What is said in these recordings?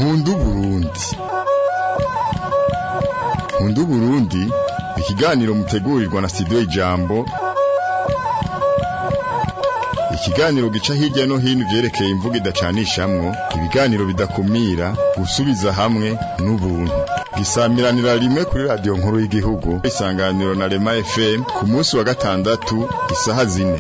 nkunda uburundi nkunda uburundi ikiganiro mutegurirwa na studio ijambo ikiganiro gica hirya no hino ivyerekeye imvugo idacanishamwo ibiganiro bidakumira gusubiza hamwe n'ubuntu gisamiranira rimwe kuri radiyo nkuru y'igihugu isanganiro na rema fm ku munsi wa gatandatu isaha zine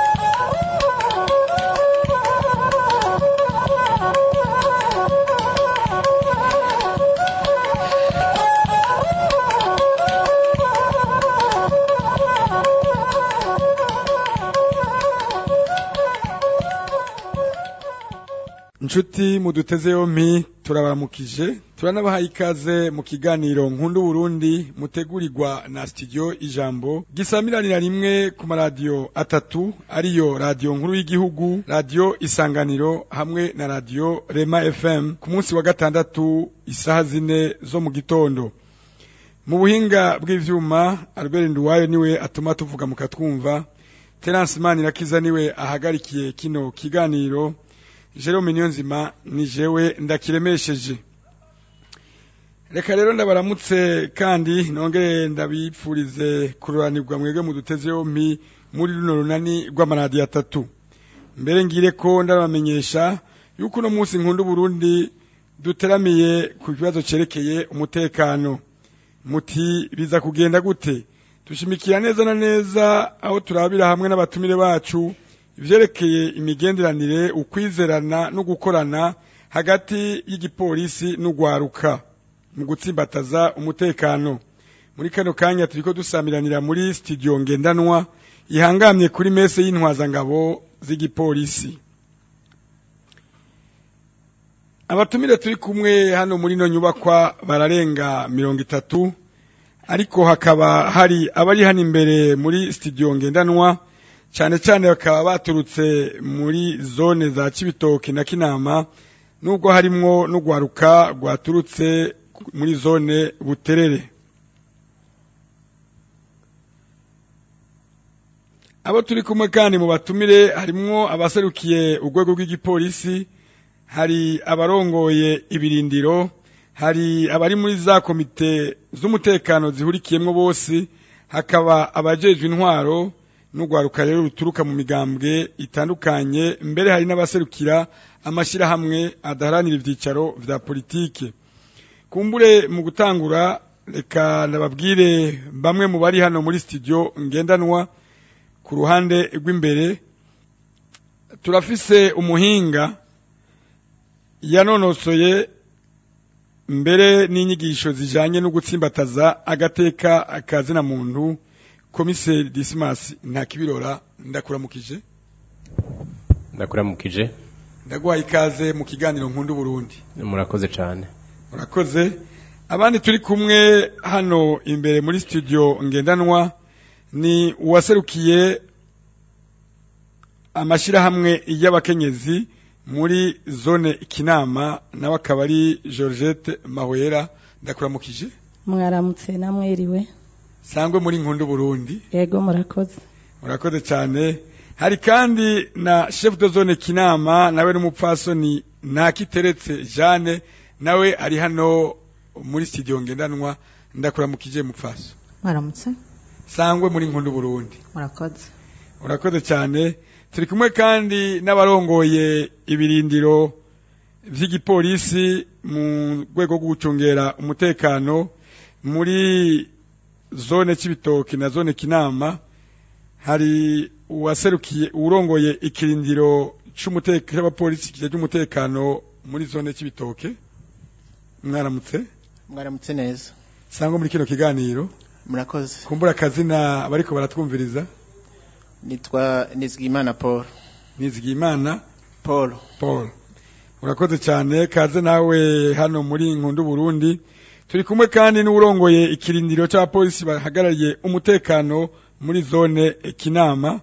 inshuti muduteze yompi turabaramukije turanabahaye ikaze mu kiganiro nkunda Burundi mutegurirwa na studio ijambo gisamiranira rimwe ku maradiyo atatu ariyo radiyo nkuru y'igihugu radiyo isanganiro hamwe na radiyo rema fm ku munsi wa gatandatu isaha zine zo mu gitondo mu buhinga bw'ivyuma albert nduwayo niwe atuma tuvuga mukatwumva terence manirakiza niwe ahagarikiye kino kiganiro Jerome Niyonzima ni jewe ndakiremesheje reka rero ndabaramutse kandi nongere ndabipfurize kururanirwa mwebwe mu duteze yompi muri runo runani rw'amaradiyo atatu mbere ngire ko ndabamenyesha yuko uno munsi nkunda Burundi duteramiye ku kibazo cerekeye umutekano muti biza kugenda gute dushimikira neza na neza aho turabira hamwe n'abatumire bacu ivyerekeye imigenderanire ukwizerana no gukorana hagati y'igipolisi n'ugwaruka mu gutsimbataza umutekano muri kano kanya turiko dusamiranira muri studio ngendanwa ihangamye kuri mese y'intwazangabo z'igipolisi abatumire turi kumwe hano muri no nyubakwa bararenga mirongo itatu ariko hakaba hari abari hano imbere muri studio ngendanwa cyane cyane bakaba baturutse muri zone za Cibitoke na Kinama nubwo harimwo n'ugwaruka rwaturutse muri zone Buterere abo turi kumwe kandi mu batumire harimwo abaserukiye urwego rw'igipolisi hari abarongoye ibirindiro hari abari muri za komite z'umutekano zihurikiyemwo bose hakaba abajejwe intwaro n'urwaruka rero ruturuka mu migambwe itandukanye mbere hari n'abaserukira amashyirahamwe adaharanira ibyicaro vya politike kumbure mu gutangura reka nababwire bamwe mu bari hano muri studio ngendanwa ku ruhande rw'imbere turafise umuhinga yanonosoye mbere n'inyigisho zijanye no gutsimbataza agateka akazina muntu komiseri disimasi nta kibirora ndakuramukije ndakuramukije ndaguhaye ikaze mu kiganiro nkunda Burundi murakoze cyane murakoze abandi turi kumwe hano imbere muri studio ngendanwa ni uwaserukiye amashyirahamwe y'abakenyezi muri zone kinama nawe akaba ari georgette mahwera ndakuramukije mwaramutse namwiriwe sangwe muri nkundu Burundi yego murakoze murakoze cyane hari kandi na chef de zone kinama nawe n'umupfasoni nakiteretse Jeanne nawe ari hano muri studio ngendanwa ndakuramukije mupfaso mwaramutse sangwe muri nkundu Burundi murakoze urakoze cyane turi kumwe kandi n'abarongoye ibirindiro vy'igipolisi mu rwego rwo gucungera umutekano muri zone c'ibitoki na zone kinama hari uwaserukiye urongoye ikirindiro c'umutekano c'abapolisi kije cy'umutekano muri zone c'ibitoke mwaramutse mwaramutse neza sangwa muri kino kiganiro murakoze kumbura akazina bariko baratwumviriza nitwa Nizigimana Paul Nizigimana Paul Paul urakoze cyane kaze nawe hano muri nkundu Burundi turi kumwe kandi n'urongoye ikirindiro cy'abapolisi bahagarariye umutekano muri zone kinama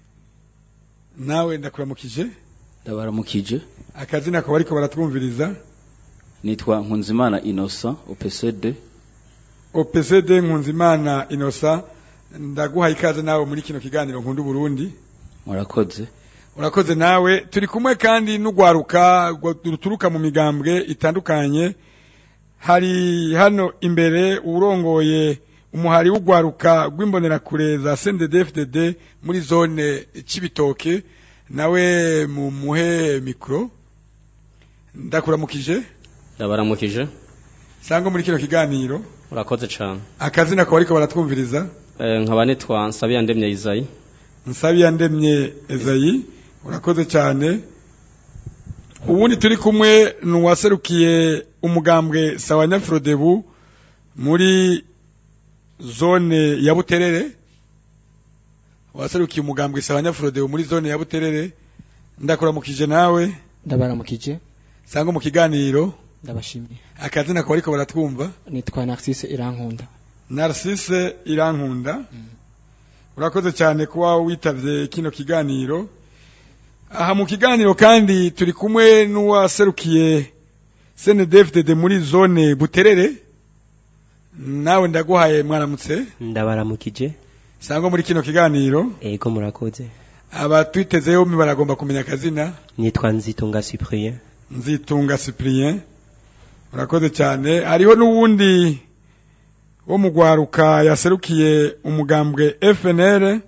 nawe ndakuramukije ndabaramukije akazina ko bariko baratwumviriza nitwa nkunzimana innocent opcd opcd nkunzimana innocent ndaguhaye ikaze nawe muri kino kiganiro nkundu Burundi murakoze urakoze nawe turi kumwe kandi n'ugwaruka rwa- ruturuka mu migambwe itandukanye hari hano imbere urongoye umuhari w'ugwaruka rw'imbonerakure za CNDD-FDD muri zone Cibitoke nawe mu muhe mikro ndakuramukije ndabaramukije sanga muri kino kiganiro urakoze cyane akazina ko bariko baratwumviriza Eh, nkaba nitwa nsabiya ndemye izayi nsabiya ndemye ezayi urakoze cyane ubundi turi kumwe ni uwaserukiye umugambwe sawa nyafurodebu muri zone ya buterere waserukiye umugambwe sawa nyafurodebu muri zone ya buterere ndakuramukije nawe ndabaramukije sanga mu kiganiro ndabashimiye akazina ko bariko baratwumva nitwa Narcisse Irankunda Narcisse Irankunda urakoze cyane kuba witavye kino kiganiro aha mu kiganiro kandi turi kumwe n'uwaserukiye CNDFDD muri zone Buterere nawe ndaguhaye mwaramutse ndabaramukije sangwa muri kino kiganiro ego murakoze abatwitezeho mi baragomba kumenya akazina nitwa nzitunga cyprien nzitunga Cyprien urakoze cyane hariho n'uwundi wo mu gwaruka yaserukiye umugambwe FNL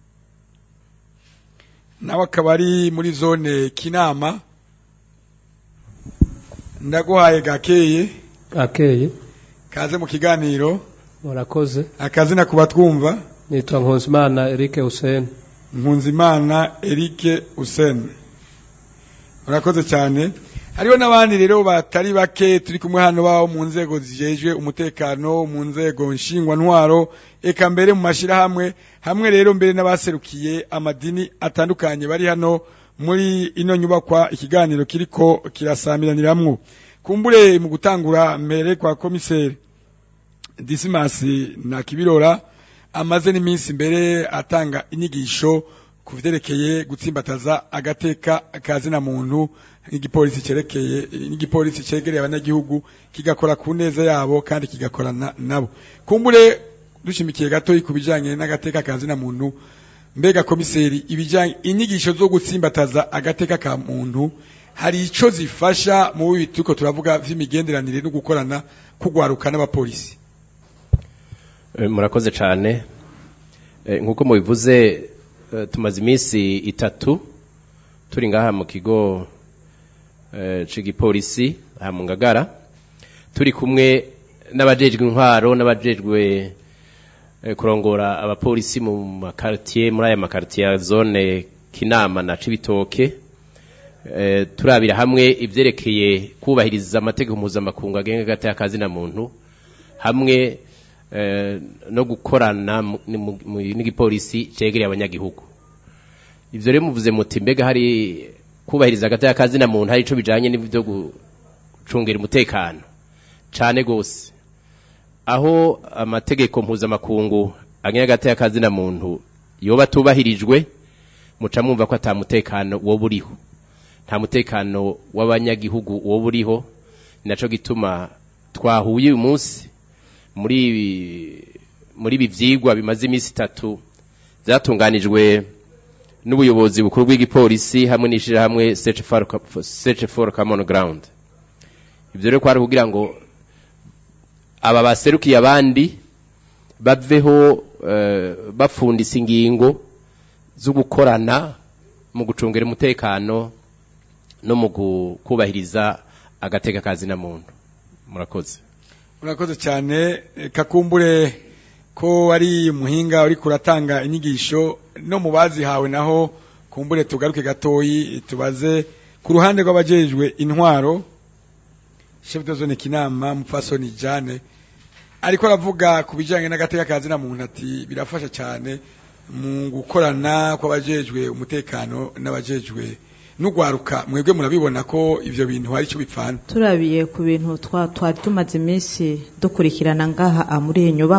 nawe akaba ari muri zone Kinama ndaguhaye gakeye akeye kaze mu kiganiro murakoze akazina kuba twumva nitwa Nkunzimana Eric Hussein Nkunzimana Eric Hussein urakoze cyane hariho n'abandi rero batari bake turi kumwe hano baho mu nzego zijejwe umutekano mu nzego nshingwantwaro eka mbere mu mashirahamwe hamwe rero mbere n'abaserukiye amadini atandukanye bari hano muri ino nyubakwa ikiganiro kiriko kirasambiraniramo kumbure mu gutangura mbere kwa komiseri Dismas na Kibirora amaze n'iminsi mbere atanga inyigisho ku vyerekeye gutsimbataza agateka kazina muntu n'igipolisi cerekeye n'igipolisi cegereye abanyagihugu kigakora ku neza yabo kandi kigakorana nabo kumbure dushimikiye gato ku bijanye n'agateka kazina muntu mbega komiseri ibijanye inyigisho zo gutsimbataza agateka ka muntu hari ico zifasha mu bibi turiko turavuga vy'imigenderanire no gukorana kugwaruka n'abapolisi Eh, murakoze cyane Eh, nk'uko mubivuze eh, tumaze iminsi itatu turi ngaha mu kigo eh, c'igipolisi aha mu ngagara turi kumwe n'abajejwe intwaro n'abajejwe eh, kurongora abapolisi mu makartier muri aya makartier ya zone kinama na cibitoke eh, turabira hamwe ivyerekeye kubahiriza amategeko mpuzamakungu agenga agateka kazina muntu hamwe eh, no gukorana mu- ni- mu- mu- n'igipolisi cegereye abanyagihugu ivyo rero muvuze muti mbega hari kubahiriza agateka kazina muntu hari ico bijanye n'ivyo gucungera umutekano cane gose aho amategeko mpuzamakungu agenga agateka kazina muntu yoba atubahirijwe muca mwumva ko ata mutekano woba uriho nta mutekano w'abanyagihugu woba uriho ni naco gituma twahuye uyu munsi muri ibi- muri ibi vyigwa bimaze iminsi itatu vyatunganijwe n'ubuyobozi bukuru bw'igipolisi hamwe n'ishirahamwe Search for, Search for Common Ground ivyo rero kwari kugira ngo aba baserukiye abandi baveho eh, bafundisa ingingo zo gukorana mu gucungera umutekano no mu gu- kubahiriza agateka kazina muntu murakoze urakoze cyane eh, kakumbure ko ari muhinga uri kuratanga inyigisho no mu bazihawe naho kumbure tugaruke gatoyi tubaze ku ruhande rw'abajejwe intwaro chef de zone kinama mupfasoni jane ariko aravuga ku bijyanye n'agateka kazina muntu ati birafasha cyane mu gukorana kw'abajejwe umutekano n'abajejwe n'ugwaruka mwebwe murabibona ko ivyo bintu hari icyo bipfana turabiye ku bintu twa twari tumaze iminsi dukurikirana ngaha ah, muri iyi nyubakwa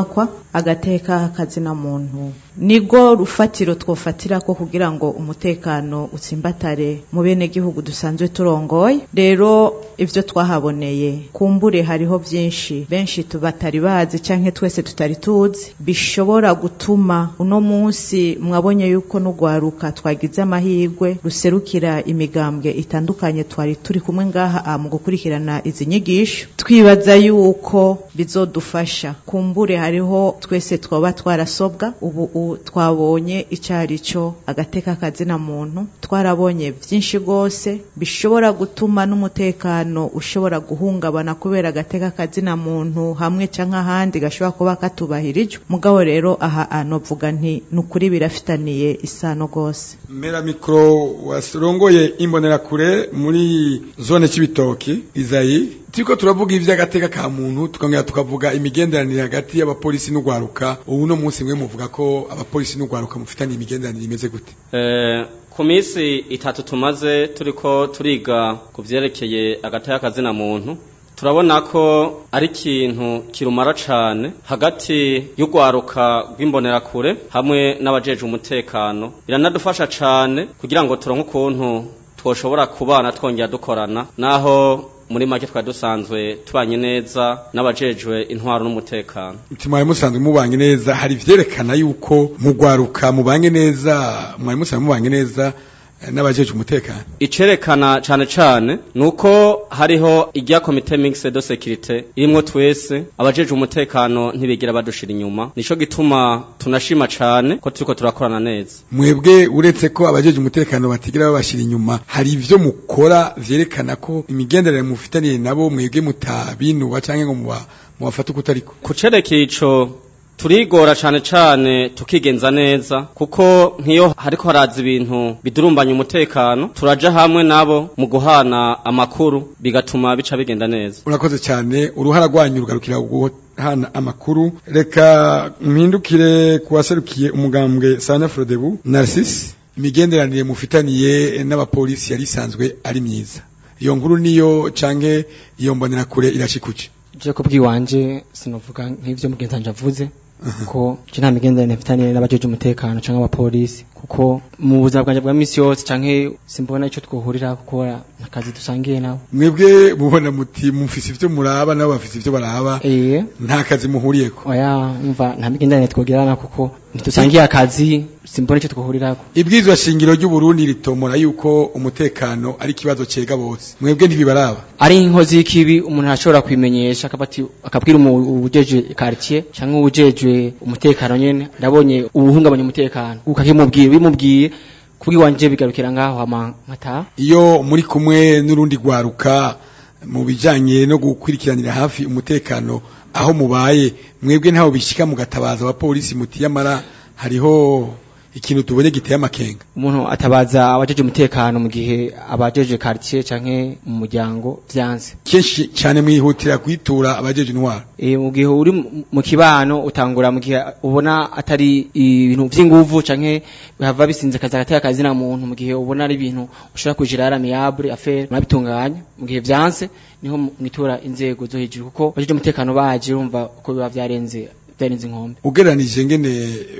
agateka kazina muntu nigo rufatiro twofatira ko kugira ngo umutekano utsimbatare mu bene gihugu dusanzwe turongoye rero ivyo twahaboneye kumbure hariho byinshi benshi tubatari bazi canke twese tutari tuzi bishobora gutuma uno munsi mwabonye yuko n'ugwaruka twagize amahirwe ruserukira imigambwe itandukanye twari turi kumwe ngaha mu gukurikirana izi nyigisho twibaza yuko bizodufasha kumbure hariho twese twaba twarasobwa ubu twabonye icari cyo agateka kazina muntu twarabonye byinshi rwose bishobora gutuma n'umutekano ushobora guhungabana kubera agateka kazina muntu hamwe canke ahandi gashobora kuba katubahirijwe mugabo rero aha anovuga nti nukuri birafitaniye isano rwose mera mikro warongoye imbonerakure muri zone c'ibitoki izayi turiko turavuga ivy'agateka ka muntu tukongera tukavuga imigenderanire hagati y'abapolisi n'ugwaruka ubu no munsi mwe muvuga ko abapolisi n'ugwaruka mufitaniye imigenderanire imeze gute eh ku minsi itatu tumaze turiko turiga ku vyerekeye agateka kazina muntu turabona ko ari ikintu kirumara cane hagati y'ugwaruka rw'imbonerakure hamwe n'abajeje umutekano biranadufasha cane kugira ngo turonke ukuntu twoshobora kubana twongera dukorana naho muri make twari dusanzwe tubanye neza n'abajejwe intwaro n'umutekano mwari musanzwe mubanye neza hari vyerekana yuko mugwaruka mubanye neza mwari musanzwe mubanye neza n'abajeje umutekano icerekana cane cane nuko hariho irya komite mixed de sécurité irimwo twese abajeje umutekano ntibigira badushira inyuma nico gituma tunashima cane ko turiko turakorana neza mwebwe uretse ko abajeje umutekano batigira babashira inyuma hari ivyo mukora vyerekana ko imigenderanire mufitaniye nabo mwebwe mutabinuba canke ngo muba mubafata uko utariko kucerekeye ico turigora cane cane tukigenza neza kuko nkiyo hariko haraza ibintu bidurumbanya umutekano turaja hamwe nabo mu guhana amakuru bigatuma bica bigenda neza urakoze cyane uruhara rwanyu rugarukira guhana amakuru reka mpindukire kuwaserukiye umugambwe Sanya Frodebu Narcisse imigenderanire mufitaniye n'abapolisi yari isanzwe ari myiza iyo nkuru niyo canke iyo mbonera kure irashikuce je kubwiwanje sinovuga nk'ivyo mugenzanje avuze ko je nta migenderanire mfitaniye n'abajeje umutekano canke abapolisi kuko mu buzima bwanje bwa misi yose canke simbona ico twohurira gukora akazi dusangiye nabo mwebwe mubona muti mufise ivyo muraba nabo bafise ivyo baraba eh nta kazi muhuriyeko oya umva nta migenderanire twogirana kuko ntitusangiye akazi simbona ico twohurirako ibwizwa shingiro ry'u Burundi ritomora yuko umutekano ari kibazo cega bose mwebwe ntibibaraba ari inkozi y'ikibi umuntu arashobora kwimenyesha akabati akabwira ubujeje quartier canke ubujejwe umutekano nyene ndabonye ubuhungabanya umutekano ukakimubwira bimubwiye kubwiwanje bigarukira ngaho ama nkata iyo muri kumwe n'urundi gwaruka mu bijanye no gukurikiranira hafi umutekano aho mubaye mwebwe ntaho bishika mugatabaza abapolisi muti yamara hariho ikintu tubonye giteye amakenga umuntu atabaza abajeje umutekano mu gihe abajeje quartier canke mu muryango vyanze kenshi cyane mwihutira kwitura abajeje intwaro e, mu gihe uri mu kibano utangura mu gihe ubona atari ibintu vy'inguvu canke bihava bisinze kaza gateka kazi na muntu mu gihe ubona ari ibintu ushobora kujira amiable affaire murabitunganya mu gihe vyanse niho mwitura inzego zo hejuru kuko abajeje umutekano baje urumva uko biba vyarenze vyarenze inkombe ugereranije ngene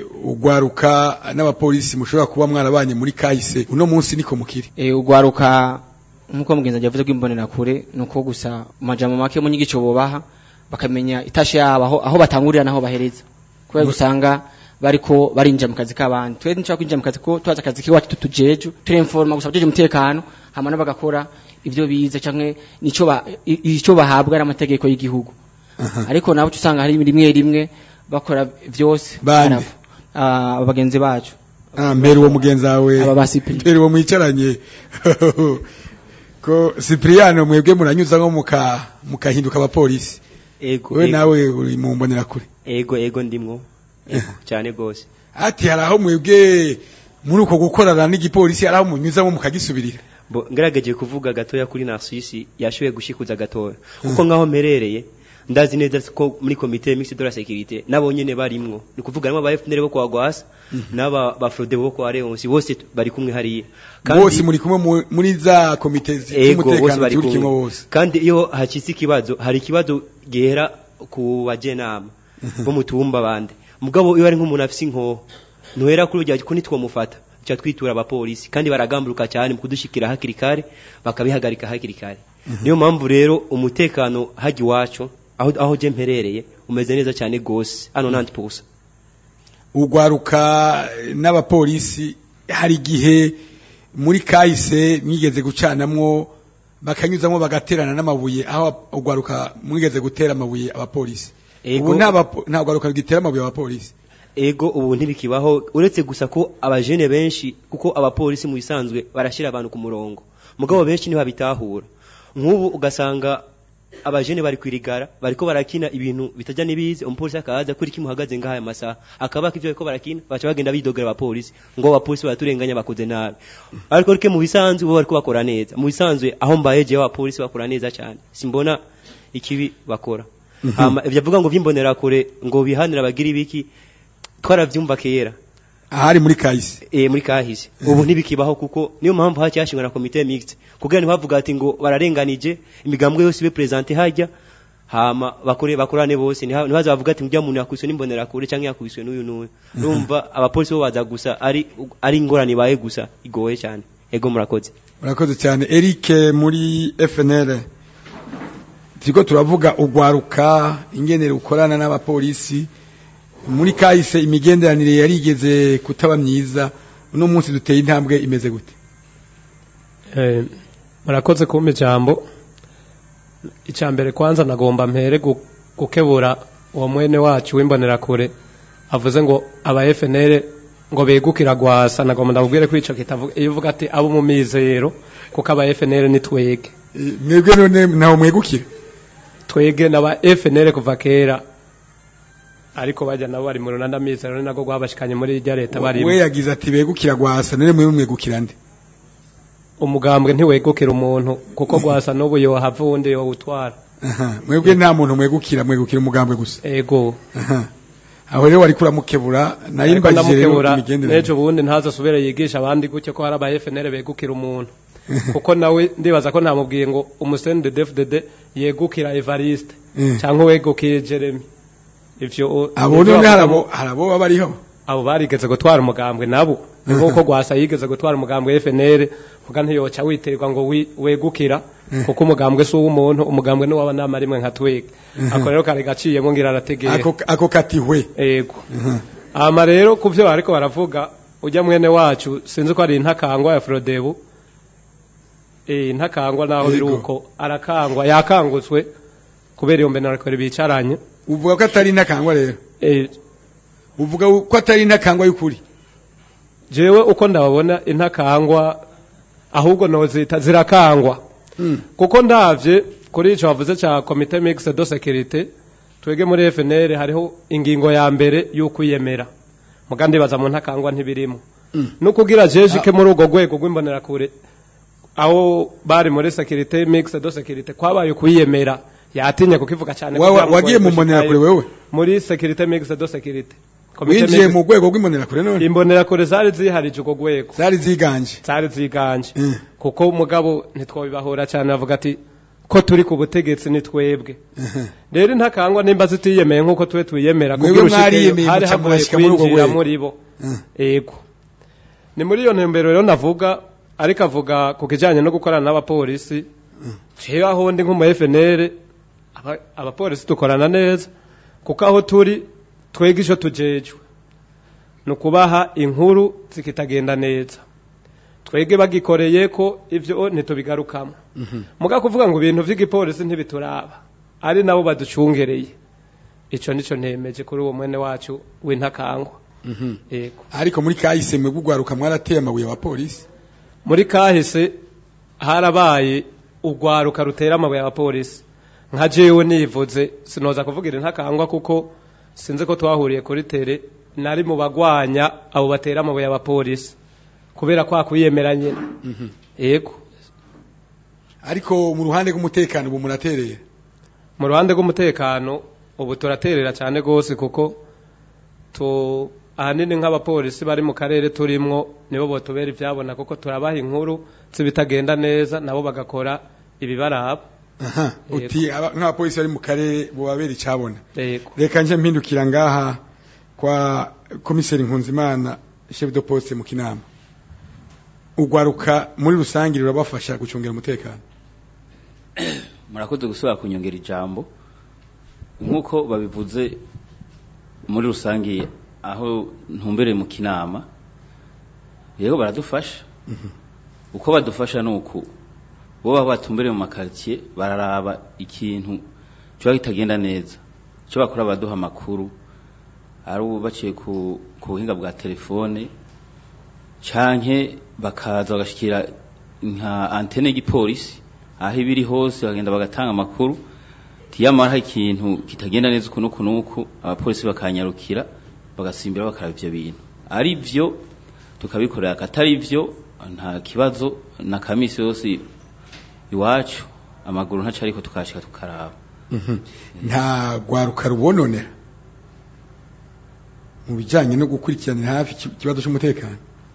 ugwaruka n'abapolisi mushobora kuba mwarabanye muri kahise uno munsi niko mukiri e, ugwaruka nkuko mugenzi yavuze ko imbonera kure nuko gusa majambo make mu nyigico bobaha bakamenya itashe yabo aho, aho batangurira naho bahereza kubera gusanga bariko barinjira mu kazi k'abandi twe nshaka kwinjira mu kazi ko twaza akazi kiwacu tutujeju turenforma gusa tujeje umutekano hama bagakora ivyo bize canke nico ba ico bahabwa n'amategeko y'igihugu ariko nabo usanga hari rimwe rimwe bakora vyose bane abagenzi bacu ah mbere uwo mugenzi wawe aba basipri mbere uwo mwicaranye ko Cipriano mwebwe muranyuza nko muka mukahinduka abapolisi ego wewe nawe uri mu mbonera kure ego ego ndimwo ego cyane gose ati hari aho mwebwe muri uko gukorana n'igipolisi hari aho munyuzamo mukagisubirira bo ngerageje kuvuga gatoya kuri Narcisse yashoboye gushikuza gatoya kuko ngaho merereye ndazi neza ko muri komite mixed de la sécurité nabo nyene barimwo ni kuvuga nabo ba FNL bo kwa Gwasa naba ba Frode bo kwa Leonce bose bari kumwe hariya bose muri kumwe muri za komite z'umutekano bari kimwe bose kandi iyo hakitse ikibazo hari ikibazo gihera ku bajenama bo mutumba bande mugabo iyo ari nk'umuntu afise inkoho ntuhera kuri urya ko nitwomufata tuca twitura abapolisi kandi baragamburuka cyane mu kudushikira hakiri kare bakabihagarika hakiri kare niyo mpamvu rero umutekano hajya iwacu aho aho je mperereye umeze neza cyane gose hano nanti pusa ugwaruka n'abapolisi hari igihe muri kahise mwigeze gucanamwo bakanyuzamwo bagaterana n'amabuye aho ugwaruka mwigeze gutera amabuye abapolisi ubu nta bapo- nta gwaruka rugitera amabuye abapolisi ego ubu ntibikibaho uretse gusa ko abajene benshi kuko abapolisi mu bisanzwe barashyira abantu ku murongo mugabo benshi ntibabitahura nk'ubu ugasanga abajene bari kwirigara bariko barakina ibintu bitajya n'ibizi umupolisi akaza kuri kimuhagaze ngaha aya masaha akabaka ivyo bariko barakina baca bagenda bidogera abapolisi ngo abapolisi baraturenganya bakoze nabi ariko rike mu bisanzwe bo bariko bakora neza mu bisanzwe aho mbaye jewe abapolisi bakora neza cyane simbona ikibi bakora Mhm. hama ivyo avuga ngo vy'imbonera kure ngo bihanira bagira ibiki twaravyumva kera ahari muri kahise eh muri kahise ubu ntibikibaho kuko niyo mpamvu hacyashingwa na komite mixte kugira ntibavuga ati ngo bararenganije imigambwe yose ibe presente hajya hama bakore bakorane bose ntiha- ntibaza bavuga ati njya muntu yakubiswe n'imbonera kure cyangwa yakubiswe n'uyu n'uyu Mhm. urumva abapolisi bo baza gusa ari ari ingorane ibaye gusa igoye cyane ego murakoze murakoze cyane Eric muri FNL turiko turavuga ugwaruka ingenere ukorana n'abapolisi muri kahise imigenderanire yarigeze kutaba myiza uno munsi duteye intambwe imeze gute Eh, murakoze kumpa ijambo icya mbere kwanza nagomba mpere gu- gukebura uwo mwene wacu w'imbonerakure avuze ngo aba FNL ngo begukira gwasa nagomba ndabubwire ko ico kitavuga iyo uvuga ati abo mu mizero kuko aba FNL ni twege mwebwe none ntaho mwegukira twege n'aba FNL kuva kera ariko bajya nabo bari mu runana mizero ni nako gwabashikanye muri irya leta barimo we yagize ati begukira gwasa none mwe mwegukira nde umugambwe ntiwegukira umuntu kuko gwasa n'ubu yohava uwundi yowutwara Aha, mwebwe nta muntu mwegukira mwegukira umugambwe gusa ego Aha. aho rero wari kuramukebura nayo ariko imbajije rero ndamukebura imigenderanire n'ejo bundi ntazasubire yigisha abandi gutyo ko hari aba FNL begukira umuntu kuko nawe ndibaza ko ntamubwiye ngo umusende DFDD yegukira Evariste Mm. cyangwa wegukira Jeremy ivyo abo none harabo harabo baba bariho abo barigeze gutwara umugambwe nabo ni nk'uko gwasa yigeze gutwara umugambwe FNL vuga ntiyoca witerwa ngo wi- wegukira Mm. kuko umugambwe si uw'umuntu umugambwe ni w'abanama rimwe nka twege Mhm. ako rero kare gaciyemo ngira arategera ako ako katihwe ego ama rero ku byo bariko baravuga ujya mwene wacu sinzi ko ari intakangwa ya Frodebu eh intakangwa naho Yego. biruko arakangwa yakangutswe kubera iyo mbene ariko bicaranye uvuga ko atari intakangwa rero eh uvuga ko atari intakangwa y'ukuri jewe uko ndababona intakangwa ahubwo nozita zirakangwa kuko ndavye kuri ico bavuze ca comité mixte de sécurité twege muri FNL hariho ingingo ya mbere y'ukwiyemera mugandi baza mu ntakangwa ntibirimo no kugira jejike muri urwo rwego rw'imbonerakure aho bari muri sécurité mixte de sécurité kwabaye kwiyemera yatinye kukivuga cyane Wa- wa- kugira ngo wagiye mu gushikayo. mbonerakure wewe? muri sécurité mixte de sécurité Comité winjiye mixte- mu rwego rw'imbonerakure none imbonerakure zari ziharije urwo rwego zari ziganje zari ziganje kuko umugabo ntitwabibahora cyane avuga ati ko turi ku butegetsi ni twebwe rero intakangwa nimba zitiyemeye nk'uko tube twiyemera Mwebwe kugira ushikeyo mwariyemeye hari muca hagoye murashika muri urwo kwinjira rwego. muri bo ego ni muri iyo ntumbero rero navuga ariko avuga ku kijyanye no gukorana n'abapolisi jewe aho ndi nk'umu FNL aba- abapolisi dukorana neza kuko aho turi twega ico tujejwe ni ukubaha inkuru zikitagenda neza twege bagikoreye ko ivyo ntitubigarukamo muga kuvuga ngo ibintu vy'igipolisi ntibituraba ari nabo baducungereye ico nico ntemeje kuri uwo mwene wacu w'intakangwa yego ariko muri kahise mwe bugwaruka mwarateye amabuye abapolisi muri kahise harabaye urwaruka rutera amabuye abapolisi nka jewe nivuze sinoza kuvugira intakangwa kuko sinzi ko twahuriye kuri tere nari mu bagwanya abo batera amabuye abapolisi kubera kwa kwiyemera nyine yego ariko mu ruhande rw'umutekano ubu muraterera mu ruhande rw'umutekano ubu turaterera cyane rwose kuko tu ahanini nk'abapolisi bari mu karere turimwo nibo botubera ibyabona kuko turabaha inkuru z'ibitagenda neza nabo bagakora ibibaraba aha uti aba- nk'abapolisi bari mu karere bubabera icabona yego reka nje mpindukira ngaha kwa komiseri Nkunzimana chef de poste mu kinama ugwaruka muri rusange rurabafasha gucungera umutekano murakoze gusubira kunyongera ijambo nk'uko babivuze muri rusange aho ntumbereye mu kinama rero baradufasha uko badufasha ni uku bo baba batumbereye mu makaritsiye bararaba ikintu kiba kitagenda neza icyo bakora baduha amakuru ari ubu baciye ku ku buhinga bwa telefone canke bakaza bagashikira nka antene y'igipolisi aho ibiri hose bagenda bagatanga amakuru tiyamara hari ikintu kitagenda neza uku n'uku n'uku abapolisi bakanyarukira bagasimbira bakaraba ivyo bintu ari vyo tukabikorera akatari vyo nta kibazo na kamisi yose iwacu amaguru ntaco ariko tukashika tukaraba nta gwaruka rubononera mu bijyanye no gukurikiranira hafi iki- ikibazo cy'umutekano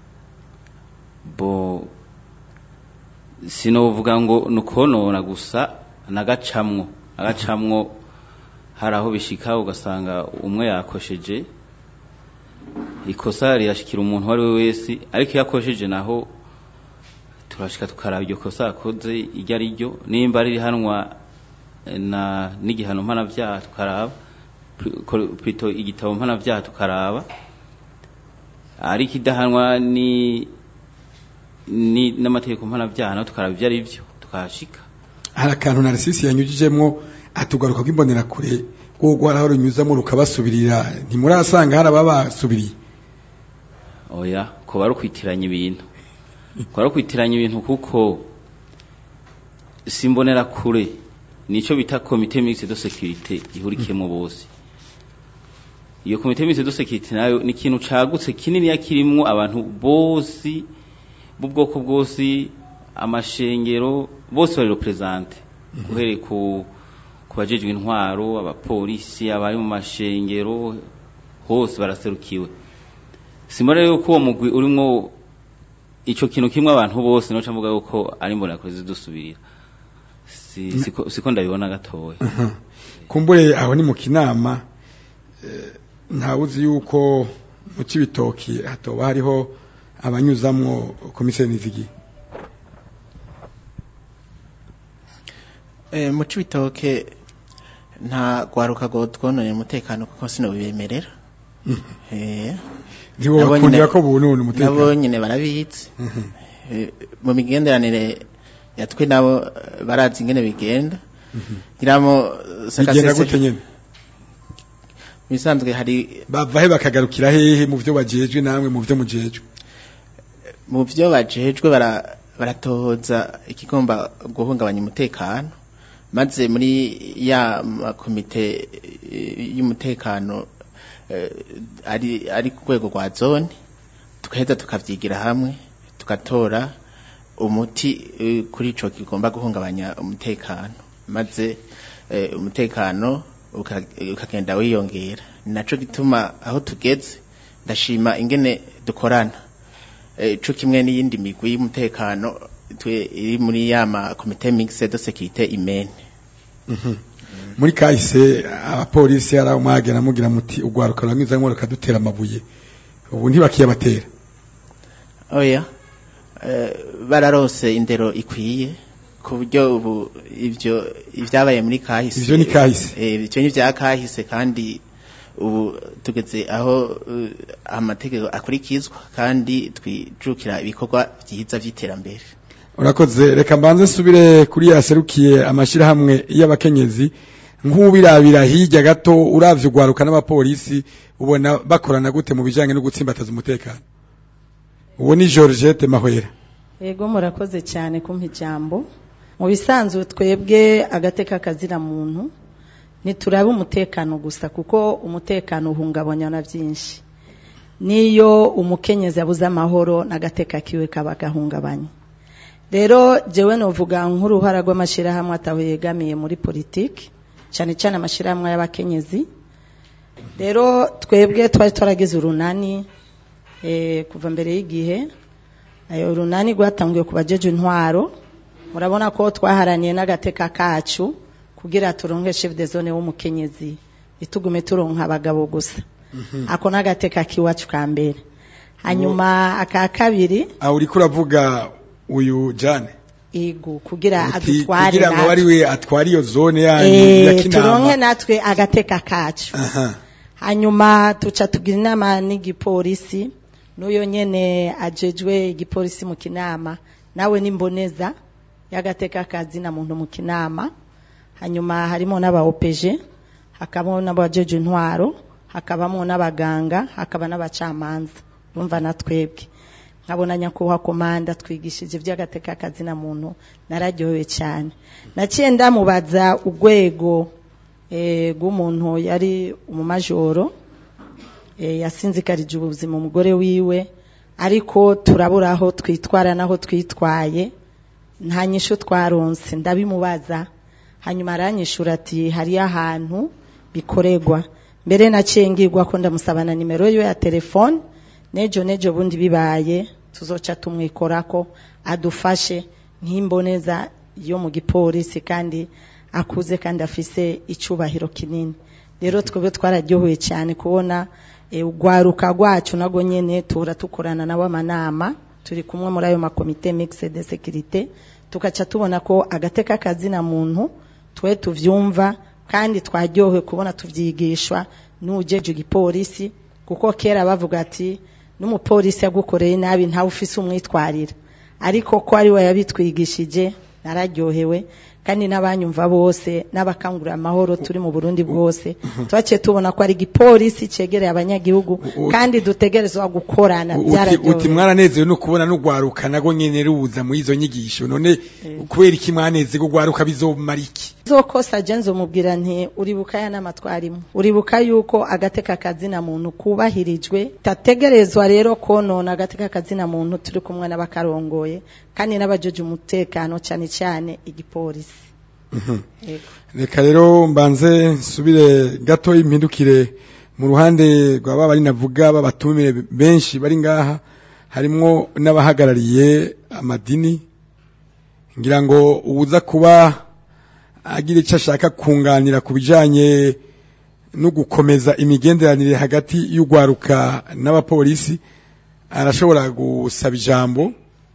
bo sinovuga ngo nukonona gusa nagacamwo agacamwo hari aho bishika ugasanga umwe yakosheje ikosa rirashikira umuntu uwo ari we wese ariko iyo akosheje naho turashika tukaraba iryo kosa yakoze iryo ari ryo nimba ririhanwa na n'igihano mpanavyaha tukaraba Pl- ko- plutôt igitabo mpanavyaha tukaraba ariko idahanwa ni ni n'amategeko mpanavyaha naho tukaraba ivyo ari vyo tukahashika hari akantu narisisi yanyujijemwo atugaruka kw'imbonera kure rwo aho runyuzamo rukabasubirira ntimurasanga hari ababasubiriye oya ko bari ukwitiranya ibintu ko bari ukwitiranya ibintu kuko simbonera kure nico bita komite mixte de sécurité ihurikiyemo bose iyo komite mixte de sécurité nayo ni ikintu cagutse kinini yakirimwo abantu bose b'ubwoko bwose amashengero bose bari represente guhereye ku ku bajejwe intwaro abapolisi abari mu mashengero hose baraserukiwe simara yuko uwo mugwi urimwo ico kintu kimwe abantu bose noca mvuga yuko ari mbona kure zidusubirira si, siko, siko ndabibona gatoya kumbure aho ni mu kinama eh, ntawuzi yuko mu cibitoki hatoba hariho abanyuzamwo komiseri nizigi Eh, mu cibitoke nta gwaruka go twononera umutekano kuko sinobibemerera eh ntiwobakundira ko bunona umutekano nabo nyene barabizi Eh, mu migenderanire yatwe nabo eh, barazi ingene bigenda giramo bigenda gute nyene bisanzwe hari bava he bakagarukira hehe mu vyo bajejwe namwe mu vyo mujejwe mu byo bajejwe bara baratohoza ikigomba guhungabanya umutekano maze muri ya makomite eh, y'umutekano eh, ari ari ku rwego rwa zone tukaheza tukavyigira hamwe tugatora umuti eh, kuri ico kigomba guhungabanya umutekano maze eh, umutekano uka- ukagenda wiyongera ni naco gituma aho tugeze ndashima ingene dukorana eh, co kimwe n'iyindi migwi y'umutekano twe iri muri ya ma komite mixte de sécurité imene muri kahise abapolisi hari aho mwagera mugira muti ugwaruka ruramwizamwo rukadutera amabuye ubu ntibakiyabatera oya eh, bararose indero ikwiye ku buryo ubu ivyo ivyabaye muri kahise Ivyo ni kahise. eh, ivyo ni vya kahise kandi ubu tugeze aho eh, amategeko akurikizwa kandi twijukira ibikorwa vyiza vy'iterambere urakoze reka mbanze nsubire kuri yaserukiye amashirahamwe y'abakenyezi nk'ubirabira hirya gato uravye ugwaruka n'abapolisi ubona bakorana gute mu bijanye no gutsimbataza umutekano uwo ni Georgette Mahwera Ego murakoze cyane kumpa ijambo mu bisanzwe twebwe agateka kazira muntu niturabe umutekano gusa kuko umutekano uhungabanya na byinshi niyo umukenyezi abuze amahoro n'agateka kiwe kaba gahungabanya rero jewe novuga nk'uruhara rw'amashyirahamwe ataho yegamiye muri politiki cyane cyane amashyirahamwe y'abakenyezi rero twebwe twari twaragize urunani eh, kuva mbere y'igihe ayo runani rwatanguye ku bajeje intwaro murabona ko twaharaniye n'agateka kacu kugira turonke chef de zone w'umukenyezi itugume turonka abagabo gusa ako n'agateka k'iwacu ka mbere hanyuma aka kabiri aho uriko uravuga uyu jane igu kugira Uti- adutware kugira ngo natwe. ari we atware iyo zone yanyu ya Eh, turonke kinama natwe agateka kacu aha hanyuma tuca tugira inama n'igipolisi n'uyo nyene ajejwe igipolisi mu kinama nawe n'imboneza y'agateka kazi na muntu mu kinama hanyuma harimo n'aba OPG hakabamo n'abajeje intwaro hakabamo n'abaganga hakaba n'abacamanza urumva na twebwe nkabona nyakubahwa komanda twigishije iby'agateka kazi na muntu nararyohewe cyane naciye ndamubaza urwego eh, rw'umuntu yari umumajoro eh, yasinzikarije ubuzima umugore wiwe ariko turabura aho twitwara n'aho twitwaye nta nyishu twaronse ndabimubaza hanyuma aranyishura ati hariyo ahantu bikorerwa mbere naciye ngirwa ko ndamusabana nimero yiwe ya telefone nejo nejo bundi bibaye tuzoca tumwikorako adufashe nk'imboneza yo mu gipolisi kandi akuze kandi afise icubahiro kinini rero twebwe twararyohewe cyane kubona eh, urwaruka rwacu nago nyene tura tukorana nabo amanama turi kumwe muri ayo makomite mixed de sécurité tukaca tubona ko agateka kazina muntu twe tuvyumva kandi twaryohewe kubona tuvyigishwa n'ujeje igipolisi kuko kera bavuga ati n'umupolisi yagukoreye nabi ntawe ufise umwitwarira ariko ko ari we yabitwigishije nararyohewe kandi n'abanyumva bose n'abakangurira amahoro turi mu Burundi bwose twaciye tubona ko ari igipolisi cegereye abanyagihugu kandi dutegerezwa gukorana uti, uti byararyohewe mwaranezewe no kubona n'ugwaruka nago nyene ruza muri izo nyigisho none kubera iki mwaneze gugwaruka bizomara iki zokosa jenzo mubwira nti uribuka ya nama twarimo uribuka yuko agateka kazina muntu kubahirijwe tategerezwa rero konona agateka kazina muntu turi kumwe n'abakarongoye kandi n'abajeje umutekano cyane cyane igipolisi Yego. reka rero mbanze nsubire gato impindukire mu ruhande rwa baba bari navuga babatumire benshi bari ngaha harimwo n'abahagarariye amadini ngira ngo uza kuba agira icyo ashaka kunganira ku bijanye no gukomeza imigenderanire hagati y'ugwaruka n'abapolisi arashobora gusaba ijambo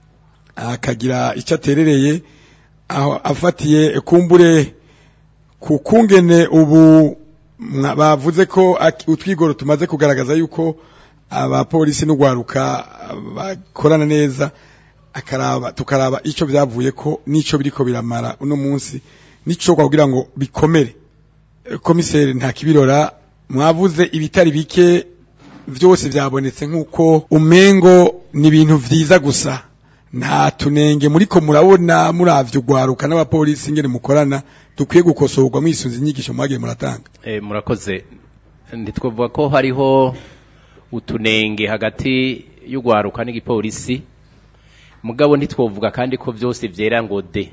akagira icyo aterereye aho afatiye kumbure ku kungene ubu mwa- bavuze ko ak- utwigoro tumaze kugaragaza yuko abapolisi n'ugwaruka bakorana neza akaraba tukaraba ico byavuye ko nico biriko biramara uno munsi nico kugira ngo bikomere Eh, komiseri nta kibirora mwavuze ibitari bike vyose byabonetse nk'uko umengo ni ibintu vyiza gusa nta tunenge muriko murabona muravye ugwaruka n'abapolisi ngene mukorana dukwiye gukosorwa mwisunze inyigisho mwagiye muratanga Eh, murakoze ntitwavuga ko hariho utunenge hagati y'ugwaruka n'igipolisi mugabo ntitwovuga kandi ko byose vyera ngo de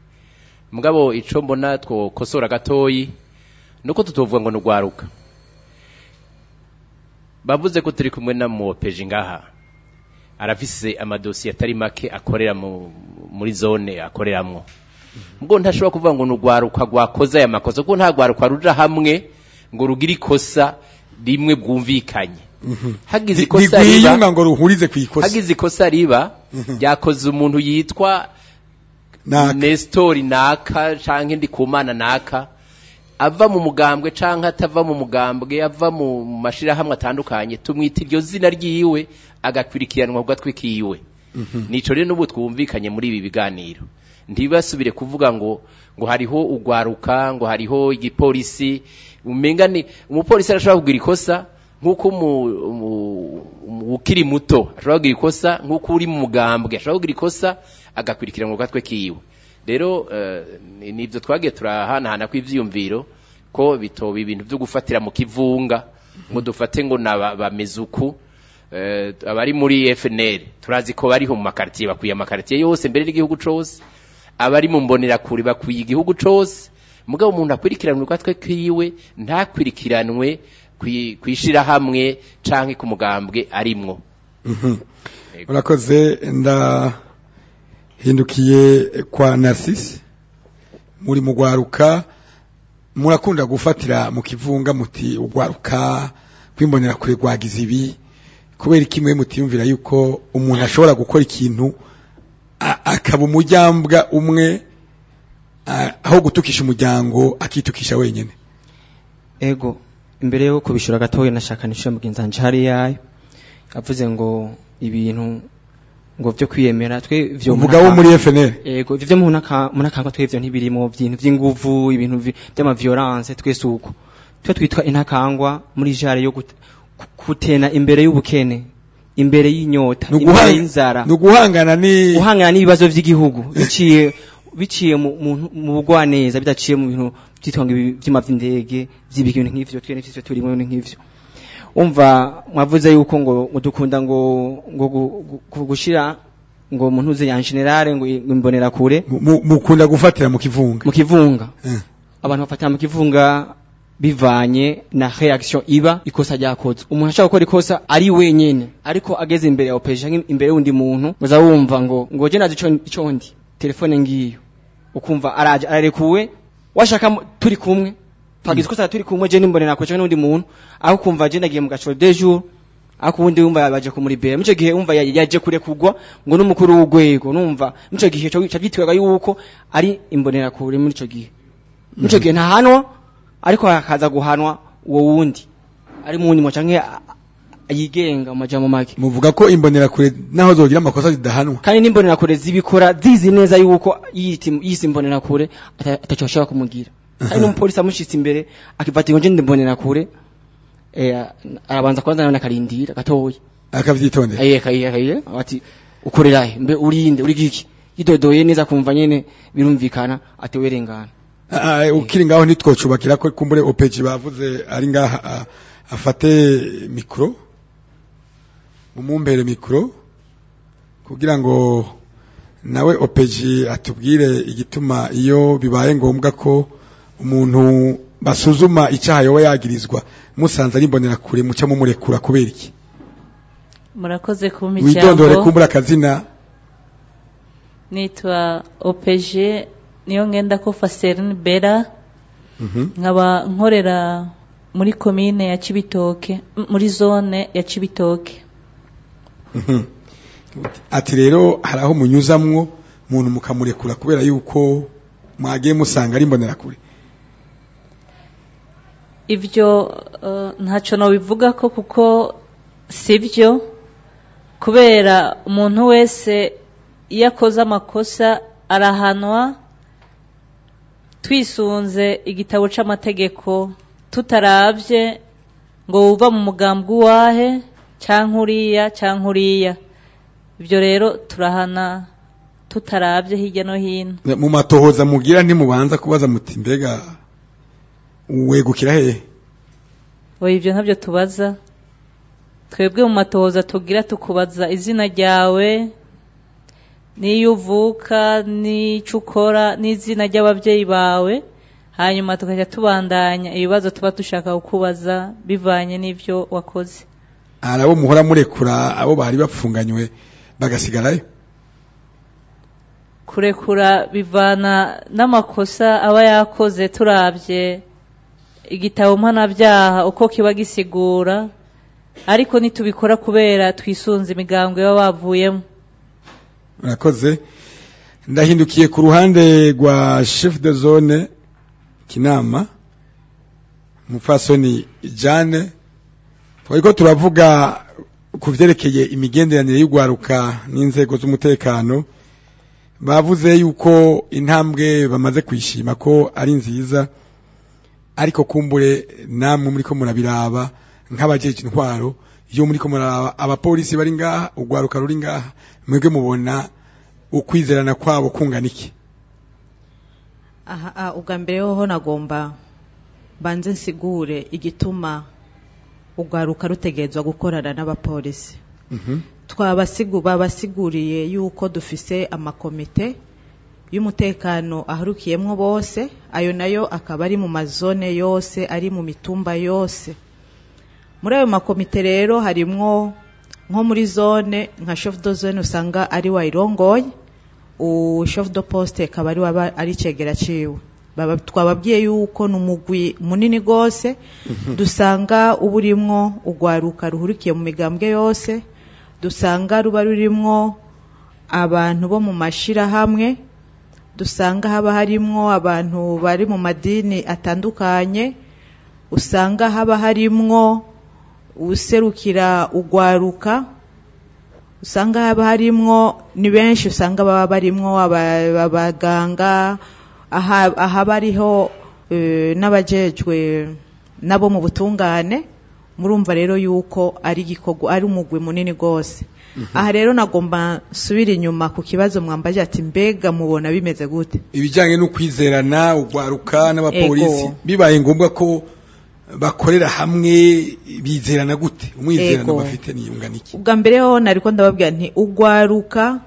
mugabo ico mbona twokosora gatoyi nuko tutovuga ngo nugwaruka bavuze ko turi kumwe na muopeje ngaha arafise amadosiye atari make akorera mu, muri zone akoreramwo ngo ntashobora kuvuga ngo nugwaruka gwakoze aya makosa kuko nta gwaruka ruja hamwe ngo rugira ikosa rimwe bwumvikanye hagize ikosa riba ntigwiyunga ngo ruhurize ku ikosa hagize ikosa riba ryakoze umuntu yitwa Naka. Nestori naka canke ndikumana naka ava mu mugambwe canke atava mu mugambwe ava mu mashirahamwe atandukanye tumwita iryo zina ryiwe agakwirikiranwa ku gatwe kiwe nico rero n'ubu twumvikanye muri ibi biganiro ntibasubire kuvuga ngo ngo hariho ugwaruka ngo hariho igipolisi umenga ni umupolisi arashobora kugira ikosa nk'uko umu- umu- umu- ukiri muto ashobora kugira ikosa nk'uko uri mu mugambwe ashobora kugira ikosa agakurikiranwa ku gatwe kiwe rero eh, ni- nivyo twagiye turahanahana kw'ivyiyumviro ko bitoba ibintu vyo gufatira mu kivunga ngo dufate ngo naba bameze uku eh, abari muri FNL turazi ko bariho mu makartier bakwiye amakartier yose mbere n'igihugu cose abari mu mbonerakure bakwiye igihugu cose mugabo umuntu akwirikiranwe gatwe kiwe ntakwirikiranwe kwi- kwishirahamwe canke ku mugambwe arimwo Mhm. urakoze ndahindukiye kwa Narcisse muri mugwaruka murakunda gufatira mu kivunga muti ugwaruka kwimbonera kure rwagize ibi kubera kimwe mutiyumvira yuko umuntu ashobora gukora ikintu a- akaba umujyambwa umwe a- aho gutukisha umuryango akitukisha wenyine ego imbere yo kubishura gatoya nashaka nishure mugenzi wanje hari yayo avuze ngo ibintu ngo vyo kwiyemera twe vyo Uvuga wo muri FNL? ego ivyo mu munakanga twe vyo ntibirimo byintu vy'inguvu ibintu vi- vy'ama violence twese uko twe twitwa intakangwa muri jare yo gut- ku- kutena imbere y'ubukene imbere y'inyota imbere y'inzara ni uguhangana ni guhangana n'ibibazo by'igihugu biciye biciye mu mu- mu bugwaneza bidaciye mu bintu byitwanga ibi- vy'ima vy'indege vy'ibintu nk'ivyo twe n'ivyo turimo nk'ivyo umva mwavuze yuko ngo ngo dukunda ngo ngo gu- gu- gu- gushira ngo umuntu uze ya generale ngo ngo imbonera kure mu- mukunda gufatira mu kivunga mu kivunga Eh. abantu bafatira mu kivunga bivanye na reaction iba ikosa ryakozwe umuntu ashaka gukora ikosa ari wenyene ariko ageze imbere ya opeje canke imbere y'undi muntu uza wumva ngo ngo je nazi ico- ico ndi telefone ngiyo ukumva araje ararekuwe washaka mu- turi kumwe twagize ikosa turi kumwe je nimbonera kure canke n'undi muntu aho kumva je nagiye mu gaciro de jour ako wundi wumva baje kumuribera muco gihe wumva ya- yaje kure kugwa ngo n'umukuru w'ugwego numva muco gihe cyo cyitwaga yuko ari imbonera kure muri ico gihe muco gihe ntahanwa ariko hakaza guhanwa uwo wundi ari mu nyuma canke a- a- yigenga mu majambo make muvuga ko imbonera kure naho zogira amakosa zidahanwa kandi n'imbonera kure zibikora zizi neza yuko yiti- yise imbonera kure ata- ataco bashobora kumugira kandi n'umupolisi amushitse imbere akifata ngo nje ndimbonera kure eh, arabanza kwanza nawe akarindira gatoya akavyitondera aye kaye kaye ati ukorera he mbe urinde uri giki yidodoye neza kumva nyene birumvikana ati werengana Ah, ah, ukiri ngaho ntitwocubakira ko kumbure opeji bavuze ari ngaha ah, afate mikro mumumbere mikro kugira ngo nawe opeji atubwire igituma iyo bibaye ngombwa ko umuntu basuzuma icyaha yoba yagirizwa musanze ari imbonera kure muca mumurekura kubera iki murakoze kumpa widondore ijambo kumbura akazina nitwa opeje niyo ngenda ko faserine bera Mhm. nkaba nkorera muri komine ya cibitoke m- muri zone ya cibitoke Mhm. ati rero hari aho munyuzamwo umuntu mukamurekura kubera yuko mwagiye musanga ari imbonerakure ivyo eh, ntacyo nobivuga ko kuko sibyo kubera umuntu wese iyo akoze amakosa arahanwa twisunze igitabo c'amategeko tutaravye ngo wuva mu mugambwe uwahe canke uriya canke uriya ivyo rero turahana tutaravye hirya no hino mu matohoza mugira ntimubanza kubaza muti mbega wegukira hehe oya ivyo ntabyo tubaza twebwe mu matohoza tugira tukubaza izina ryawe n'iyo uvuka n'ico ukora n'izina ry'abavyeyi bawe hanyuma tukajya tubandanya ibibazo tuba dushaka kukubaza bivanye n'ivyo wakoze hari abo muhora murekura abo bari bapfunganywe bagasigarayo kurekura bivana n'amakosa aba yakoze turabye igitabo mpanabyaha uko kiba gisigura ariko nitubikora kubera twisunze imigambwe baba bavuyemo murakoze ndahindukiye ku ruhande rwa chef de zone kinama mupfasoni jane twariko turavuga ku vyerekeye imigenderanire y'ugwaruka n'inzego z'umutekano bavuze yuko intambwe bamaze kwishima ko ari nziza ariko kumbure namwe muriko murabiraba nk'abajeje intwaro iyo muriko muraraba abapolisi bari ngaha ugwaruka ruri ngaha mwebwe mubona ukwizerana kwabo kungana iki aha ah, ubwa mbere hoho nagomba banze nsigure igituma ugwaruka rutegerezwa gukorana n'abapolisi twabasigu babasiguriye yuko dufise amakomite y'umutekano aharukiyemwo bose ayo nayo akaba ari mu mazone yose ari mu mitumba yose muri ayo makomite rero harimwo nko muri zone nka chef de zone usanga ari wayirongoye u chef de poste akaba ari waba ari cegera ciwe Baba- twababwiye yuko ni umugwi munini rwose dusanga uba urimwo urwaruka ruhurikiye mu migambwe yose dusanga ruba rurimwo abantu bo mu mashirahamwe dusanga haba harimwo abantu bari mu madini atandukanye usanga haba harimwo userukira urwaruka usanga haba harimwo ni benshi usanga baba barimwo aba- abaganga aha- ahaba ariho eh, n'abajejwe nabo mu butungane murumva rero yuko ari igikorwa ari umugwi munini rwose aha rero nagomba nsubira inyuma ku kibazo mwambaje ati mbega mubona bimeze gute ibijyanye no kwizerana ugwaruka n'abapolisi Ego. bibaye ngombwa ko bakorera hamwe bizerana gute umwizerano Ego. bafite niyungana iki ubwa mbere ho nariko ndababwira nti ugwaruka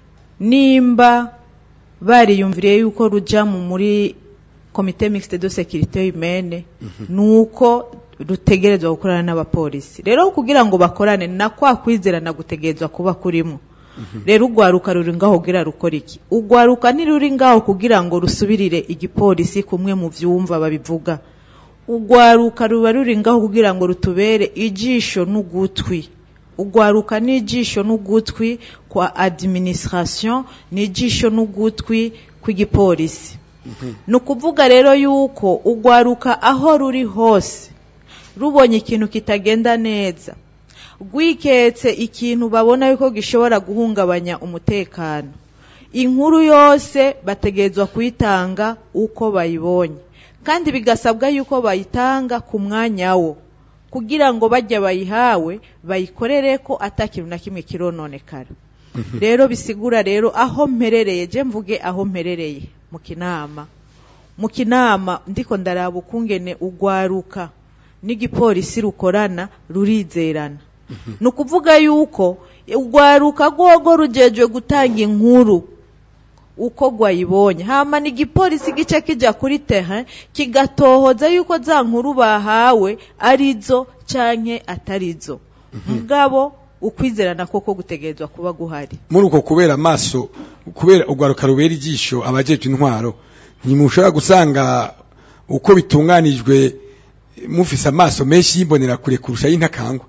nimba bariyumviriye yuko ruja mu muri komite mixte de sécurité humaine nuko rutegerezwa gukorana n'abapolisi rero kugira ngo bakorane na kwa kwizerana gutegerezwa kuba kurimo rero ugwaruka ruri ngaho kugira rukora iki ugwaruka ntiruri ngaho kugira ngo rusubirire igipolisi kumwe mu vyumva babivuga ugwaruka ruba ruri ngaho kugira ngo rutubere ijisho n'ugutwi ugwaruka n'ijisho n'ugutwi kwa administration n'ijisho n'ugutwi kw'igipolisi ni ukuvuga rero yuko ugwaruka aho ruri hose rubonye ikintu kitagenda neza rwiketse ikintu babona yuko gishobora guhungabanya umutekano inkuru yose bategerezwa kuyitanga uko bayibonye kandi bigasabwa yuko bayitanga ku mwanya wo kugira ngo bajya bayihawe bayikorere ko atakintu na kimwe kirononekara rero bisigura rero aho mperereye je mvuge aho mperereye mu kinama mu kinama ndiko ndaraba ukungene ugwaruka n'igipolisi rukorana rurizerana ni ukuvuga yuko urwaruka rwogo rujejwe gutanga inkuru uko rwayibonye hama n'igipolisi gice kijya kuri teha kigatohoza yuko za nkuru bahawe arizo canke atarizo mugabo ukwizerana koko gutegerezwa kuba guhari muri uko kubera amaso kubera ugwaruka rubera ijisho abajeje intwaro ntimushobora gusanga uko bitunganijwe mufise amaso menshi yimbonera kure kurusha y'intakangwa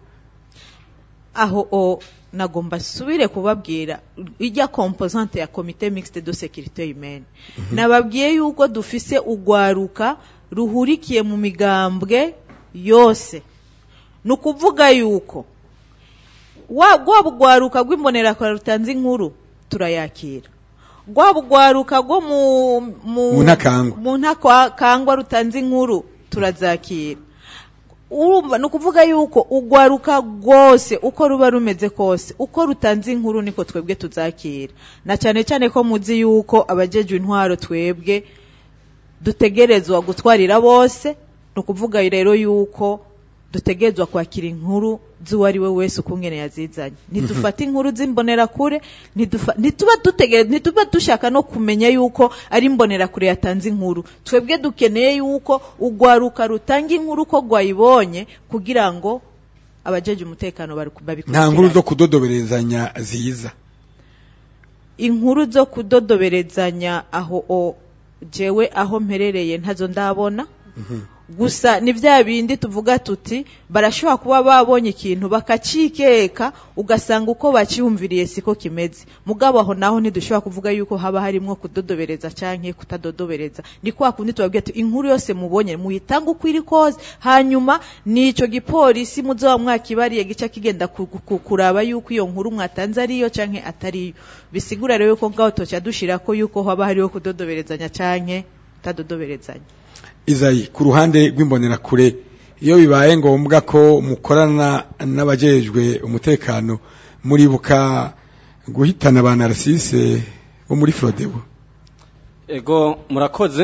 aho o nagomba subire kubabwira ijya composante ya komite mixte de sécurité humaine nababwiye yuko dufise ugwaruka ruhurikiye mu migambwe yose ni ukuvuga yuko wa rwaba ugwaruka rw'imbonerakure rutanze inkuru turayakira rwaba ugwaruka rwo mu Mu ntakangwa. mu ntakangwa rutanze inkuru turazakira urumva ni ukuvuga yuko ugwaruka rwose uko ruba rumeze kose uko rutanze inkuru niko twebwe tuzakira na cyane cyane ko muzi yuko abajejwe intwaro twebwe dutegerezwa gutwarira bose ni ukuvuga rero yuko dutegerezwa kwakira inkuru z'uwo ari we wese ukungene yazizanye ntidufate inkuru z'imbonerakure ntidufa- ntituba dutegere ntituba dushaka no kumenya yuko ari imbonerakure yatanze inkuru twebwe dukeneye yuko ugwaruka rutanga inkuru ko rwayibonye kugira ngo abajeje umutekano bari- nta babikurikirane nkuru zo kudodoberezanya ziza inkuru zo kudodoberezanya aho o jewe aho mperereye ntazo ndabona gusa ni bya bindi tuvuga tuti barashobora kuba babonye ikintu bakacikeka ugasanga uko bakiyumviriye siko kimeze mugabo aho naho ntidushobora kuvuga yuko haba harimo kudodobereza canke kutadodobereza ni kwa kundi tubabwira tuti inkuru yose mubonye muyitange uko iri kose hanyuma nico gipolisi muzoba mwakibariye gica kigenda ku- ku- kuraba yuko iyo nkuru mwatanze ariyo canke atariyo bisigura rero yuko ngaho toca dushirako yuko haba hariho kudodoberezanya canke kutadodoberezanya izayi ku ruhande rw'imbonerakure iyo bibaye ngombwa ko mukorana n'abajejwe umutekano muribuka guhitana ba narcisse bo muri frodebo ego murakoze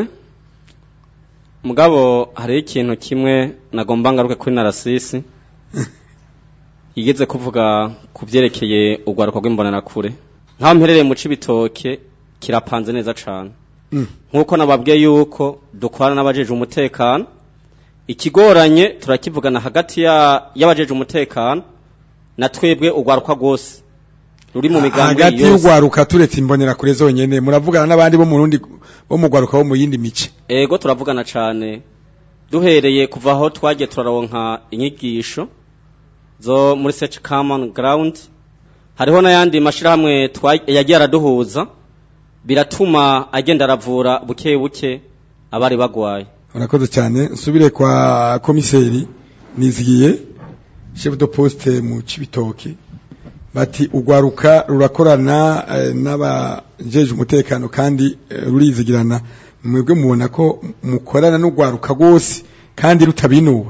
mugabo hariho ikintu kimwe nagomba ngaruke kuri narasisi yigeze kuvuga ku byerekeye urwaruka rw'imbonerakure nk'aho mperereye mu cibitoke kirapanze neza cane nk'uko nababwiye yuko dukorana n'abajeje umutekano ikigoranye turakivugana hagati ya- y'abajeje umutekano na twebwe urwaruka rwose ruri mu migambi hagati yose y'ugwaruka turetse imbonera kure zonyene muravugana n'abandi bo mu rundi bo mu gwaruka bo mu yindi mice ego turavugana cane duhereye kuva aho twagiye turaronka inyigisho zo muri search common ground hariho n'ayandi mashirahamwe twa- yagiye araduhuza biratuma agenda aravura buke buke abari bagwaye urakoze cyane nsubire kwa komiseri nizigiye chef de poste mu cibitoke bati ugwaruka rurakorana eh, n'abajeje umutekano kandi eh, rurizigirana mwebwe mubona ko mukorana n'ugwaruka rwose kandi rutabinuba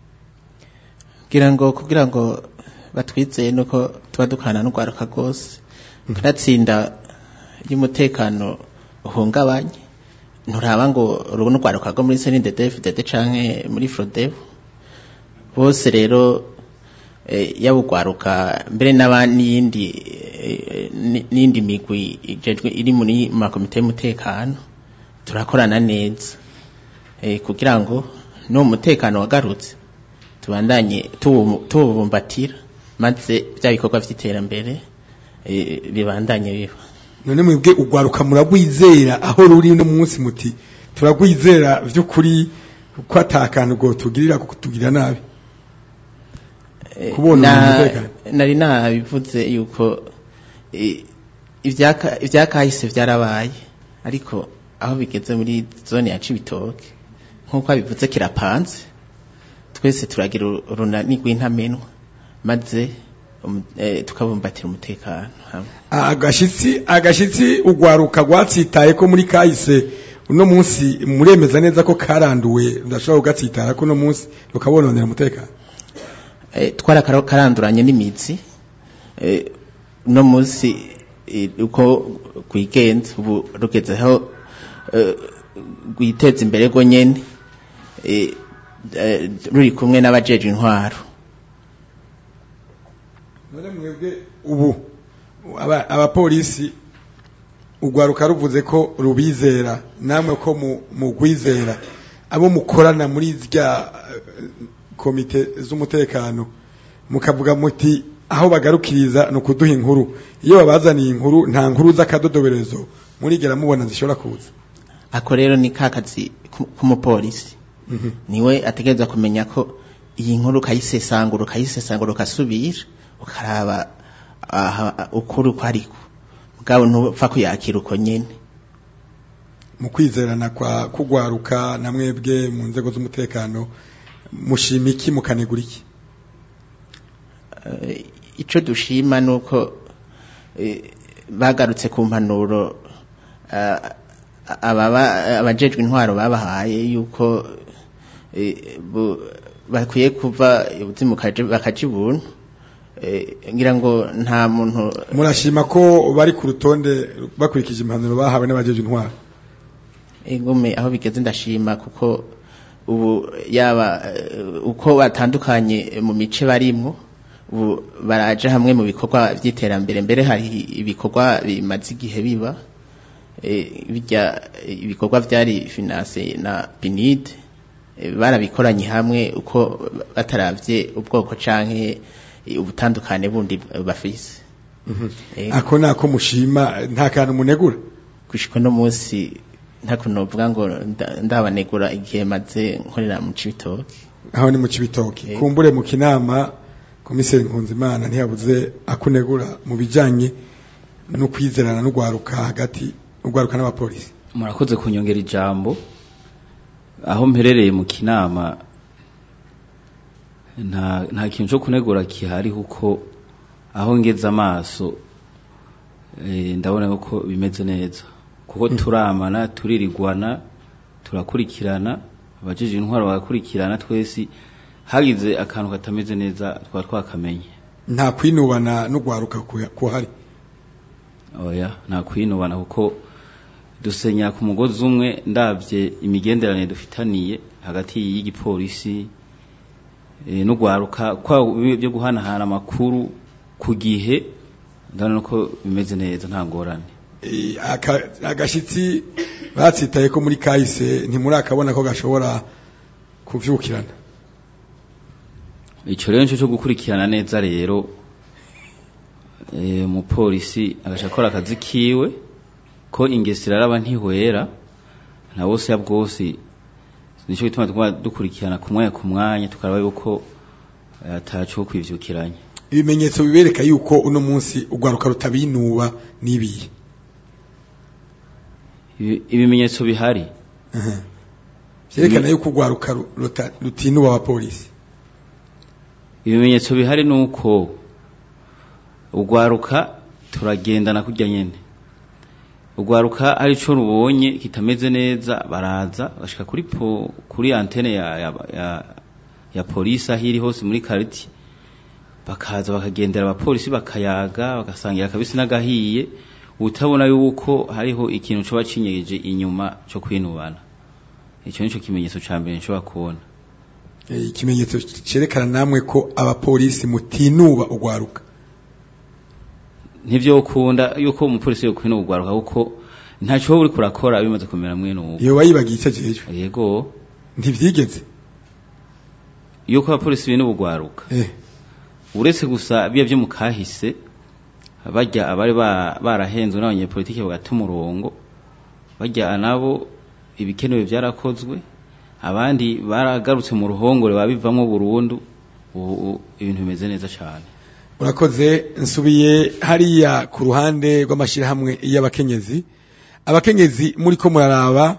kugira ngo kugira ngo batwizeye nuko tuba dukana n'urwaruka rwose kanatsinda y'umutekano uhungabanye nturaba ngo rubone urwaruka rwo muri senidedef dede canke muri frodev bose rero eh, yaba urwaruka mbere n'aba- n'iyindi eh, ni- n'iyindi migwi ijejwe iri muri makomite y'umutekano turakorana neza eh, kugira ngo n'uwo mutekano wagarutse tubandanye tuwu- tuwubumbatira maze bya bikorwa by'iterambere eh, bibandanye biba none mwebwe ugwaruka muragwizera aho ruri no munsi muti turagwizera vy'ukuri ko atakantu go tugirira kutugirira nabi Eh, kubona na- umutekano. nari nabivuze yuko eh, ivyaka- ivyakahise vyarabaye ariko aho bigeze muri zone ya cibitoke nk'uko abivuze kirapanze twese turagira urunani rw'intamenwa maze um, eh, tukabumbatira umutekano hamwe agashitsi agashitsi ugwaruka rwatsitaye ko muri kahise uno munsi muremeza neza ko karanduwe ndashobora kugatsitara ko uno munsi rukabononera umutekano eh, twarakaranduranye n'imitsi eh, no munsi eh, uko rwigenza ubu rugezeho eh, rwiteza imbere rwo nyene eh, eh, ruri kumwe n'abajeje intwaro none mwebwe ubu aba- abapolisi ugwaruka ruvuze ko rubizera namwe ko mu- mugwizera abo mukorana muri zya eh, komite z'umutekano mukavuga muti aho bagarukiriza ni ukuduha inkuru iyo babazaniye inkuru nta nkuru z'akadodoberezo murigera mubona zishobora kuza ako rero ni ka kazi ku- k'umupolisi niwe ategereza kumenya ko iyi nkuru ukayisesangura ukayisesangura ukasubira ukaraba aha- ukuri uko ariko mugabo ntupfa kuyakira uko nyene mu kwizerana kwa kugwaruka na mwebwe mu nzego z'umutekano mushima iki mukanegura iki Eh, ico dushima nuko eh, bagarutse ku mpanuro eh, ababa abajejwe intwaro babahaye yuko eh, bu- bakwiye kuva ubuzimu kaje- bakaja ibuntu Eh, ngira ngo nta muntu murashima ko bari ku rutonde bakurikije impanuro bahawe n'abajeje intwaro ingume aho bigeze ndashima kuko ubu yaba eh, uko batandukanye mu mice barimwo ubu baraje hamwe mu bikorwa by'iterambere mbere hari ibikorwa bimaze igihe biba eh, bijya ibikorwa byari finance na PNID eh, barabikoranye hamwe uko bataravye ubwoko canke eh, ubutandukane bundi bafise Eh, ako nako mushima nta kantu munegura gushika no munsi ntakunovuga ngo nda- ndabanegura igihe maze nkorera mu cibitoke aho ni mu kibitoki kumbure mu kinama komiseri nkunzimana ntiyabuze akunegura mu bijanye no kwizerana n'ugwaruka hagati ugwaruka n'abapolisi murakoze kunyongera ijambo aho mperereye mu kinama nta nta kintu cyo kunegura kihari kuko aho ngeze amaso eh, ndabona ko bimeze neza kuko turamana turirigwana turakurikirana abajije intwaro bagakurikirana twese hagize akantu katameze neza twaba twakamenye nta kwinubana n'ugwaruka kuya- kuhari oya nta kwinubana kuko dusenya ku mugozi umwe ndabye imigenderanire dufitaniye hagati y'igipolisi eh, n'ugwaruka kwa byo guhanahana amakuru ku gihe ndabona ko bimeze neza nta ngorane Eh, aka- agashitsi batsitaye ko muri kahise ntimurakabona ko gashobora kuvyukirana icyo rero nicyo cyo gukurikirana neza rero eh, umupolisi agaca akora akazi kiwe ko ingesi iraraba ntihwera na bose ya bwose nicyo gituma tuguma dukurikirana ku mwanya ku mwanya tukaraba yuko eh, ataco wo kwivyukiranya ibimenyetso bibereka yuko uno munsi urwaruka rutabinuba nibiye Ibi- ibimenyetso bihari vyerekana yuko urwaruka ru- ruta- rutinuba abapolisi ibimenyetso bihari ni uko urwaruka turagendana kurya nyene urwaruka hari ico rubonye kitameze neza baraza bashika kuri po, kuri antene ya, ya, ya, ya polisi aho iri hose muri kariti bakaza bakagendera abapolisi bakayaga bagasangira akabisi n'agahiye utabona yuko hariho ikintu coba cinyegeje inyuma co kwinubana ico nico kimenyetso ca mbere nshobora kubona Eh, ikimenyetso cerekana namwe ko abapolisi mutinuba urwaruka ntivyo ukunda yuko umupolisi yo kwino ugwaruka kuko ntaco uri kurakora bimaze kumera mwene uwo iyo bayibagiye icyo jejwe yego ntivyigeze yuko abapolisi bine ubugwaruka eh uretse gusa biya byo mukahise bajya abari ba- barahenzwe n'abanyepolitike bagata umurongo bajya nabo ibikenewe byarakozwe abandi baragarutse mu ruhongore babivamo burundu ubu ubu ibintu bimeze neza cyane urakoze nsubiye hariya ku ruhande rw'amashyirahamwe y'abakenyezi abakenyezi muri ko muraraba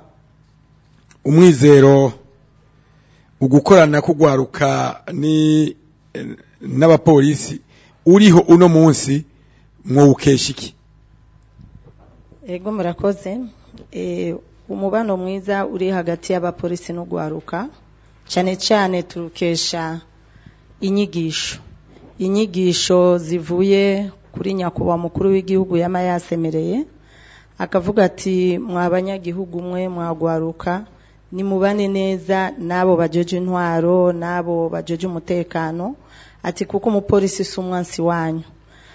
umwizero ugukorana kugwaruka ni n'abapolisi uriho uno munsi mwowukesha iki ego murakoze Eh, umubano mwiza uri hagati y'abapolisi n'ugwaruka cyane cyane turukesha inyigisho inyigisho zivuye kuri nyakubahwa mukuru w'igihugu yama yasemereye akavuga ati mwa banyagihugu mwe mwagwaruka nimubane neza n'abo bajeje intwaro n'abo bajeje umutekano ati kuko umupolisi si umwansi wanyu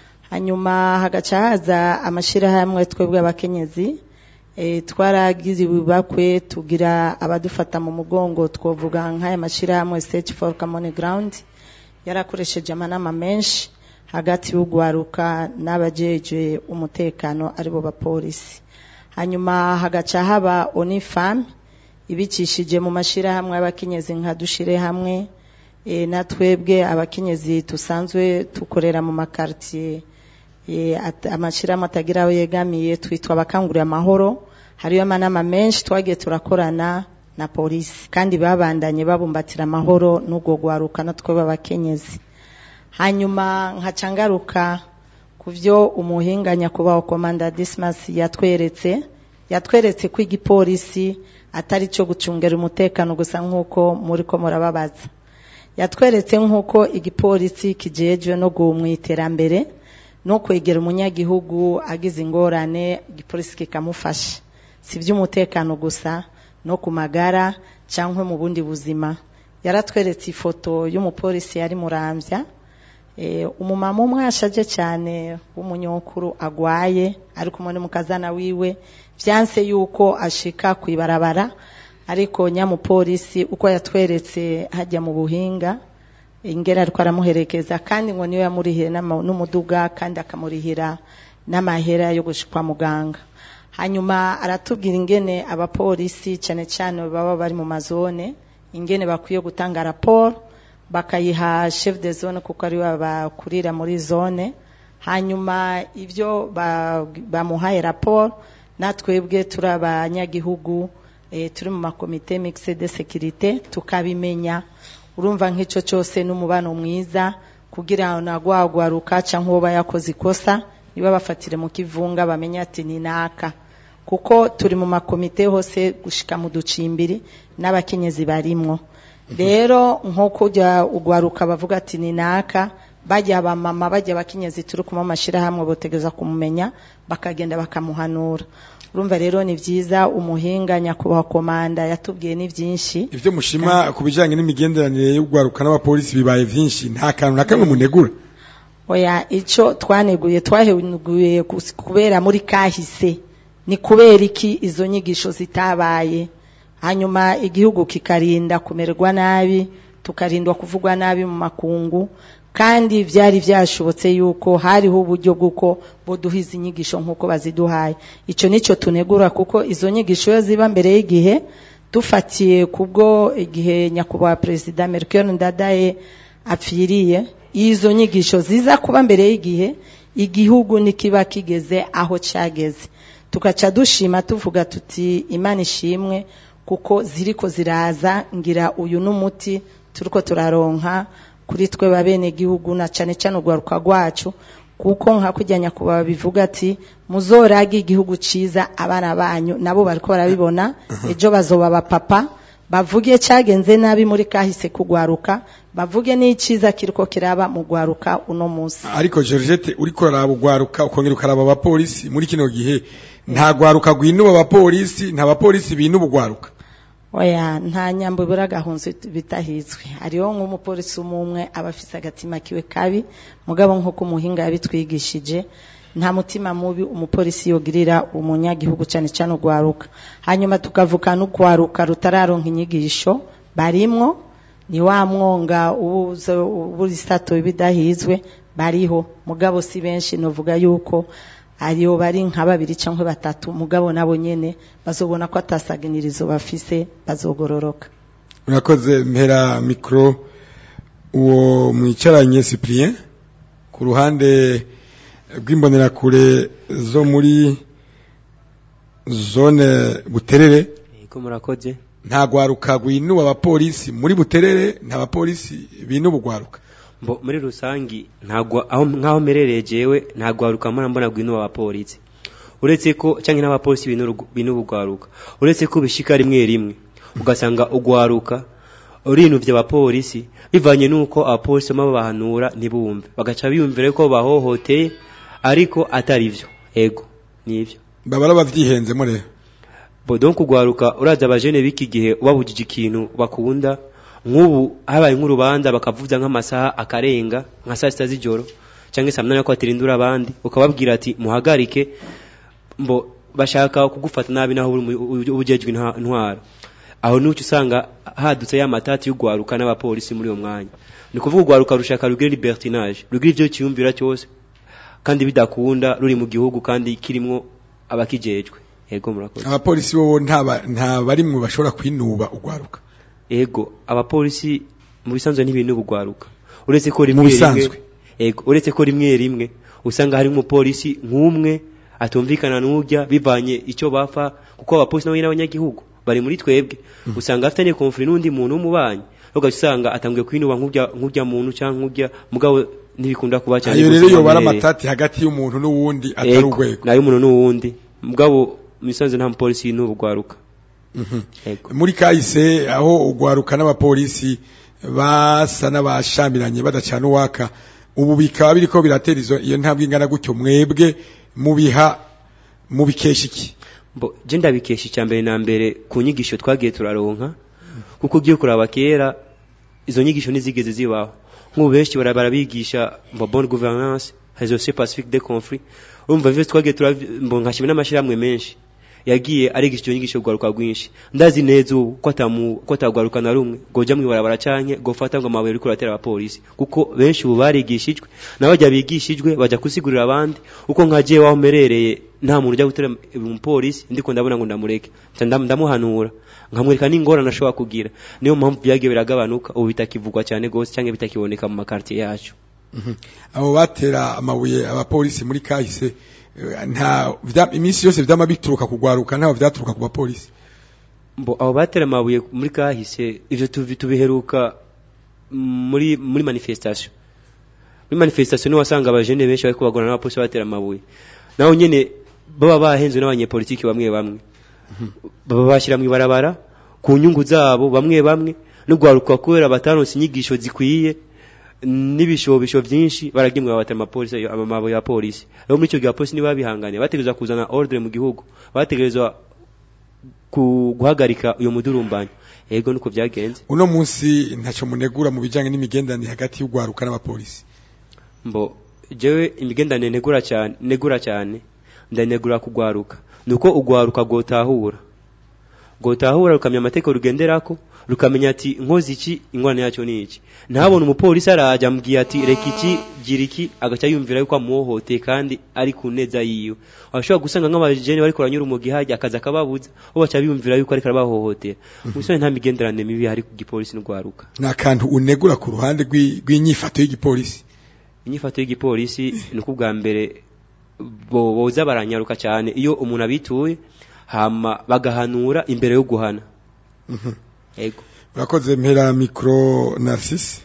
hanyuma hagaca haza amashyirahamwe twebwe abakenyezi e, twaragize ibibakwe tugira abadufata mu mugongo twovuga nk'aya mashyirahamwe search for common ground yarakoresheje amanama menshi hagati y'ugwaruka n'abajeje umutekano aribo bapolisi hanyuma hagaca haba onifam ibicishije mu mashyirahamwe y'abakenyezi nka dushire hamwe e, na twebwe abakenyezi tusanzwe tukorera mu makartier e, at- amashyirahamwe atagira aho yegamiye twitwa abakangurira amahoro hariyo amanama menshi twagiye turakorana na polisi kandi babandanye babumbatira amahoro n'ubwo gwaruka natwe b'abakenyezi hanyuma nkaca ngaruka ku byo umuhinga nyakubahwa komanda dismas yatweretse yatweretse ko igipolisi atari cyo gucungera umutekano gusa nk'uko muri ko murababaza yatweretse nk'uko igipolisi kijejwe no mu iterambere no kwegera umunyagihugu agize ingorane igipolisi kikamufasha si iby'umutekano gusa no ku magara cyangwa mu bundi buzima yaratweretse ifoto y'umupolisi yari murambya Eh, umumama umwe ashaje cyane w'umunyokuru agwaye ari kumwe n'umukazana wiwe byanse yuko ashika ku ibarabara ariko nyamupolisi uko yatweretse hajya mu buhinga ingera ariko aramuherekeza kandi ngo niyo yamurihira n'ama- n'umuduga kandi akamurihira n'amahera yo gushikwa muganga hanyuma aratubwira ingene abapolisi cyane cyane baba bari mu mazone ingene bakwiye gutanga raporo bakayiha chef de zone kuko ari we bakurira muri zone hanyuma ibyo ba- bamuhaye raporo natwebwe turi abanyagihugu eh, turi mu makomite mixed de sécurité tukabimenya urumva nk'icyo cyose n'umubano mwiza kugira ngo nagwagwaruka cyangwa uwo yakoze ikosa niba bafatire mu kivunga bamenye ati ni naka kuko turi mu makomite hose gushika mu ducimbiri n'abakenyezi barimwo rero nko kujya ugwaruka bavuga ati ni naka bajya abamama bajya abakenyezi turi kumwe amashyirahamwe botegeza kumumenya bakagenda bakamuhanura urumva rero ni byiza umuhinga nyakubahwa komanda yatubwiye ni byinshi ivyo mushima ku bijanye n'imigenderanire y'ugwaruka n'abapolisi bibaye vyinshi nta kantu na kamwe munegura oya icyo twaneguye twaheguye kus- kubera muri kahise ni kubera iki izo nyigisho zitabaye hanyuma igihugu kikarinda kumererwa nabi tukarindwa kuvugwa nabi mu makungu kandi byari byashobotse yuko hariho uburyo bw'uko buduha izi nyigisho nk'uko baziduhaye icyo nicyo tunegura kuko izo nyigisho iyo ziba mbere y'igihe dufatiye kubwo igihe nyakubahwa perezida Melchior Ndadaye apfiriye izo nyigisho ziza kuba mbere y'igihe igihugu nikiba kigeze aho cyageze tugaca dushima tuvuga tuti imana ishimwe kuko ziriko ziraza ngira uyu n'umuti turiko turaronka kuri twe babene gihugu na cane cane urwaruka rwacu kuko nka kujya nyakubahwa bivuga ati muzorage igihugu ciza abana banyu nabo bariko barabibona ejo bazoba abapapa bavuge cyagenze nabi muri kahise kugwaruka bavuge n'iciza kiriko kiraba mu gwaruka uno munsi ariko Georgette uriko uraraba ugwaruka ukongera ukaraba abapolisi muri kino gihe nta gwaruka gwinuba abapolisi nta bapolisi binuba ugwaruka oya nta nyambo ibura gahunzi bitahizwe hariho nk'umupolisi umwe aba afise agatima kiwe kabi mugabo nk'uko umuhinga yabitwigishije nta mutima mubi umupolisi yogirira umunyagihugu cyane cyane ugwaruka hanyuma tukavuga n'ugwaruka rutararonka inyigisho barimwo ni wa mwonga uburi sato bidahizwe bariho mugabo si benshi novuga yuko ariyo bari nka babiri cyangwa batatu mugabo nabo nyene bazobona ko atasaganirizo bafise bazogororoka urakoze mpera mikro uwo mwicaranye Cyprien ku ruhande rw'imbonerakure zo muri zone buterere Ego murakoze nta gwaruka gwinuba abapolisi muri buterere nta bapolisi binuba ugwaruka Mbo muri rusangi ntagwa aho nkaho merereye jewe ntagwaruka mbona mbona gwinu abapolisi uretse ko canke n'abapolisi binu bugwaruka uretse ko bishika rimwe rimwe ugasanga ugwaruka urinuvye abapolisi bivanye nuko abapolisi bama bahanura ntibumve bagaca biyumvira ko bahohoteye ariko atari vyo ego nivyo babara bavyihenzemo rero bo donc ugwaruka uraza abajene biki gihe ubabujije ikintu bakunda nk'ubu habaye nk'urubanza bakavuza nk'amasaha akarenga nka saa sita z'ijoro cyangwa saa munani ko batirindura abandi ukababwira ati muhagarike mbo bashaka kugufata nabi naho uri ubujejwe intwaro aho nucyo usanga hadutse ya matati y'ugwaruka n'abapolisi muri uwo mwanya ni kuvuga ugwaruka rushaka rugira libertinage rugira ivyo kiyumvira cyose kandi bidakunda ruri mu gihugu kandi kirimwo abakijejwe yego murakoze abapolisi bo nta barimwe bashobora kwinuba ugwaruka ego abapolisi mu bisanzwe n'ibintu bugwaruka uretse ko rimwe rimwe ego uretse ko rimwe rimwe usanga hari umupolisi nk'umwe atumvikana n'ujya bivanye icyo bapfa kuko abapolisi nabo n'abanyagihugu bari muri twebwe usanga afitanye konfuri n'undi muntu w'umubanyi ugaca usanga atangiye kwinuba nk'ujya nk'ujya muntu cyangwa nk'ujya mugabo ntibikunda kuba cyane ayo rero yobara amatati hagati y'umuntu n'uwundi atari urwego nayo umuntu n'uwundi mugabo mu bisanzwe nta mupolisi n'ubugwaruka muri kahise aho ugwaruka n'abapolisi basa n'abashamiranye badacana uwaka ubu bikaba biriko biratera izo iyo ntambwe ingana gutyo mwebwe mubiha mubikesha iki bo je ndabikesha icya mbere na mbere ku nyigisho twagiye turaronka kuko ugiye kuraba kera izo nyigisho ntizigeze zibaho nk'ubu benshi barabigisha mbo bonne gouvernance résolution pacifique des conflits urumva vyo twagiye turabwo nkashimwe n'amashirahamwe menshi yagiye arigisha icyo nyigisho rwaruka rwinshi ndazi neza ubu ko atamu ko atagwaruka na rumwe goja mwibarabara canke gofata ngo amabuye ariko ratera abapolisi kuko benshi ubu barigishijwe nabajya bigishijwe baja kusigurira abandi uko nkagiye waho merereye nta muntu ujya gutera umupolisi ndiko ndabona ngo ndamureke ndamuhanura nkamwereka n'ingorane ashobora kugira niyo mpamvu byagiye biragabanuka ubu bitakivugwa cyane gose canke bitakiboneka mu makartier yacu abo batera amabuye abapolisi muri kahise nta iminsi yose vyama bituruka kugwaruka ntaho vyaturuka ku bapolisi mbo abo batera amabuye muri kahise ivyo tubiheruka muri muri manifestation muri manifestation niho wasanga abajene benshi bariko bagorana n'abapolisi batera amabuye naho nyene baba bahenzwe n'abanyepolitiki bamwe bamwe baba bashyira mu ibarabara ku nyungu zabo bamwe bamwe n'ugwaruka kubera bataronse inyigisho zikwiye n'ibishobisho byinshi baragimwe babatera amapolisi amabuye ya polisi rero muri icyo gihe abapolisi niba bihangane bategerezwa kuzana ordre mu gihugu bategerezwa guhagarika uyo mudurumbanyo yego nuko byagenze uno munsi ntacyo munegura mu bijyanye n'imigenderanire hagati y'ugwaruka n'abapolisi mbo jewe imigenderanire negura cyane negura cyane ndanegura kugwaruka nuko ugwaruka gotahura ngo utahura rukamenya amategeko rugenderako rukamenya ati nkozi iki ingorane yacyo ni iki ntabona umupolisi araje amubwiye ati reka iki gira iki agaca yumvira yuko amuhohoteye kandi ari ku neza yiwe ashobora gusanga nk'abajene bariko baranyura umugi hajya akazi akababuza bo baca biyumvira yuko ariko arabahohotera musore nta migenderanire mibi hari ku gipolisi n'urwaruka ni akantu unegura ku ruhande rw'i- rw'inyifato y'igipolisi inyifato y'igipolisi ni uko ubwa mbere bo- boza baranyaruka cyane iyo umuntu abituye hama bagahanura imbere yo guhana Mhm. yego urakoze mpera mikoro narcisse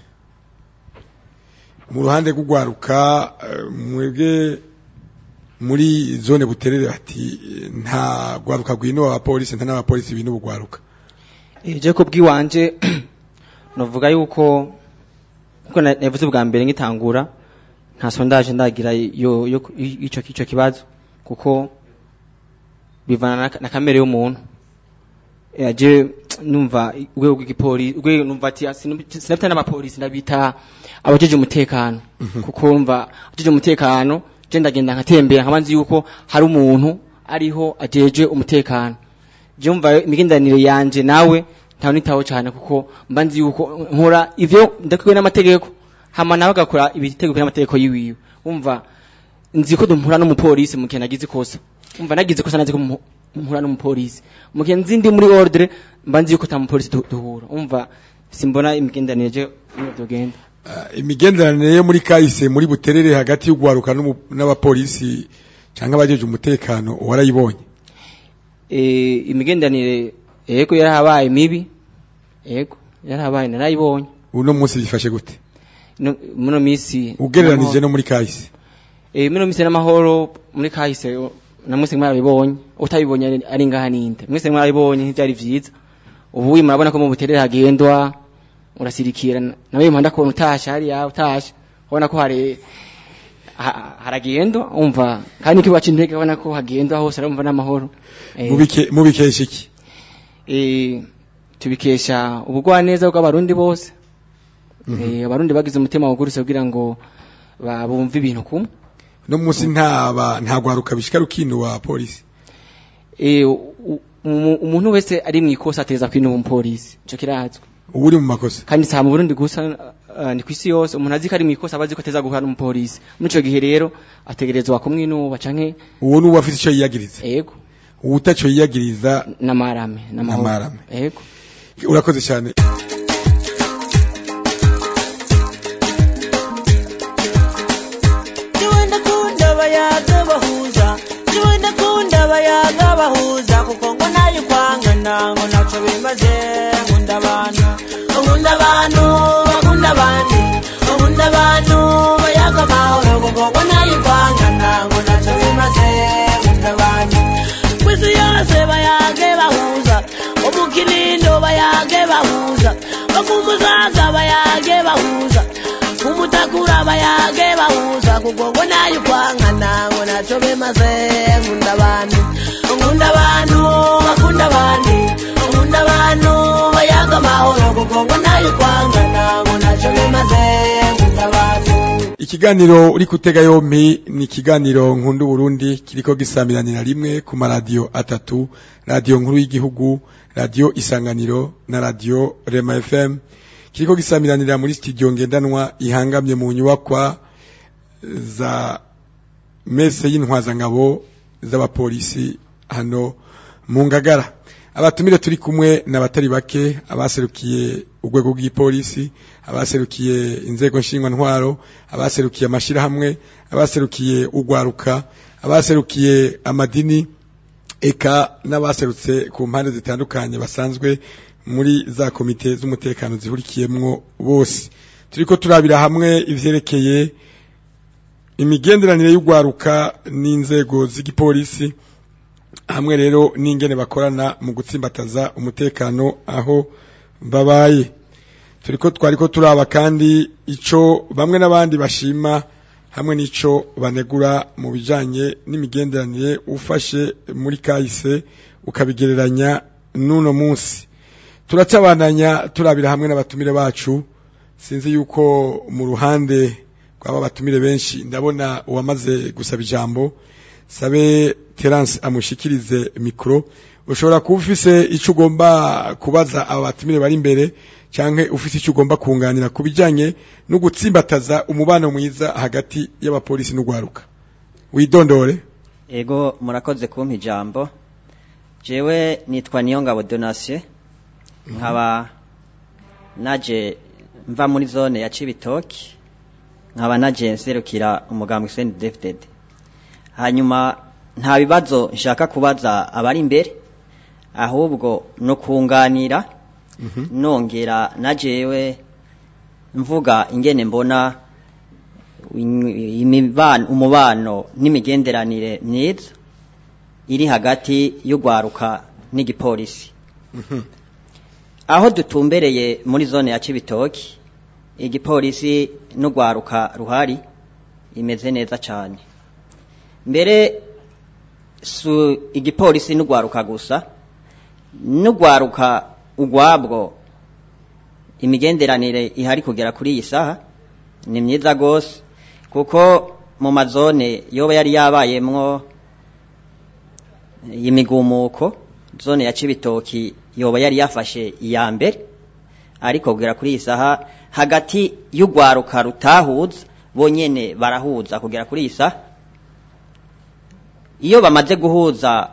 mu ruhande rw'ugwaruka eh, mwebwe muri zone buterere bati eh, nta gwaruka rwino abapolisi nta n'abapolisi bino bugwaruka je ko bwiwanje novuga yuko kuko na- navuze bwa mbere ngitangura nta sondage ndagira yo yo ico ico kibazo kuko bivana na, na kamere y'umuntu Eh, je numva urwego rw'igipolisi urwego numva ati sinabita n'abapolisi ndabita abajeje umutekano kuko numva abajeje umutekano je ndagenda nkatembera nkaba nzi yuko hari umuntu ariho ajeje umutekano je umva imigenderanire yanje nawe ntawe nitaho cyane kuko mba nzi yuko nkora ivyo ndakwiwe n'amategeko hama nawe agakora ibitegeko n'amategeko yiwiwe umva nzi ko dumpura n'umupolisi mu gihe nagize ikosa umva nagize ikosa nazi ko mu- mpura n'umupolisi mu gihe nzi ndi muri ordre mba nzi yuko ta mupolisi du- duhura umva simbona imigenderanire je iyo byogenda Eh, imigenderanire yo muri kahise muri buterere hagati y'ugwaruka n'umu- n'abapolisi cyangwa abajeje umutekano warayibonye eh imigenderanire yego yarahabaye mibi yego yarahabaye narayibonye uno munsi bifashe gute no muno misi ugereranije no muri kahise eh muno misi n'amahoro muri kahise o- na mwese mwarabibonye utabibonye ari- ari ngaha ninde mwese mwarabibonye ntibyari vyiza ubu murabona ko mu buterere hagendwa urasirikira nawe impanda ko utasha hari ya utasha ubona ko hari ha- haragendwa umva kandi kiba c'intege ubona ko hagendwa hose urumva n'amahoro Eh, Mubike- mubikesha iki eh tubikesha ubugwaneza bw'abarundi bose eh abarundi bagize umutima wugurutse kugira ngo ba- bumve ibintu kumwe no munsi ntaba nta gwaruka bishika rukino wa polisi eh u- umu- umuntu wese ari mu ikosa ateza kwinuma umupolisi ico kirazwi uri mu makosa kandi sa mu Burundi gusa uh, ni kwisi yose umuntu azi ko ari mu ikosa abazi ko ateza guhana n'umupolisi muri ico gihe rero ategerezwa kumwinuba canke uwo ni uwafite icyo yiyagiriza yego uwutaco yiyagiriza n'amarame n'amahoro N'amarame. yego urakoze cyane Jiwe ndakunda abayaga bahuza Jiwe ndakunda abayaga bahuza Kuko ngo nayo kwangana ngo naco bimaze Nkunda abantu Nkunda abantu bakunda abandi Nkunda abantu bayaga amahoro Kuko ngo nayo kwangana ngo naco bimaze Nkunda abantu Kwisi yose bayage bahuza Umukinindo bayage bahuza Bakumuzaga bayage bahuza kumutakura bayage bahuza kuko ngo nayo kwankana ngo naco bemaze nkunda abantu nkunda abantu bakunda abandi nkunda abantu bayaga amahoro kuko ngo nayo kwankana ngo naco bemaze nkunda abantu ikiganiro uri kutega yompi ni ikiganiro nkunda Burundi kiriko gisamiranira rimwe ku maradiyo atatu radiyo nkuru y'igihugu radiyo isanganiro na radiyo rema fm kiriko gisamiranira muri studio ngendanwa ihangamye mu nyubakwa za mese y'intwazangabo z'abapolisi hano mu ngagara abatumire turi kumwe n'abatari bake abaserukiye urwego rw'ipolisi abaserukiye inzego ntwaro abaserukiye amashirahamwe abaserukiye urwaruka abaserukiye amadini eka n'abaserutse ku mpande zitandukanye basanzwe muri za komite z'umutekano zihurikiyemwo bose turiko turabira hamwe ivyerekeye imigenderanire y'urwaruka n'inzego z'igipolisi hamwe rero n'ingene bakorana mu gutsimbataza umutekano aho babaye turiko twariko turaba kandi ico bamwe n'abandi bashima hamwe n'ico banegura mu bijanye n'imigenderanire ufashe muri kahise ukabigereranya n'uno munsi turacabananya turabira hamwe n'abatumire bacu sinzi yuko mu ruhande rw'aba batumire benshi ndabona uwamaze gusaba ijambo sabe Terence amushikirize mikro ushobora kuba ufise icyo ugomba kubaza aba batumire bari imbere cyangwa ufise icyo ugomba kunganira ku bijyanye no gutsimbataza umubano mwiza hagati y'abapolisi n'urwaruka widondore ego murakoze kumpa ijambo jewe nitwa niyongabo donasiyo nkaba naje mva muri zone ya cibitoki nkaba naje nserukira umugambi Saint David hanyuma nta bibazo nshaka kubaza abari imbere ahubwo no kunganira nongera najewe mvuga ingene mbona imibano umubano n'imigenderanire myiza iri hagati y'urwaruka n'igipolisi aho dutumbereye muri zone ya Cibitoki igipolisi n'urwaruka ruhari imeze neza cyane mbere su igipolisi n'urwaruka gusa n'urwaruka ugwabwo imigenderanire ihari kugera kuri iyi saha ni myiza rwose kuko mu mazone yoba yari yabayemwo imigumuko zone ya Cibitoki yoba yari yafashe iya mbere ariko kugera kuri iyi saha hagati y'urwaruka rutahuza bonyene barahuza kugera kuri iyi saha iyo bamaze guhuza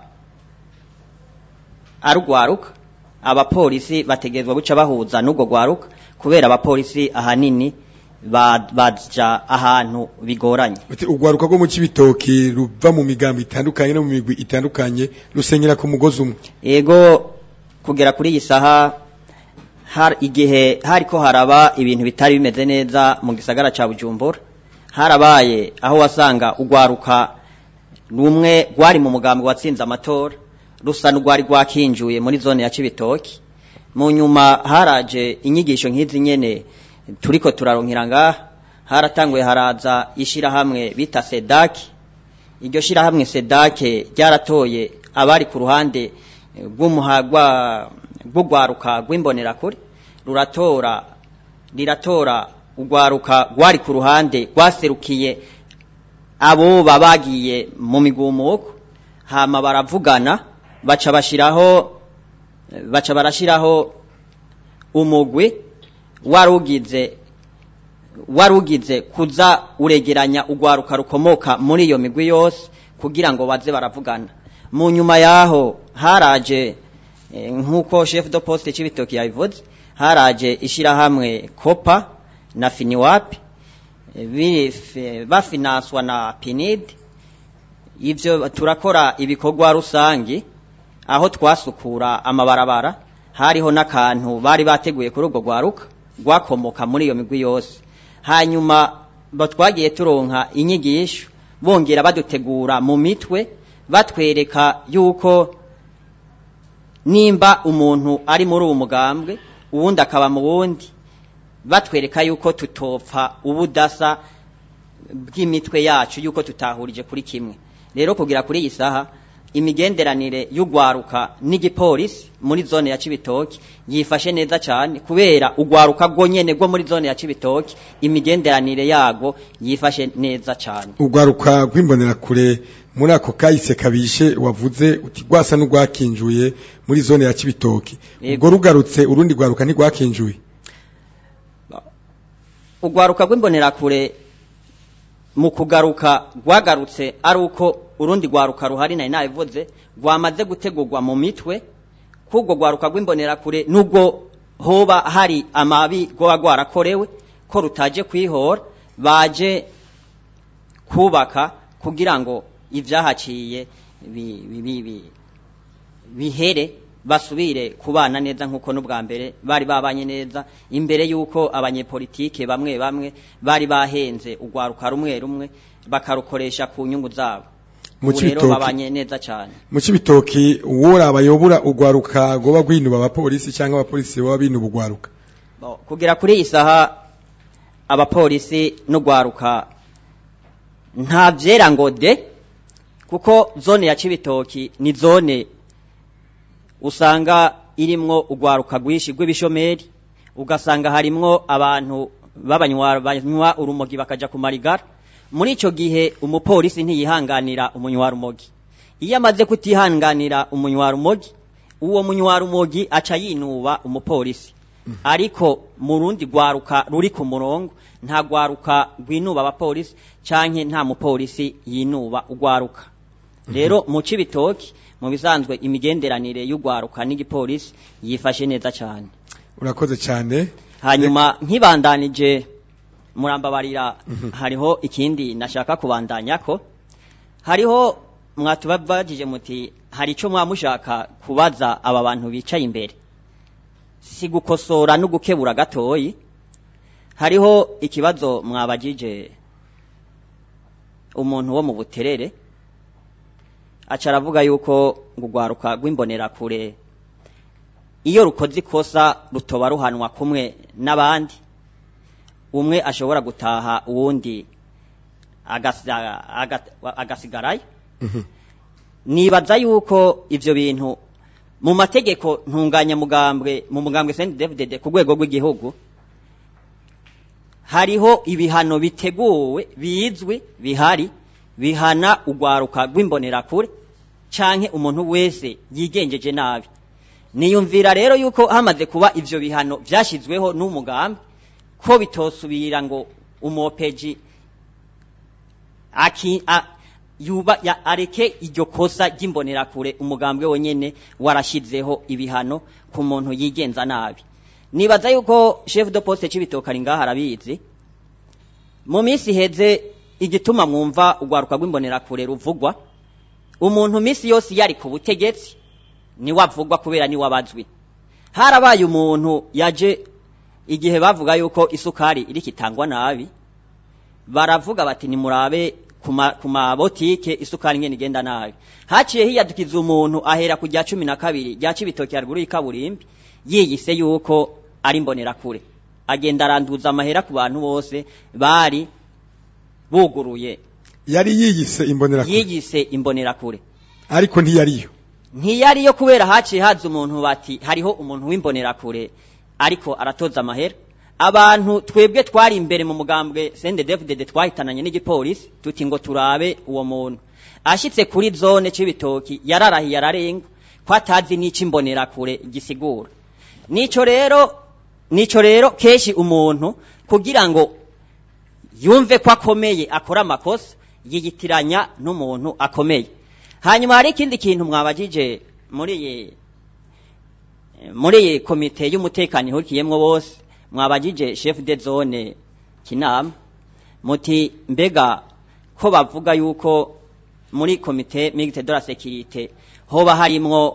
arugwaruka abapolisi bategerezwa guca bahuza n'ubwo gwaruka kubera abapolisi ahanini baja ahantu bigoranye urwaruka rwo mu kibitoki ruva mu migambo itandukanye no mu migwi itandukanye rusenyera ku mugozi umwe ego kugera kuri iyi saha har igihe hariko haraba ibintu bitari bimeze neza mu gisagara ca Bujumbura harabaye aho wasanga urwaruka rumwe rwari mu mugambi watsinze amatora rusa n'urwari rwakinjuye muri zone ya Cibitoki mu nyuma haraje inyigisho nk'izi nyene turiko turaronkera ngaha haratanguye haraza ishirahamwe bita sedaki iryo shirahamwe sedake ryaratoye abari ku ruhande rw'umuhagwa rw'urwaruka rw'imbonerakure ruratora riratora urwaruka rwari ku ruhande rwaserukiye abo babagiye mu migumuko hama baravugana baca bashiraho baca barashiraho umugwi warugize warugize kuza uregeranya urwaruka rukomoka muri iyo migwi yose kugira ngo baze baravugana mu nyuma yaho haraje nk'uko chef de poste c'ibitoki yabivuze haraje ishirahamwe kopa na finiwapi bafinanswa na pinid ivyo turakora ibikorwa rusangi aho twasukura amabarabara hariho n'akantu bari bateguye kuri ubwo rwaruka rwakomoka muri iyo migwi yose hanyuma batwagiye turonka inyigisho bongera badutegura mu mitwe batwereka yuko nimba umuntu ari muri uwo mugambwe uwundi akaba mu wundi batwereka yuko tutopfa ubudasa bw'imitwe yacu yuko tutahurije kuri kimwe rero kugira kuri iyi saha imigenderanire y'urwaruka n'igipolisi muri zone ya Cibitoki yifashe neza cyane kubera urwaruka rwo nyene rwo muri zone ya Cibitoki imigenderanire yago yifashe neza cyane urwaruka rw'imbonerakure muri ako kahise kabishe wavuze uti rwasa n'urwakinjuye muri zone ya Cibitoki ubwo rugarutse urundi rwaruka ntirwakinjuye urwaruka rw'imbonerakure mu kugaruka rwagarutse ari uko urundi rwaruka ruhari nari nabivuze rwamaze gutegurwa mu mitwe k'ubwo rwaruka rw'imbonerakure nubwo hoba hari amabi rwoba rwarakorewe ko rutaje kwihora baje kubaka kugira ngo ibyahaciye bihere basubire kubana neza nk'uko n'ubwa mbere bari babanye neza imbere y'uko abanyepolitike bamwe bamwe bari bahenze urwaruka rumwe rumwe bakarukoresha ku nyungu zabo mu rero babanye neza cyane mu kibitoki uwora abayobora urwaruka goba rwinuba abapolisi cyangwa abapolisi baba binuba urwaruka kugera kuri iyi saha abapolisi n'urwaruka nta byera ngo de kuko zone ya kibitoki ni zone usanga irimwo urwaruka rwinshi rw'ibishomeri ugasanga harimwo abantu banywa urumogi bakaja ku marigara muri icyo gihe umupolisi ntiyihanganira umunywarumogi iyo amaze kutihanganira umunywarumogi uwo munywarumogi aca yinuba umupolisi ariko mu rundi rwaruka ruri ku murongo nta rwaruka rwinuba abapolisi canke nta mupolisi yinuba urwaruka rero mu cibitoki mu bisanzwe imigenderanire y'urwaruka n'igipolisi yifashe neza cyane urakoze cyane hanyuma nkibandanije murambabarira hariho ikindi nashaka kubandanya ko hariho mwatubabajije muti hari icyo mwamushaka kubaza aba bantu bicaye imbere si gukosora no gukebura gatoyi hariho ikibazo mwabajije umuntu wo mu buterere aca aravuga yuko urwaruka rw'imbonerakure iyo rukoze ikosa rutoba ruhanwa kumwe n'abandi umwe ashobora gutaha uwundi agasa- aga- agasigarayo nibaza yuko ivyo bintu mu mategeko ntunganyamugambwe mu mugambwe CNDD-FDD ku rwego rw'igihugu hariho ibihano biteguwe bizwi bihari bihana urwaruka rw'imbonerakure canke umuntu wese yigenjeje nabi niyumvira rero yuko hamaze kuba ivyo bihano vyashizweho n'umugambi ko bitosubira ngo umopeji aki a, yuba ya, areke iryo kosa ry'imbonerakure umugambwe wonyene warashizeho ibihano ku muntu yigenza nabi nibaza yuko chef de poste c'ibitoka ari ngaha arabizi mu minsi iheze igituma mwumva urwaruka rw'imbonerakure ruvugwa umuntu minsi yose yari ku butegetsi niwe avugwa kubera niwe abazwi harabaye umuntu yaje igihe bavuga yuko isukari iri kitangwa nabi baravuga bati nimurabe ku ma- ku mabotike isukari ngene igenda nabi haciye hiyadukiza umuntu ahera ku rya cumi na kabiri rya cibitoki haruguru y'ikaburimbi yiyise yuko ari imbonerakure agenda aranduza amahera ku bantu bose bari buguruye yari yiyise imbonerakure yiyise imbonerakure ariko ntiyariyo ntiyariyo kubera haciye haza umuntu bati hariho umuntu w'imbonerakure ariko aratoza amahera abantu twebwe twari imbere mu mugambwe CNDD-FDD twahitananye n'igipolisi tuti ngo turabe uwo muntu ashitse kuri zone c'ibitoki yararahiye ararenga ko atazi n'ico imbonerakure gisigura nico rero nico rero keshi umuntu kugira ngo yumve ko akomeye akora amakosa yiyitiranya n'umuntu akomeye hanyuma hari ikindi kintu mwabajije muri iyi muri iyi komite y'umutekano ihurikiyemwo bose mwabajije chef de zone kinama muti mbega ko bavuga yuko muri komite mixte de la sécurité hoba harimwo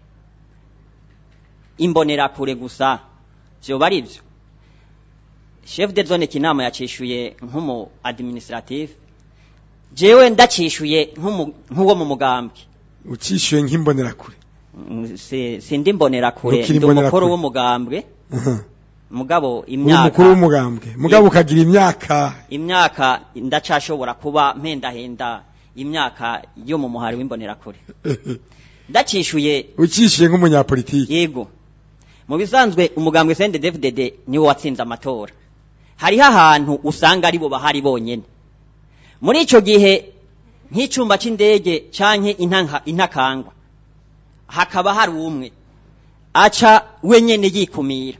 imbonerakure gusa vyoba ari vyo chef de zone kinama yacishuye nk'umu administrative jewe ndacishuye nk'umu- nk'uwo mu mugambwe ucishuye nk'imbonerakure Mm, si- sindi mbonerakure Ntukiri ndi umukuru imbonerakure. w'umugambwe Aha. mugabo uri imyaka umukuru w'umugambwe mugabo ukagira imyaka imyaka ndacashobora kuba mpendahenda imyaka yo mu muhari w'imbonerakure ndacishuye ucishuye nk'umunyapolitiki yego mu bisanzwe umugambwe CNDD-FDD niwo watsinze amatora hariho ahantu usanga ari bo bahari bonyene muri ico gihe nk'icumba c'indege canke intanka intakangwa hakaba hari umwe aca wenyene yikumira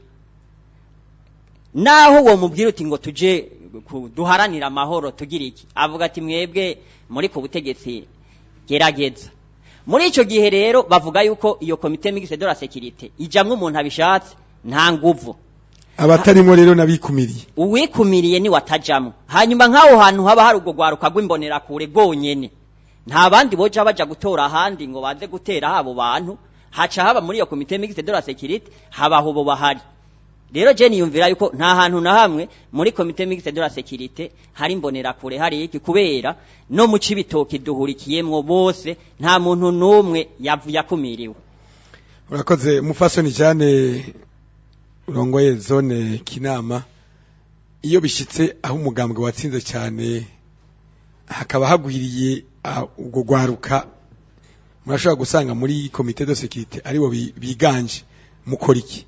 naho uwo mubwira uti ngo tuje ku- duharanire amahoro tugira iki avuga ati mwebwe muri ku butegetsi gerageza muri ico gihe rero bavuga yuko iyo komite mixte de la sécurité ijamwo umuntu abishatse nta nguvu abatarimo rero nabikumiriye uwikumiriye ni watajamwo hanyuma nk'aho hantu haba hari ubwo rwaruka rw'imbonerakure rwonyene nta bandi boja baja gutora ahandi ngo baze gutera habo bantu haca haba muri iyo komite mixte de la sécurité habaho bo bahari rero je niyumvira yuko nta hantu na hamwe muri komite mixte de la sécurité hari imbonerakure hari iki kubera no mu cibitoki duhurikiyemwo bose nta muntu n'umwe yavu- yakumiriwe urakoze mufasoni jane urongoye zone kinama iyo bishitse aho umugambwe watsinze cyane hakaba hagwiriye ah, ubwo rwaruka murashobora gusanga muri komite de sécurité aribo bi- biganje mukora iki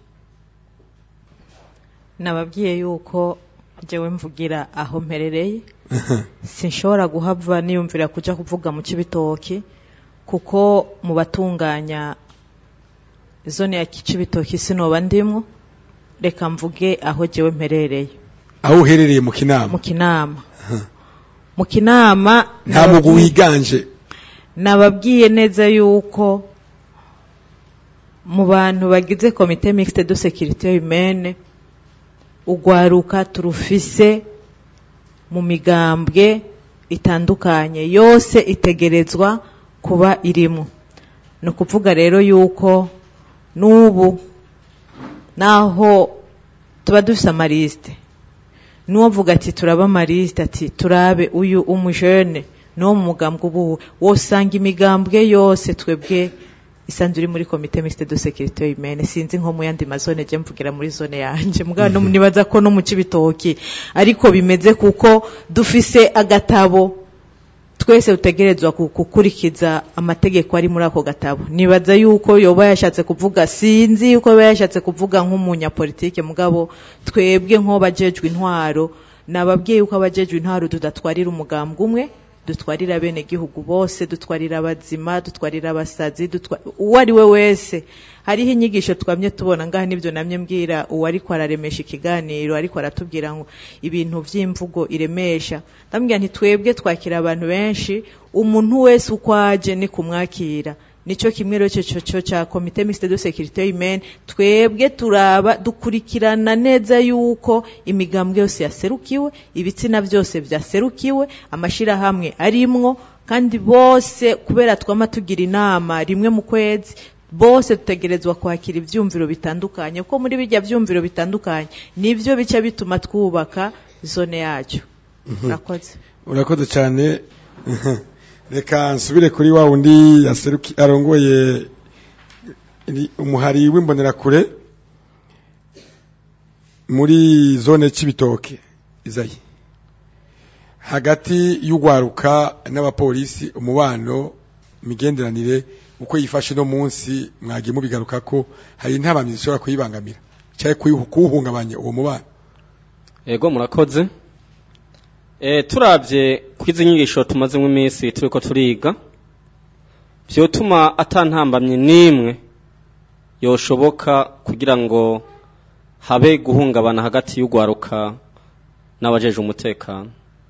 nababwiye yuko jewe mvugira aho mperereye sinshobora guhava niyumvira kuja kuvuga mu cibitoki kuko mu batunganya zone ya Kicibitoki sinoba ndimwo reka mvuge aho jewe mperereye aho uherereye mu kinama mu kinama mu kinama nta mugwi wiganje nababwiye neza yuko mu bantu bagize komite mixte de sécurité humaine ugwaruka turufise mu migambwe itandukanye yose itegerezwa kuba irimo ni ukuvuga rero yuko n'ubu naho tuba dufise amarisite n'uwavuga ati turaba amarisite ati turabe uyu umujene n'uwo mu mugambwe ubu wosanga imigambwe yose twebwe isanzwe iri muri komite mixte de sécurité humaine sinzi nko mu yandi mazone je mvugira muri zone yanje mugabo no nibaza ko no mu cibitoki ariko bimeze kuko dufise agatabo twese utegerezwa gukurikiza amategeko ari muri ako gatabo nibaza yuko yoba yashatse kuvuga sinzi yuko yoba yashatse kuvuga nk'umunyapolitike mugabo twebwe nk'abajejwe intwaro nababwiye yuko abajejwe intwaro tudatwarira umugambwe umwe dutwarira bene gihugu bose dutwarira abazima dutwarira abasazi uwo ari we wese hariho inyigisho twamye tubona ngaha nibyo namye mbwira uwo ariko araremesha ikiganiro ariko aratubwira ngo ibintu by'imvugo iremesha ndambwira nti twebwe twakira abantu benshi umuntu wese uko aje ni kumwakira nicyo kimwe rero cyo cyo cya komite mixte de sécurité humaine twebwe turaba dukurikirana neza yuko imigambwe yose yaserukiwe ibitsina byose byaserukiwe amashirahamwe arimwo kandi bose kubera twama tugira inama rimwe mu kwezi bose dutegerezwa kwakira ibyumviro bitandukanye kuko muri bijya byumviro bitandukanye nibyo bica bituma twubaka zone yacu urakoze urakoze cyane reka nsubire kuri wa wundi yaseruki arongoye umuhari w'imbonerakure muri zone c'ibitoke izayi hagati y'ugwaruka n'abapolisi umubano imigenderanire uko yifashe no munsi mwagiye mubigaruka ko hari intabamyi zishobora kuyibangamira cyangwa kuwuhungabanya uwo mubano ego murakoze e, turabye kwizi nyigisho tumazemo iminsi turiko turiga vyotuma atantambamye nimwe yoshoboka kugira ngo habe guhungabana hagati y'ugwaruka n'abajeje umutekano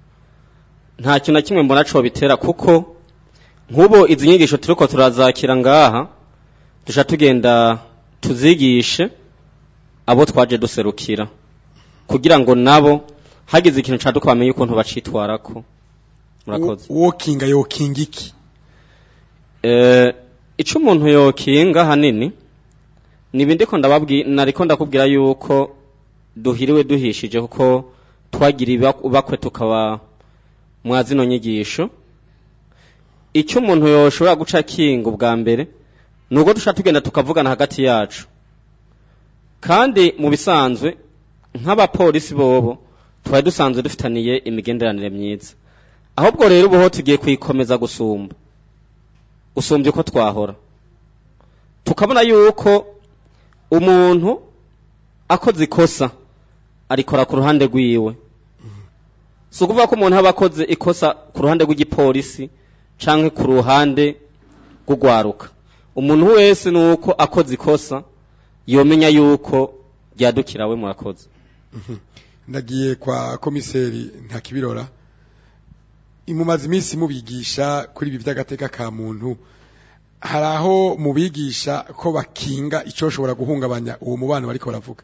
nta kintu na kimwe mbona co bitera kuko nk'ubu izi nyigisho turiko turazakira ngaha dusha tugenda tuzigishe abo twaje duserukira kugira ngo nabo hagize ikintu caduka bamenye ukuntu bacitwarako murakoze wokinga yokinga iki eh ico umuntu yokinga hanini nibindi ko ndababwi nariko ndakubwira yuko duhiriwe duhishije kuko twagira bakwe tukaba mwazino nyigisho icyo umuntu yoshobora guca kinga ubwa mbere nubwo dushaka tugenda tukavugana hagati yacu kandi mu bisanzwe nk'abapolisi bobo twari dusanzwe dufitaniye imigenderanire myiza ahubwo rero ubuho tugiye kuyikomeza gusumba gusumbya uko twahora tukabona yuko umuntu akoze ikosa arikora ku ruhande rwiwe si ukuvuga ko umuntu aba akoze ikosa ku ruhande rw'igipolisi canke ku ruhande rw'ugwaruka umuntu wese ni uko akoze ikosa yomenya yuko ryadukira we murakoze ndagiye kwa komiseri nta kibirora imumaze iminsi mubigisha kuri ibi by'agateka ka muntu hari aho mubigisha ko bakinga icyo shobora guhungabanya uwo mubano bariko baravuga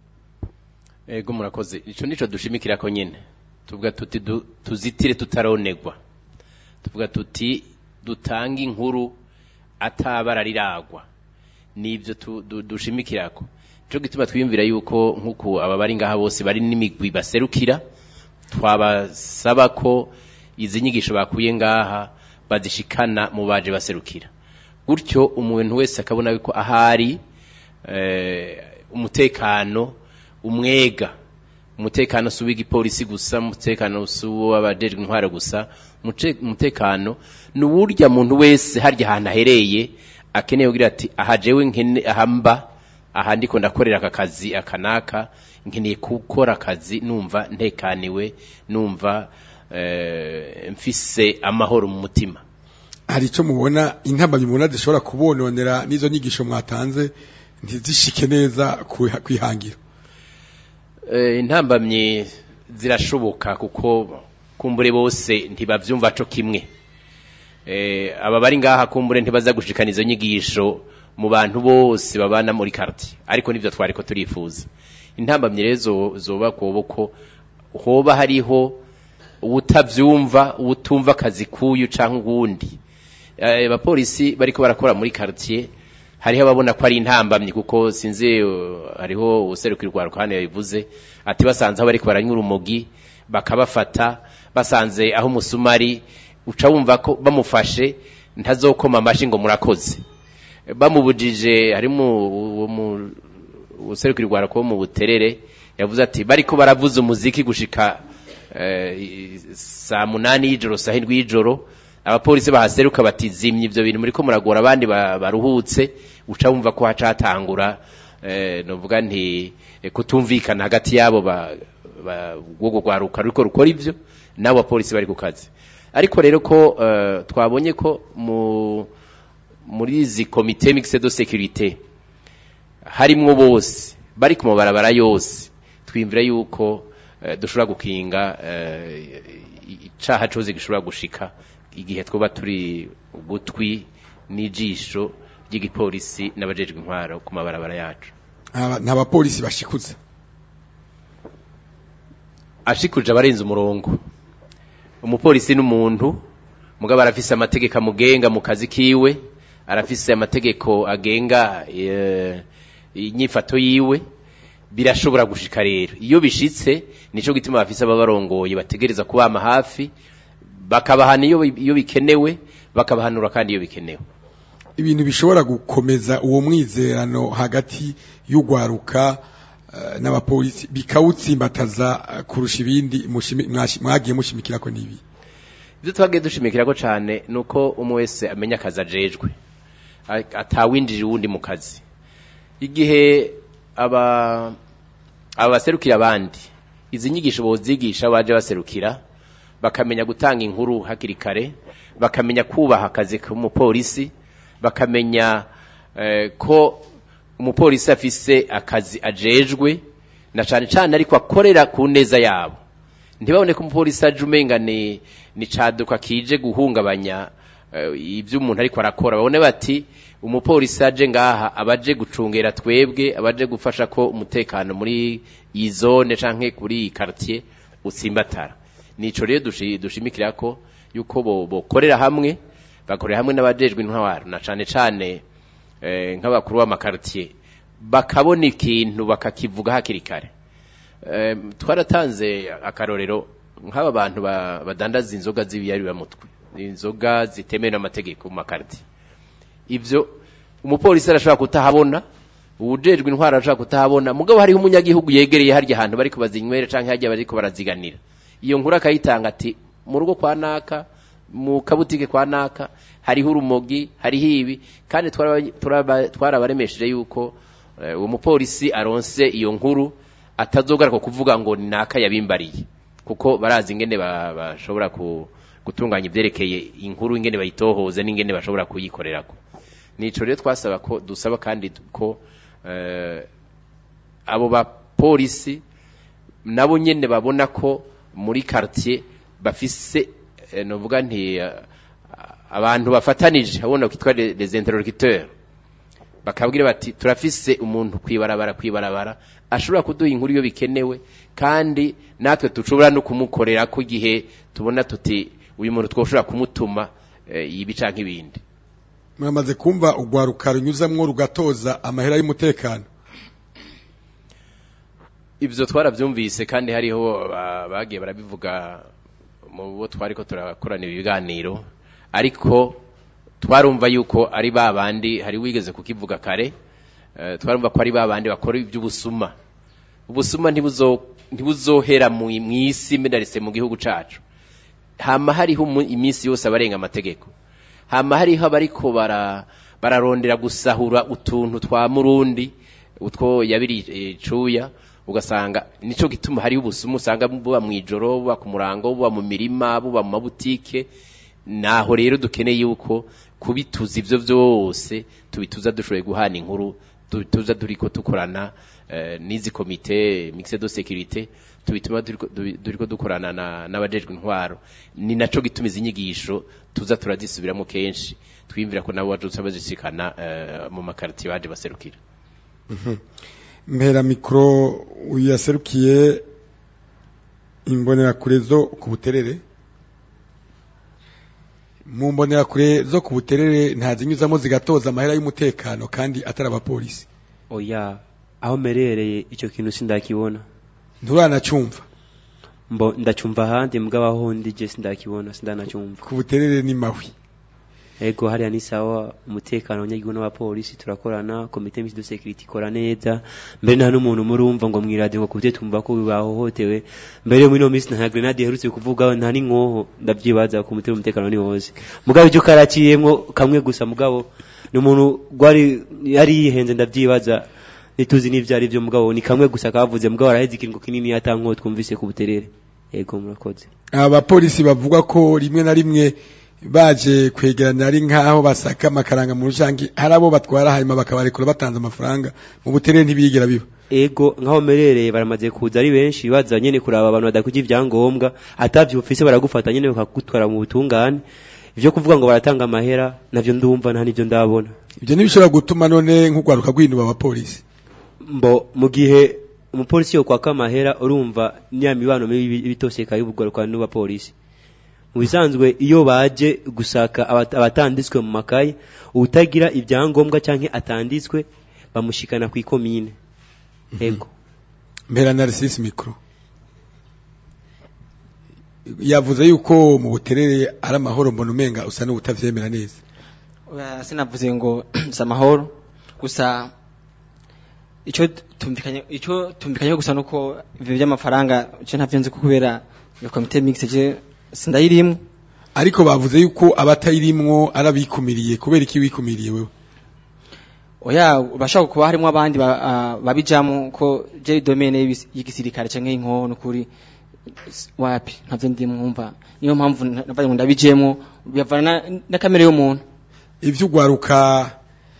ego murakoze ico nico dushimikira ko nyene tuvuga tuti tuzitire tutaronegwa tuvuga tuti dutanga inkuru atabara riragwa nibyo dushimikirako cyo gituma twiyumvira yuko nk'uko aba bari ngaha bose bari n'imigwi baserukira twabasaba ko izi nyigisho bakuye ngaha bazishikana mu baje baserukira gutyo umuntu wese akabona yuko ahari umutekano umwega umutekano si uw'igipolisi gusa umutekano si uw'abajejwe intwaro gusa umutekano ni uwurya muntu wese harya ahantu ahereye akeneye kugira ati aha jewe nkene ahamba aha ndiko ndakorera aka kazi aka naka nkeneye gukora akazi numva ntekaniwe numva mfise amahoro mu mutima hari icyo mubona intambamyi mubona zishobora kubononera n'izo nyigisho mwatanze ntizishike neza ku- kwihangira Eh, intambamyi zirashoboka kuko kumbure bose ntibavyumva co kimwe eh, aba bari ngaha kumbure ntibaza gushikana izo nyigisho mu bantu bose babana muri quartier ariko nivyo twariko turifuza intambamyi rero zo- zoba kubo ko hoba hariho ubutavyumva ubutumva akazi kuyu canke uwundi eh, abapolisi bariko barakora muri quartier hariho ababona ko ari intambamyi kuko sinzi uh, hariho userukira urwaruka hano yabivuze ati basanze aho bariko baranywa urumogi bakabafata basanze aho umusumari uca wumva ko bamufashe ntazokoma amashi ngo murakoze bamubujije harimo uwo mu- userukira urwaruka wo mu buterere yavuze ati bariko baravuza umuziki gushika eh, saa munani y'ijoro saa hindwi y'ijoro abapolisi bahaseruka bati zimya ivyo bintu muriko muragora abandi ba- baruhutse uca wumva ko haca hatangura eh, novuga nti eh, kutumvikana hagati yabo ba ba- rwogo rwaruka ruriko rukora ivyo n'abo bapolisi bari ku kazi ariko rero ko eh, twabonye ko mu muri izi komite mixed de sécurité harimwo bose bari ku mabarabara yose twimvira yuko eh, dushobora gukinga eh, icaha cose gishobora gushika igihe twoba turi ugutwi n'ijisho ry'igipolisi n'abajejwe intwaro ku mabarabara yacu Aba- nta bapolisi bashikuza ashikuje abarenze umurongo umupolisi n'umuntu mugabo arafise amategeko amugenga mu kazi kiwe arafise amategeko agenga eh, inyifato yiwe birashobora gushika rero iyo bishitse nico gituma bafise ababarongoye bategereza kubama hafi bakabahana iyo iyo bikenewe bakabahanura kandi iyo bikenewe ibintu bishobora gukomeza uwo mwizerano hagati y'ugwaruka eh, n'abapolisi bikawutsimbataza eh, kurusha ibindi mushimi- mwashi- mwagiye mushimikira ko nibi ibyo twagiye dushimikira ko cyane ni uko umwe wese amenya akazi ajejwe A- atawinjira uwundi mu kazi igihe aba aba baserukira abandi izi nyigisho bozigisha baje baserukira bakamenya gutanga inkuru hakiri kare bakamenya kubaha akazi k'umupolisi bakamenya eh, ko umupolisi afise akazi ajejwe na cane cane ariko akorera ku neza yabo ntibabone ko umupolisi aje umenga ni ni caduka kije guhungabanya eh, ibyo umuntu ariko arakora babone bati umupolisi aje ngaha abaje gucungera twebwe abaje gufasha ko umutekano muri iyi zone canke kuri iyi quartier utsimbatara nico rero dushi- dushimikira ko yuko bo bokorera hamwe bakorera hamwe n'abajejwe intwaro na cane cane eh, nk'abakuru b'amakartier bakabona ikintu bakakivuga hakiri kare Eh, twaratanze akarorero nk'aba bantu ba- badandaza inzoga z'ibiyaribamutwe inzoga zitemewe n'amategeko mu makarti ivyo umupolisi arashobora kutahabona uwujejwe intwaro arashobora kutahabona mugabo hariho umunyagihugu yegereye harya hantu bariko bazinywera canke harya bariko baraziganira iyo nkuru akayitanga ati mu rugo kwa naka mu kabutike kwa naka hariho urumogi hariho ibi kandi twaraba- turaba- twarabaremesheje yuko eh, uwo mupolisi aronse iyo nkuru atazogaruka kuvuga ngo ni naka yabimbariye kuko barazi ingene ba- bashobora ku- gutunganya ivyerekeye inkuru ingene bayitohoza n'ingene bashobora kuyikorerako nico rero twasaba ko dusaba kandi ko eh, abo bapolisi nabo nyene babona ko muri quartier bafise eh, novuga nti eh, abantu bafatanije abona kitwa les les interlocuteurs bakabwira bati turafise umuntu kwibarabara kwibarabara ashobora kuduha inkuru iyo bikenewe kandi natwe dushobora no kumukorera ko igihe tubona tuti uyu muntu twoshobora kumutuma eh, ibi canke ibindi mwamaze kumva ugwaruka runyuzamwo rugatoza amahera y'umutekano ivyo twaravyumvise kandi hariho ba- bagiye barabivuga mu bo twariko turakorana ibiganiro ariko twarumva yuko ari ba bandi hari wigeze kukivuga kare eh, twarumva ko ari ba bandi bakora iby'ubusuma ubusuma ntibuzo ntibuzohera mu mwisi medarise mu gihugu cacu hama hariho umu- iminsi yose abarenga amategeko hama hariho abariko bara bararondera gusahura utuntu twa murundi utwo yabiri eh, cuya ugasanga nico gituma hariho ubusuma usanga buba mwijoro buba ku murango buba mu mirima buba mu mabutike naho rero dukeneye yuko kubituza ivyo vyose tubituza dushoboye guhana inkuru tubituza turiko dukorana eh, n'izi komite mixed de sécurité tubituma turiko dubi- turiko dukorana na- n'abajejwe intwaro ni naco gituma izi nyigisho tuza turazisubiramo kenshi twiyumvira ko nabo baje bazishikana eh, mu makartier baje baserukira Mhm. mpera mikoro uyaserukiye imbonerakure zo ku buterere mu mbonerakure zo ku buterere ntazinyuzamo zigatoza amahera y'umutekano kandi atari abapolisi oya aho merereye icyo kintu sindakibona nturanacumva mbo ndacumva ahandi mugabo aho ndi je sindakibona sindanacumva ku buterere ni mawi ego hariya ni sawa umutekano w'abanyagihugu n'abapolisi turakorana komite misi de security ikora neza mbere nta n'umuntu murumva ngo mwiradiyo ngo kubye tumva ko bahohotewe mbere yo muri ino minsi nta grenade iherutse kuvuga nta n'inkoho ndavyibaza ku mutima umutekano ni wose mugabo icyo karaciyemwo kamwe gusa mugabo ni umuntu gwari yari yihenze ndavyibaza nituzi n'ivyo ari vyo mugabo ni kamwe gusa kavuze mugabo araheze ikiringo kinini atankoho twumvise ku buterere ego murakoze abapolisi bavuga ko rimwe na rimwe baje kwegerana ari nkaho basaka amakaranga mu rujangi hari abo batwara hanyuma bakabarekura batanze amafaranga mu buterere ntibigera biba ego nkaho merereye baramaze kuza ari benshi baza nyene kuraba abantu badakugira ivyangombwa atavyo ufise baragufata nyene bakagutwara mu butungane ivyo kuvuga ngo baratanga amahera navyo ndumva nta nivyo ndabona ibyo ntibishobora gutuma none nk'urwaruka rw'inuba abapolisi mbo mu gihe umupolisi yo kwaka amahera urumva niya mibano mibi bitoseka y'ubugwaruka n'abapolisi mu bisanzwe iyo baje gusaka abat- abatanditswe mu makaye utagira ibyangombwa canke atanditswe bamushikana ku ikomine ego mpera narcisse micro yavuze yuko mu buterere ari amahoro mbona umenga usa n'ubutavyemera neza Oya, sinavuze ngo si amahoro gusa icyo tumvikanye icyo tumvikanye gusa nuko ivyo by'amafaranga icyo ntavyo nzi ko kubera iyo komite mixed je sindayirimwe ariko bavuze yuko abatayirimwo arabikumiriye kubera iki wikumiriye wewe oya bashaka kuba harimo abandi ba- ah, babijamo ko je domaine y'ibis- y'igisirikare canke y'inkono kuri s- wapi ntavyo ndimwumva niyo mpamvu nabaye ngo ndabijemo bivana na- na kamere y'umuntu ivyo ugwaruka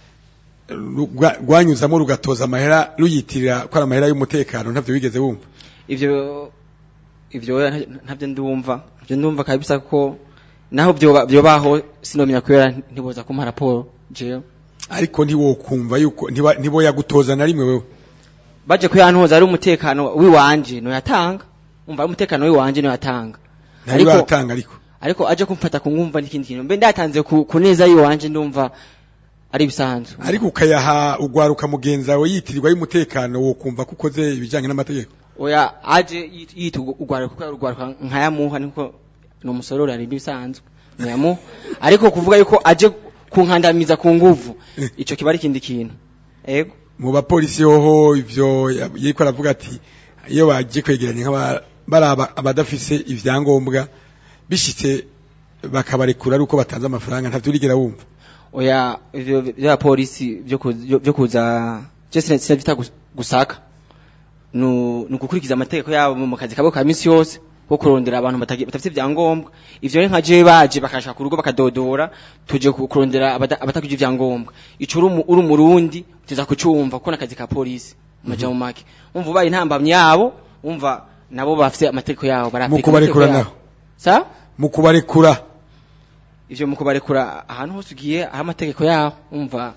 rugwa- rwanyuzamo rugatoza amahera ruyitirira ko ari amahera y'umutekano ntavyo wigeze wumva ivyo ivyo oya, nta- ntavyo ndumva ivyo ndumva kabisa ko naho vyoba vyobaho sinomenya kubera ntiboza kumpa raporo jewe ariko ntiwokumva yuko ntiba- ntiboyagutoza na rimwe wewe baje kuyantoza ari umutekano wiwanje no yatanga umva ari umutekano wiwanje no yatanga ntari batanga ariko ariko aje kumfata kungumva n'ikindi kintu mbe ndatanze ku, ku neza yiwanje ndumva ari bisanzwe ariko ukayaha ugwaruka mugenzi wawe yitirirwa y'umutekano wokumva ko ukoze ibijanye n'amategeko oya aje yit- yita ugwaruka kuko ugwaruka nkayamuha niko ni umusororo ari bisanzwe nyamuha ariko kuvuga yuko aje kunkandamiza ku nguvu ico kiba ari ikindi kintu ego mu bapolisi hoho ivyo ya- yiko aravuga ati iyo bagiye kwegeranya nk'aba baraba abadafise ivyangombwa bishitse bakabarekura ari uko batanze amafaranga ntavyo urigera wumva oya ivyo vya polisi byo ku- byo- byo kuza je sina sinavita gusaka nu nukukurikiza amategeko yabo mu kazi kabo ka misi yose ko kurondera abantu batagi- batafite ibyangombwa ivyo rero nka je baje bakashaka ku rugo bakadodora tuje ku- kurondera abada- abatakugira ibyangombwa ico uri umu- uri umurundi tuza kucumva kuko nakazi ka polisi maja mu make umva ubaye intambamyi yabo umva nabo bafite amategeko yabo mu barapika kubarekura amategeko naho yabo. sa mu kubarekura ivyo mu kubarekura ahantu hose ugiye aho amategeko yaho umva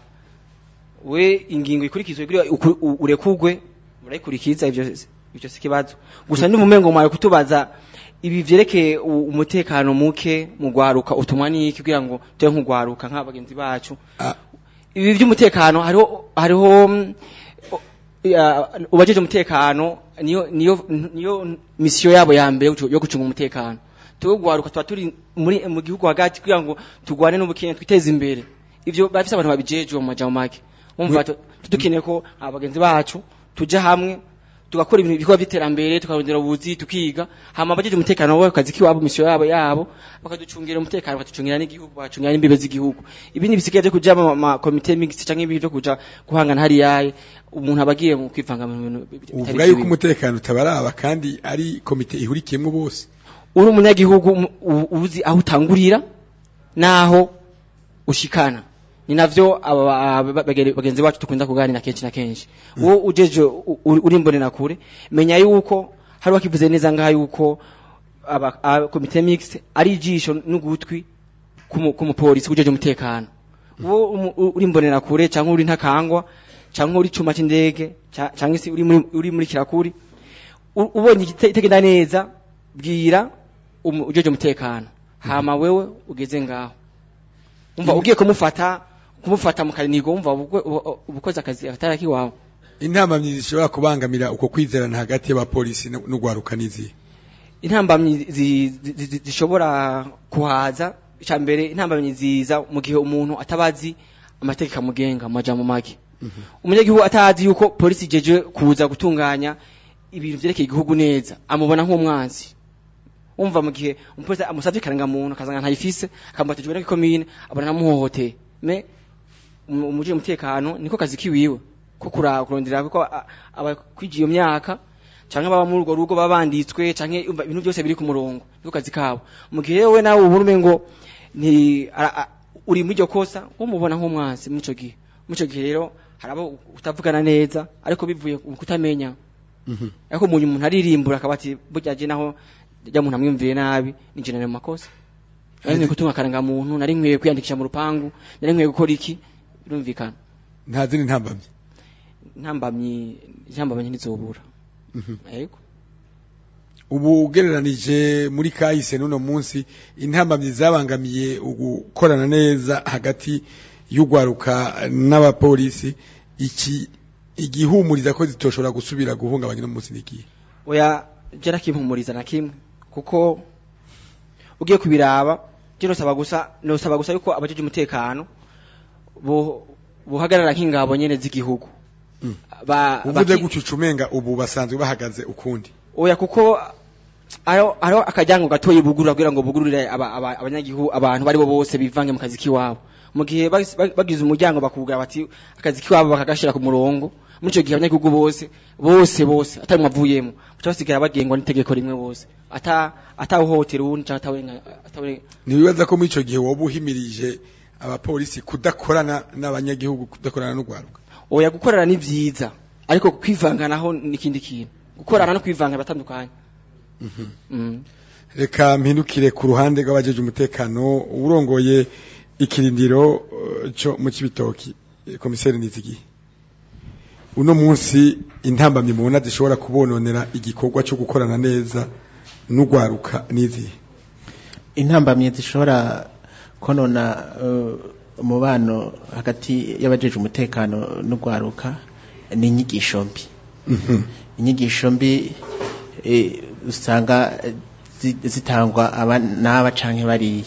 we ingingo ikurikizwe kugira uku- u- urekugwe urayikurikiza ivyo ivyo si kibazo gusa ndi mumengo mwawe kutubaza ibi vyerekeye u- umutekano muke mu gwaruka utumwa niki kugira ngo tube nk'ugwaruka nk'abagenzi bacu ibi vy'umutekano hariho hariho mm, o- ya- ubajeje umutekano niyo niyo niyo misiyo yabo ya mbere yo gucu- yo gucunga umutekano tuwe gwaruka tuba turi muri mu gihugu hagati kugira ngo tugwane n'ubukene twiteze imbere ivyo bafise abantu babijejwe mu majambo make umva tu- dukeneye ko abagenzi bacu tuja hamwe tugakora ibintu bikorwa by'iterambere tukarondera ubuzi tukiga hama abajeje umutekano wabo kazi kiwabo misiyo yabo yabo bakaducungira umutekano bakaducungira n'igihugu bakacungira n'imbibe z'igihugu ibindi bisigaye byo kuja mu ma komite mixed canke ibindi byo kuja guhangana hariya umuntu abagiye mu kwivanga mu bintu bitari uvuga yuko vyiwe. umutekano utabaraba kandi ari komite ihurikiyemwo bose uri umunyagihugu um- u- uzi aho utangurira naho ushikana ni navyo aba- aba- bagere- bagenzi bacu dukunda kuganira kenshi na kenshi uwo ujeje u- u- uri mbonera kure menya yuko hari wakivuze neza ngaha yuko aba aba- komite mixte ari ijisho n'ugutwi kumu- kumupolisi kujeje umutekano uwo umu- u- uri mbonera kure cyangwa uri ntakangwa cyangwa uri cuma c'indege ca- cyangwa se uri muri uri muri kirakuri u- ubonye igite- itegenda neza bwira umu- ujeje umutekano hama wewe ugeze ngaho umva ugiye kumufata kumufata mu kanigo umva ubukwe- ubu- ubukoze akazi atari akiwawe intambamyi zishobora kubangamira uko kwizerana hagati y'abapolisi no- n'ugwaruka n'izihe intambamyi zi- zi- zi- zishobora kuhaza icya mbere intambamyi ziza mu gihe umuntu atabazi amategeko amugenga mu majambo make umunyagihugu atazi yuko polisi ijeje kuza gutunganya ibintu vyerekeye igihugu neza amubona nk'umwanzi umva mu gihe umupolisi amusavye karangamuntu akazanga ntayifise akamubatijwe n'ikomine abona namuhohoteye me umu- umujije umutekano niko kazi kiwiwe ko kura- kurondera ko a- abakwijiye iyo myaka canke baba muri urwo rugo baba banditswe canke umva ibintu byose biri ku murongo niko kazi kabo mu gihe wewe nawe ubona umengo ni ara- a- uri muri iryo kosa umubona nk'umwanzi muri ico gihe muri ico gihe rero hari abo utavugana neza ariko bivuye ku kutamenya ariko umuntu umuntu aririmbura akaba ati burya je naho rya muntu amwumviye nabi ni je nari mu makosa nari nkwiye gutunga akarangamuntu nari nkwiye kwiyandikisha mu rupangu nari nkwiye gukora iki birumvikana nta zindi ntambamyi ntambamyi ntambamyi ntizobura yego ubu ugereranije muri kahise n'uno munsi intambamyi zabangamiye ugukorana neza hagati y'ugwaruka n'abapolisi iki igihumuriza ko zitoshobora gusubira guhungabanya no munsi n'igihe oya je nakimpumuriza na kimwe kuko ugiye kubiraba je nosaba gusa nosaba gusa yuko abajeje umutekano bo buhagarara nk'ingabo nyene z'igihugu ba uvuze baki- gutyo ucumenga ubu basanzwe bahagaze ukundi oya kuko ayo ayo akajyango gatoyi bugurura kugira ngo bugururire aba- aba- abanyagihugu abantu bari bo bose bivange mu kazi kiwabo mu gihe bas- ba- bagize umuryango bakubwira bati akazi kiwabo bakagashira ku murongo muri ico gihe abanyagihugu bose bose bose atari mwavuyemo baca basigara bagengwa n'itegeko rimwe bose ata atawuhotera uwundi canke atawenga atawe ntibibaza ko muri ico gihe woba uhimirije abapolisi kudakorana n'abanyagihugu kudakorana n'ugwaruka oya gukorana ni vyiza ariko kwivanganaho n'ikindi kintu gukorana no kwivanga batandukanye mm. reka mpindukire ku ruhande rw'abajeje umutekano urongoye ikirindiro eh, cyo mu kibitoki eh, komiseri nizigiye uno munsi intambamye mubona zishobora kubononera igikorwa cyo gukorana neza n'ugwaruka n'izihe intambamye zishobora konona eh, umubano hagati y'abajeje umutekano n'ugwaruka ni inyigisho mbi inyigisho mbi eh, usanga eh, zi- zitangwa aba n'aba canke bariya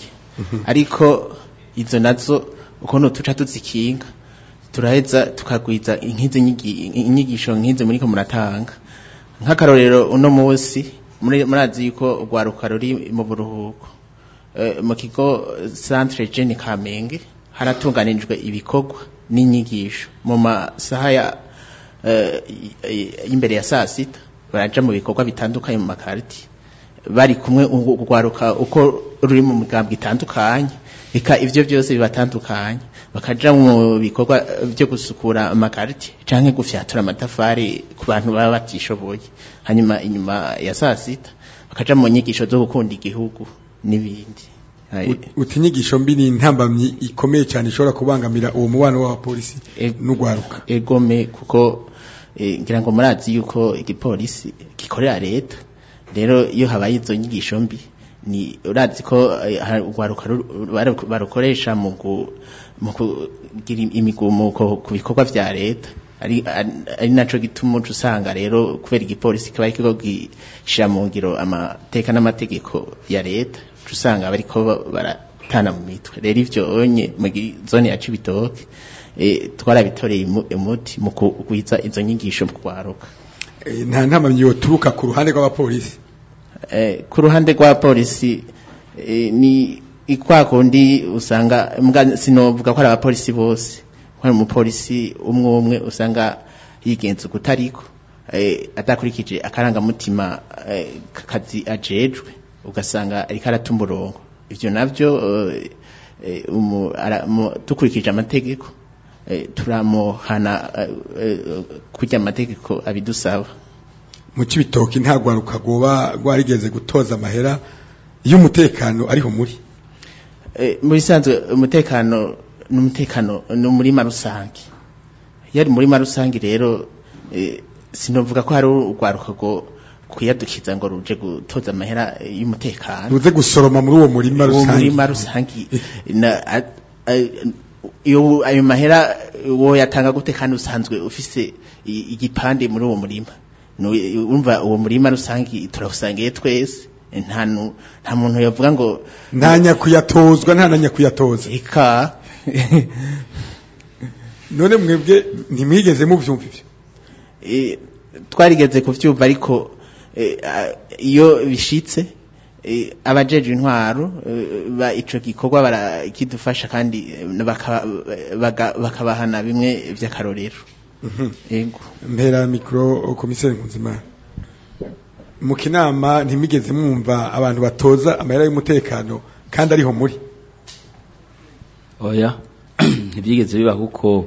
ariko izo nazo ukuntu tuca tuzikinga turaheza tukagwiza nk'izo nyigi- inyigisho nk'izo muriko muratanga nk'akarorero uno munsi muri- murazi yuko urwaruka ruri mu buruhuko Eh, mu kigo centre Jeune Kamenge haratunganijwe ibikorwa n'inyigisho mu masaha ya eh, y- y'imbere ya saa sita baraja mu bikorwa bitandukanye mu makariti bari kumwe u- urwaruka uko ruri mu migambwe itandukanye eka ivyo byose bibatandukanye bakaja mu bikorwa eh, byo gusukura amakariti canke gufyatura amatafari ku bantu baba batishoboye hanyuma inyuma ya saa sita bakaja mu nyigisho zo gukunda igihugu n'ibindi Ut- uti inyigisho mbi ni intambamyi ikomeye cyane ishobora kubangamira uwo mubano w'abapolisi n'ugwaruka egome kuko eh, ngira ngo murazi yuko igipolisi gikorera leta rero iyo habaye izo nyigisho mbi ni urazi ko eh, ha- urwaruka ru- baru- barukoresha mu gu- mu kugira imigumuko ku bikorwa vya leta ari ari- ari naco gituma uca usanga rero kubera igipolisi kiba ariko gishira mu ngiro amateka n'amategeko ya leta uca usanga bariko baratana mu mitwe rero ivyo onye mu gi- zone ya Cibitoke eh, twarabitoreye imu- umuti mu kugwiza izo nyigisho mu kwaruka Eh, nta ntambamyi yoturuka ku ruhande rw'abapolisi eh, ku ruhande rwa polisi eh, ni ikwa kundi usanga mbwa sinovuga ko ari abapolisi bose ko ari umupolisi umwe umwe usanga yigenza ukutariko eh, adakurikije akarangamutima eh, kakazi ajejwe ugasanga ariko arata umurongo ivyo navyo eh, eh, umu- ara- mu- dukurikije amategeko eh, turamuhana eh, eh, kurya amategeko abidusaba mu cibitoki nta rwaruka rwoba rwarigeze gutoza amahera y'umutekano ariho muri Eh, mu bisanzwe umutekano n'umutekano ni umurima rusange iyo ari umurima rusange rero eh, sinovuga ko hari urwaruka rwo kuyadukiza ngo ruje gutoza amahera eh, y'umutekano ruze gusoroma muri uwo murima uwo rusange murima rusange na- a- a- iyo ayo mahera wo yatanga gute kandi usanzwe ufise i- igipande muri uwo murima Nu- urumva uwo murima rusange turawusangiye twese nta nu- nta muntu yavuga ngo nta nyakuyatozwa nta na nyakuyatoza eka none mwebwe ntimwigeze muvyumva ivyo Eh, twarigeze kuvyumva ariko eh, a- iyo bishitse eh, abajeje intwaro eh, ba ico gikorwa barakidufasha kandi eh, baka- baga- bakabahana bimwe vy'akarorero yego mpera mikro komiseri nkuzimana mu kinama ntimwigeze mwumva abantu batoza amahera y'umutekano kandi ariho muri oya ntibyigeze biba kuko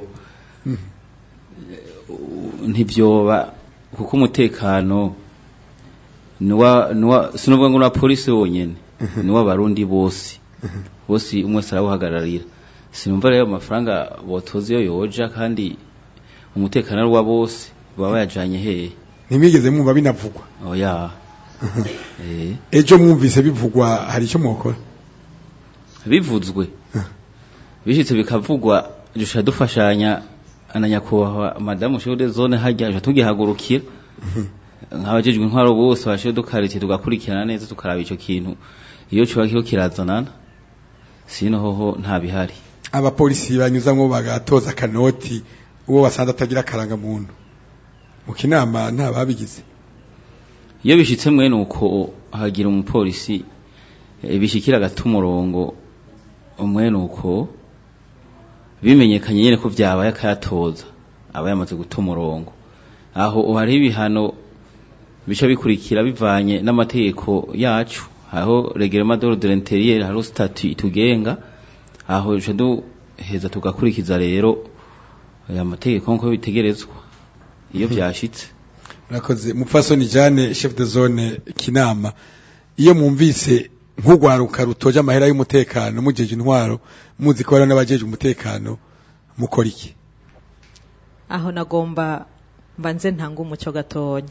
ntibyoba kuko umutekano nuwa nuwa sinovuga ngo na polisi wonyene nuwa barundi bose bose umwe wese arawuhagararira sinumva rero amafaranga botoza iyo yoja kandi umutekano ari uwa bose baba bayajanye hehe ntimwigeze mwumva binavugwa oya eh ejo mwumvise bivugwa hari icyo mwokora bivuzwe bishitse bikavugwa dusha dufashanya na nyakubahwa madamu shode zone hajya dusha tugihagurukira nk'abajejwe intwaro bose bashiye dukaritiye tugakurikirana neza tukaraba ico kintu iyo coba kiho kirazanana sino hoho nta bihari abapolisi banyuzamwo bagatoza akanoti uwo basanze atagira akaranga muntu mu kinama nta babigize iyo bishitse mwene uko hagira umupolisi eh, bishikira agata umurongo umwene uko bimenyekanye nyene ko vyabaye akayatoza aba yamaze guta umurongo aho hariho ibihano bica bikurikira bivanye n'amategeko yacu aho reglement d'ordre de l'intérieur hariho statut itugenga aho duca duheza tugakurikiza rero aya mategeko nkuko bitegerezwa iyo vyashitse murakoze mupfasoni jane chef de zone kinama iyo mwumvise nk'urwaruka rutoje amahera y'umutekano mujeje intwaro muzi ko hariho n'abajeje umutekano mukora iki aho nagomba mbanze ntanga umuco gatonya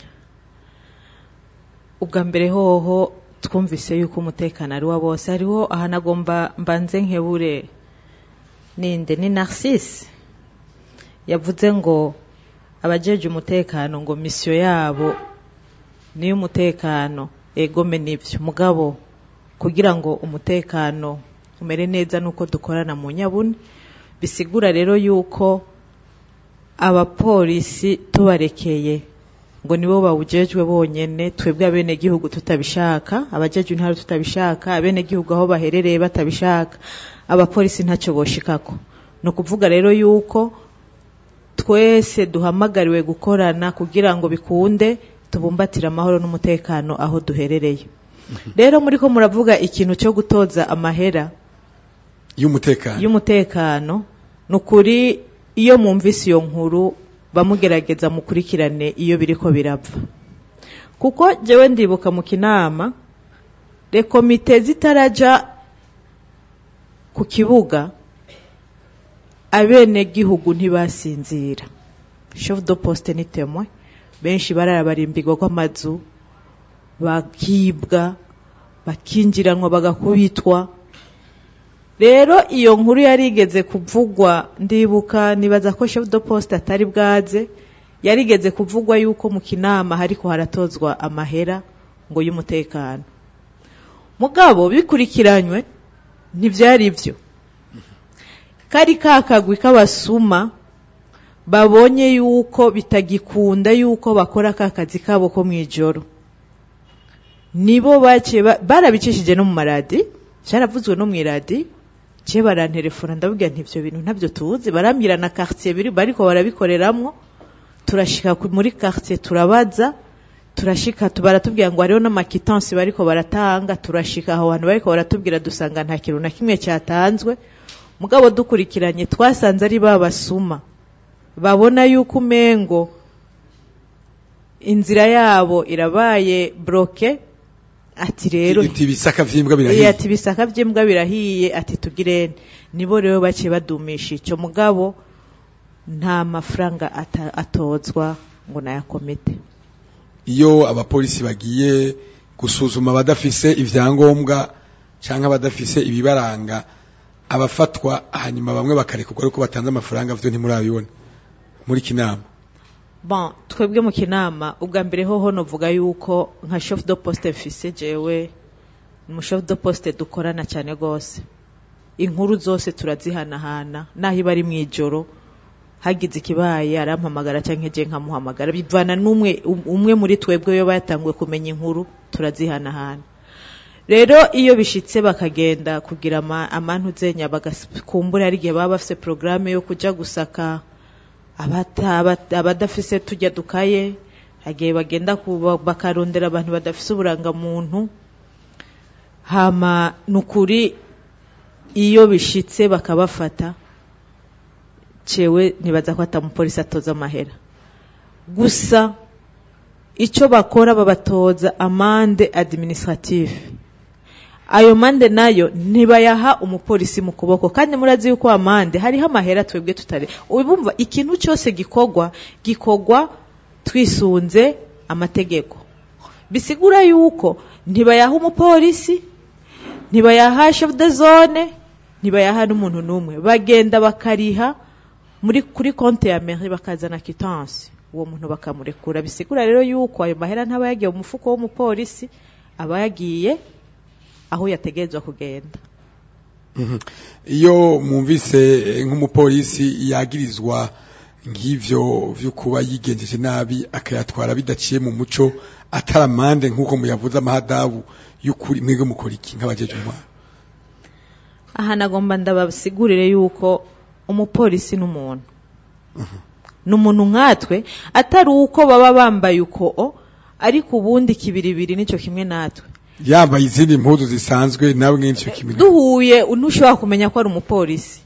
ubwa mbere hoho twumvise yuko umutekano ari wa bose hariho aha nagomba mbanze nkebure ninde ni narcisse yavuze ngo abajeje umutekano ngo misiyo yabo niyo umutekano egome nivyo mugabo kugira ngo umutekano umere neza nuko dukorana mu nyabune bisigura rero yuko abapolisi tubarekeye ngo nibo bawujejwe bonyene twebwe abenegihugu tutabishaka abajejwe intara tutabishaka abenegihugu aho baherereye batabishaka abapolisi ntacyo boshikako ni ukuvuga rero yuko twese duhamagariwe gukorana kugira ngo bikunde tubumbatire amahoro n'umutekano aho duherereye rero muri ko muravuga ikintu cyo gutoza amahera y'umutekano y'umutekano ni ukuri iyo mwumvise iyo nkuru bamugerageza mukurikirane iyo biriko birapfa kuko jewe ndibuka mu kinama rekomite zitaraja ku kibuga abenegihugu ntibasinzira chef de poste ni temwe benshi bararabarimbirwa kw'amazu bakibwa bakinjiranwa bagakubitwa rero iyo nkuru yarigeze kuvugwa ndibuka nibaza ko chef de poste atari bwaze yarigeze kuvugwa yuko mu kinama hariko haratozwa amahera ngo y'umutekano mugabo bikurikiranywe ntivyari vyo kari kakagwi k'abasuma babonye yuko bitagikunda yuko bakora ka kazi kabo ko mw'ijoro nibo baciye ba- barabicishije no mu maradi cyaravuzwe no mw'iradi je barantelefona ndababwira nti ivyo bintu ntabyo tuzi barambwira na quartier biri bariko barabikoreramwo turashika ku- muri quartier turabaza turashika tu- baratubwira ngo hariho n'amakitansi bariko baratanga turashika aho hantu bariko baratubwira dusanga nta kintu na kimwe cyatanzwe mugabo dukurikiranye twasanze ari babasuma babona yuko umengo inzira yabo irabaye bloke ati rero iti bisaka vyimbwa Iya, birahiye ati bisaka by'imbwa birahiye ati tugirene nibo rero baciye badumisha icyo mugabo nta mafaranga ata- atozwa ngo naya komite iyo abapolisi bagiye gusuzuma abadafise ivyangombwa canke abadafise ibibaranga abafatwa hanyuma bamwe bakarekurwa ariko batanze amafaranga vyo ntimurabibona muri kinama bon twebwe mu kinama ubwa mbere hoho novuga yuko nka chef de poste mfise jewe mu chef de poste dukorana cyane gose inkuru zose turazihanahana naho iba ari mu ijoro hagize ikibaye arampamagara cyangwa je nkamuhamagara bivana n'umwe um- umwe muri twebwe yo batanguye kumenya inkuru turazihanahana rero iyo bishitse bakagenda kugira ama- amantuzenya bagakumbura ari igihe baba bafise programme yo kuja gusaka abata- abata- abadafise tujya dukaye hagiye bagenda kuba- bakarondera abantu badafise uburangamuntu hama nukuri iyo bishitse bakabafata cewe nibaza ko atamupolisi atoza amahera gusa icyo bakora babatoza amande administrative ayo mande nayo ntibayaha umupolisi mu kuboko kandi murazi yuko amande hariho amahera twebwe tutari ubumva ikintu cyose gikorwa gikorwa twisunze amategeko bisigura yuko ntibayaha umupolisi ntibayaha chef de zone ntibayaha n'umuntu n'umwe bagenda bakariha muri kuri konti ya mairie bakazana quittance uwo muntu bakamurekura bisigura rero yuko ayo mahera ntaba yagiye mu mufuko w'umupolisi aba yagiye aho yategerezwa kugenda Mhm. iyo mwumvise eh, nk'umupolisi yagirizwa nk'ivyo vyo kuba yigenjeje nabi akayatwara bidaciye mu muco ataramande nk'uko muyavuze amahadabu y'ukuri mwebwe mukora iki nk'abajeje intwaro aha nagomba ndabasigurire yuko umupolisi n'umuntu ni umuntu nkatwe atari uko baba bambaye uko o, ariko ubundi kibiribiri nicyo kimwe natwe yambaye izindi mpuzu zisanzwe nawe nk'icyo kimwe duhuye ntushobora kumenya ko ari umupolisi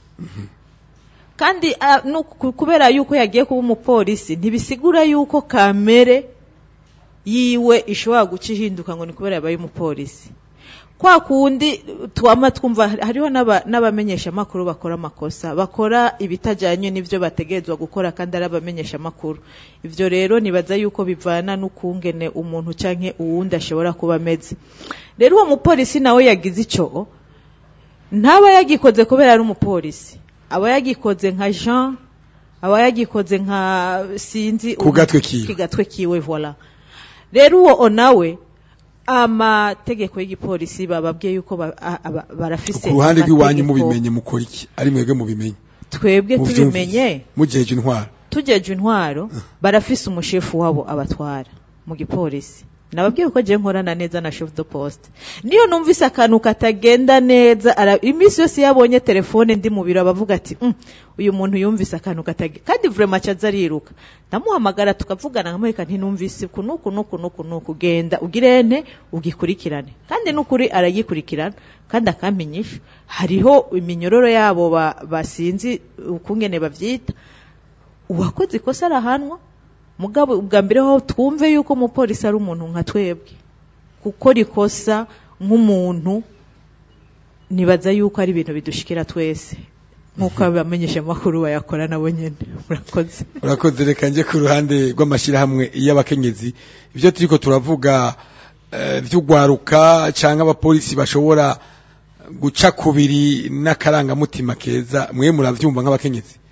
kandi ah, no ku- kubera yuko yagiye kuba umupolisi ntibisigura yuko kamere yiwe ishobora guca ihinduka ngo ni kubera yabaye umupolisi kwa kundi twama twumva hariho n'aba- n'abamenyeshamakuru bakora amakosa bakora ibitajyanye n'ibyo bategerezwa gukora kandi ari abamenyeshamakuru ibyo rero nibaza yuko bivana n'ukungene umuntu canke uwundi ashobora kuba ameze rero uwo mupolisi nawe yagize icyo ntaba yagikoze kubera ari umupolisi aba yagikoze nka jean aba yagikoze nka sinzi Ku gatwe kiwe. ku gatwe kiwe voila rero uwo nawe amategeko y'igipolisi bababwiye yuko ba- a- aba- barafise ku ruhande rw'iwanyu amategeko. mubimenye mukora iki ari mwebwe mubimenye twebwe Muvyumvise. tubimenye mujeje intwaro tugeje intwaro barafise umushefu wabo abatwara mu gipolisi nababwiye ko je nkorana neza na chef de poste niyo numvise akantu katagenda neza ara, iminsi yose yabonye telefone ndi mu biro abavuga ati mm, uyu muntu yumvise akantu katagenda kandi vraiment acaza ariruka ndamuhamagara tukavugana nkamwereka nti numvise uku nuku nuku nuku nuku genda ugirente ugikurikirane kandi nukuri aragikurikirana kandi akampinyisha hariho iminyororo yabo ba- basinzi ukungene bavyita uwakoze ikosa arahanwa mugabo ubwa mbere ho twumve yuko umupolisi ari umuntu nka twebwe gukora ikosa nk'umuntu nibaza yuko ari ibintu bidushikira twese nk'uko abamenyesha amakuru bayakora nabo nyene murakoze urakoze reka nje ku ruhande rw'amashyirahamwe y'abakenyezi ibyo turiko turavuga eh, vy'ugwaruka canke abapolisi bashobora guca kubiri n'akarangamutima keza mwe muravyumva nk'abakenyezi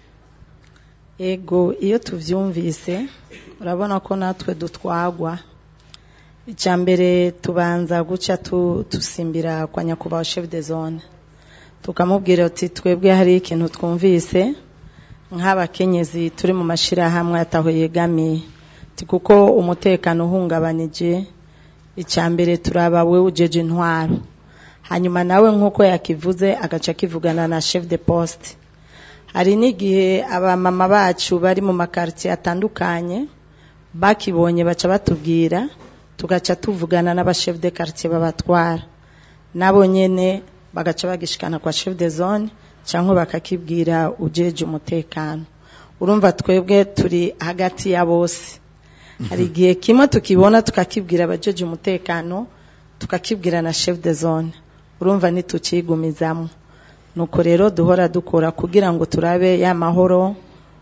ego iyo tuvyumvise urabona ko natwe dutwagwa icya mbere tubanza guca tu- dusimbira kwa nyakubahwa chef de zone tukamubwira ati twebwe hari ikintu twumvise nk'abakenyezi turi mu mashyirahamwe ataho yegamiye Ati kuko umutekano uhungabanije icya mbere turaba we ujeje intwaro hanyuma nawe nk'uko yakivuze agaca kivugana na chef de poste hari n'igihe abamama bacu bari mu makaritiye atandukanye bakibonye baca batubwira tugaca tuvugana n'abashef de quartier babatwara nabo nyene bagaca bagishikana kwa chef de zone cyangwa bakakibwira ujeje umutekano urumva twebwe turi hagati ya bose hari igihe kimwe tukibona tukakibwira abajeje umutekano tukakibwira na chef de zone urumva ntitukigumizamo nuko rero duhora dukora kugira ngo turabe ya mahoro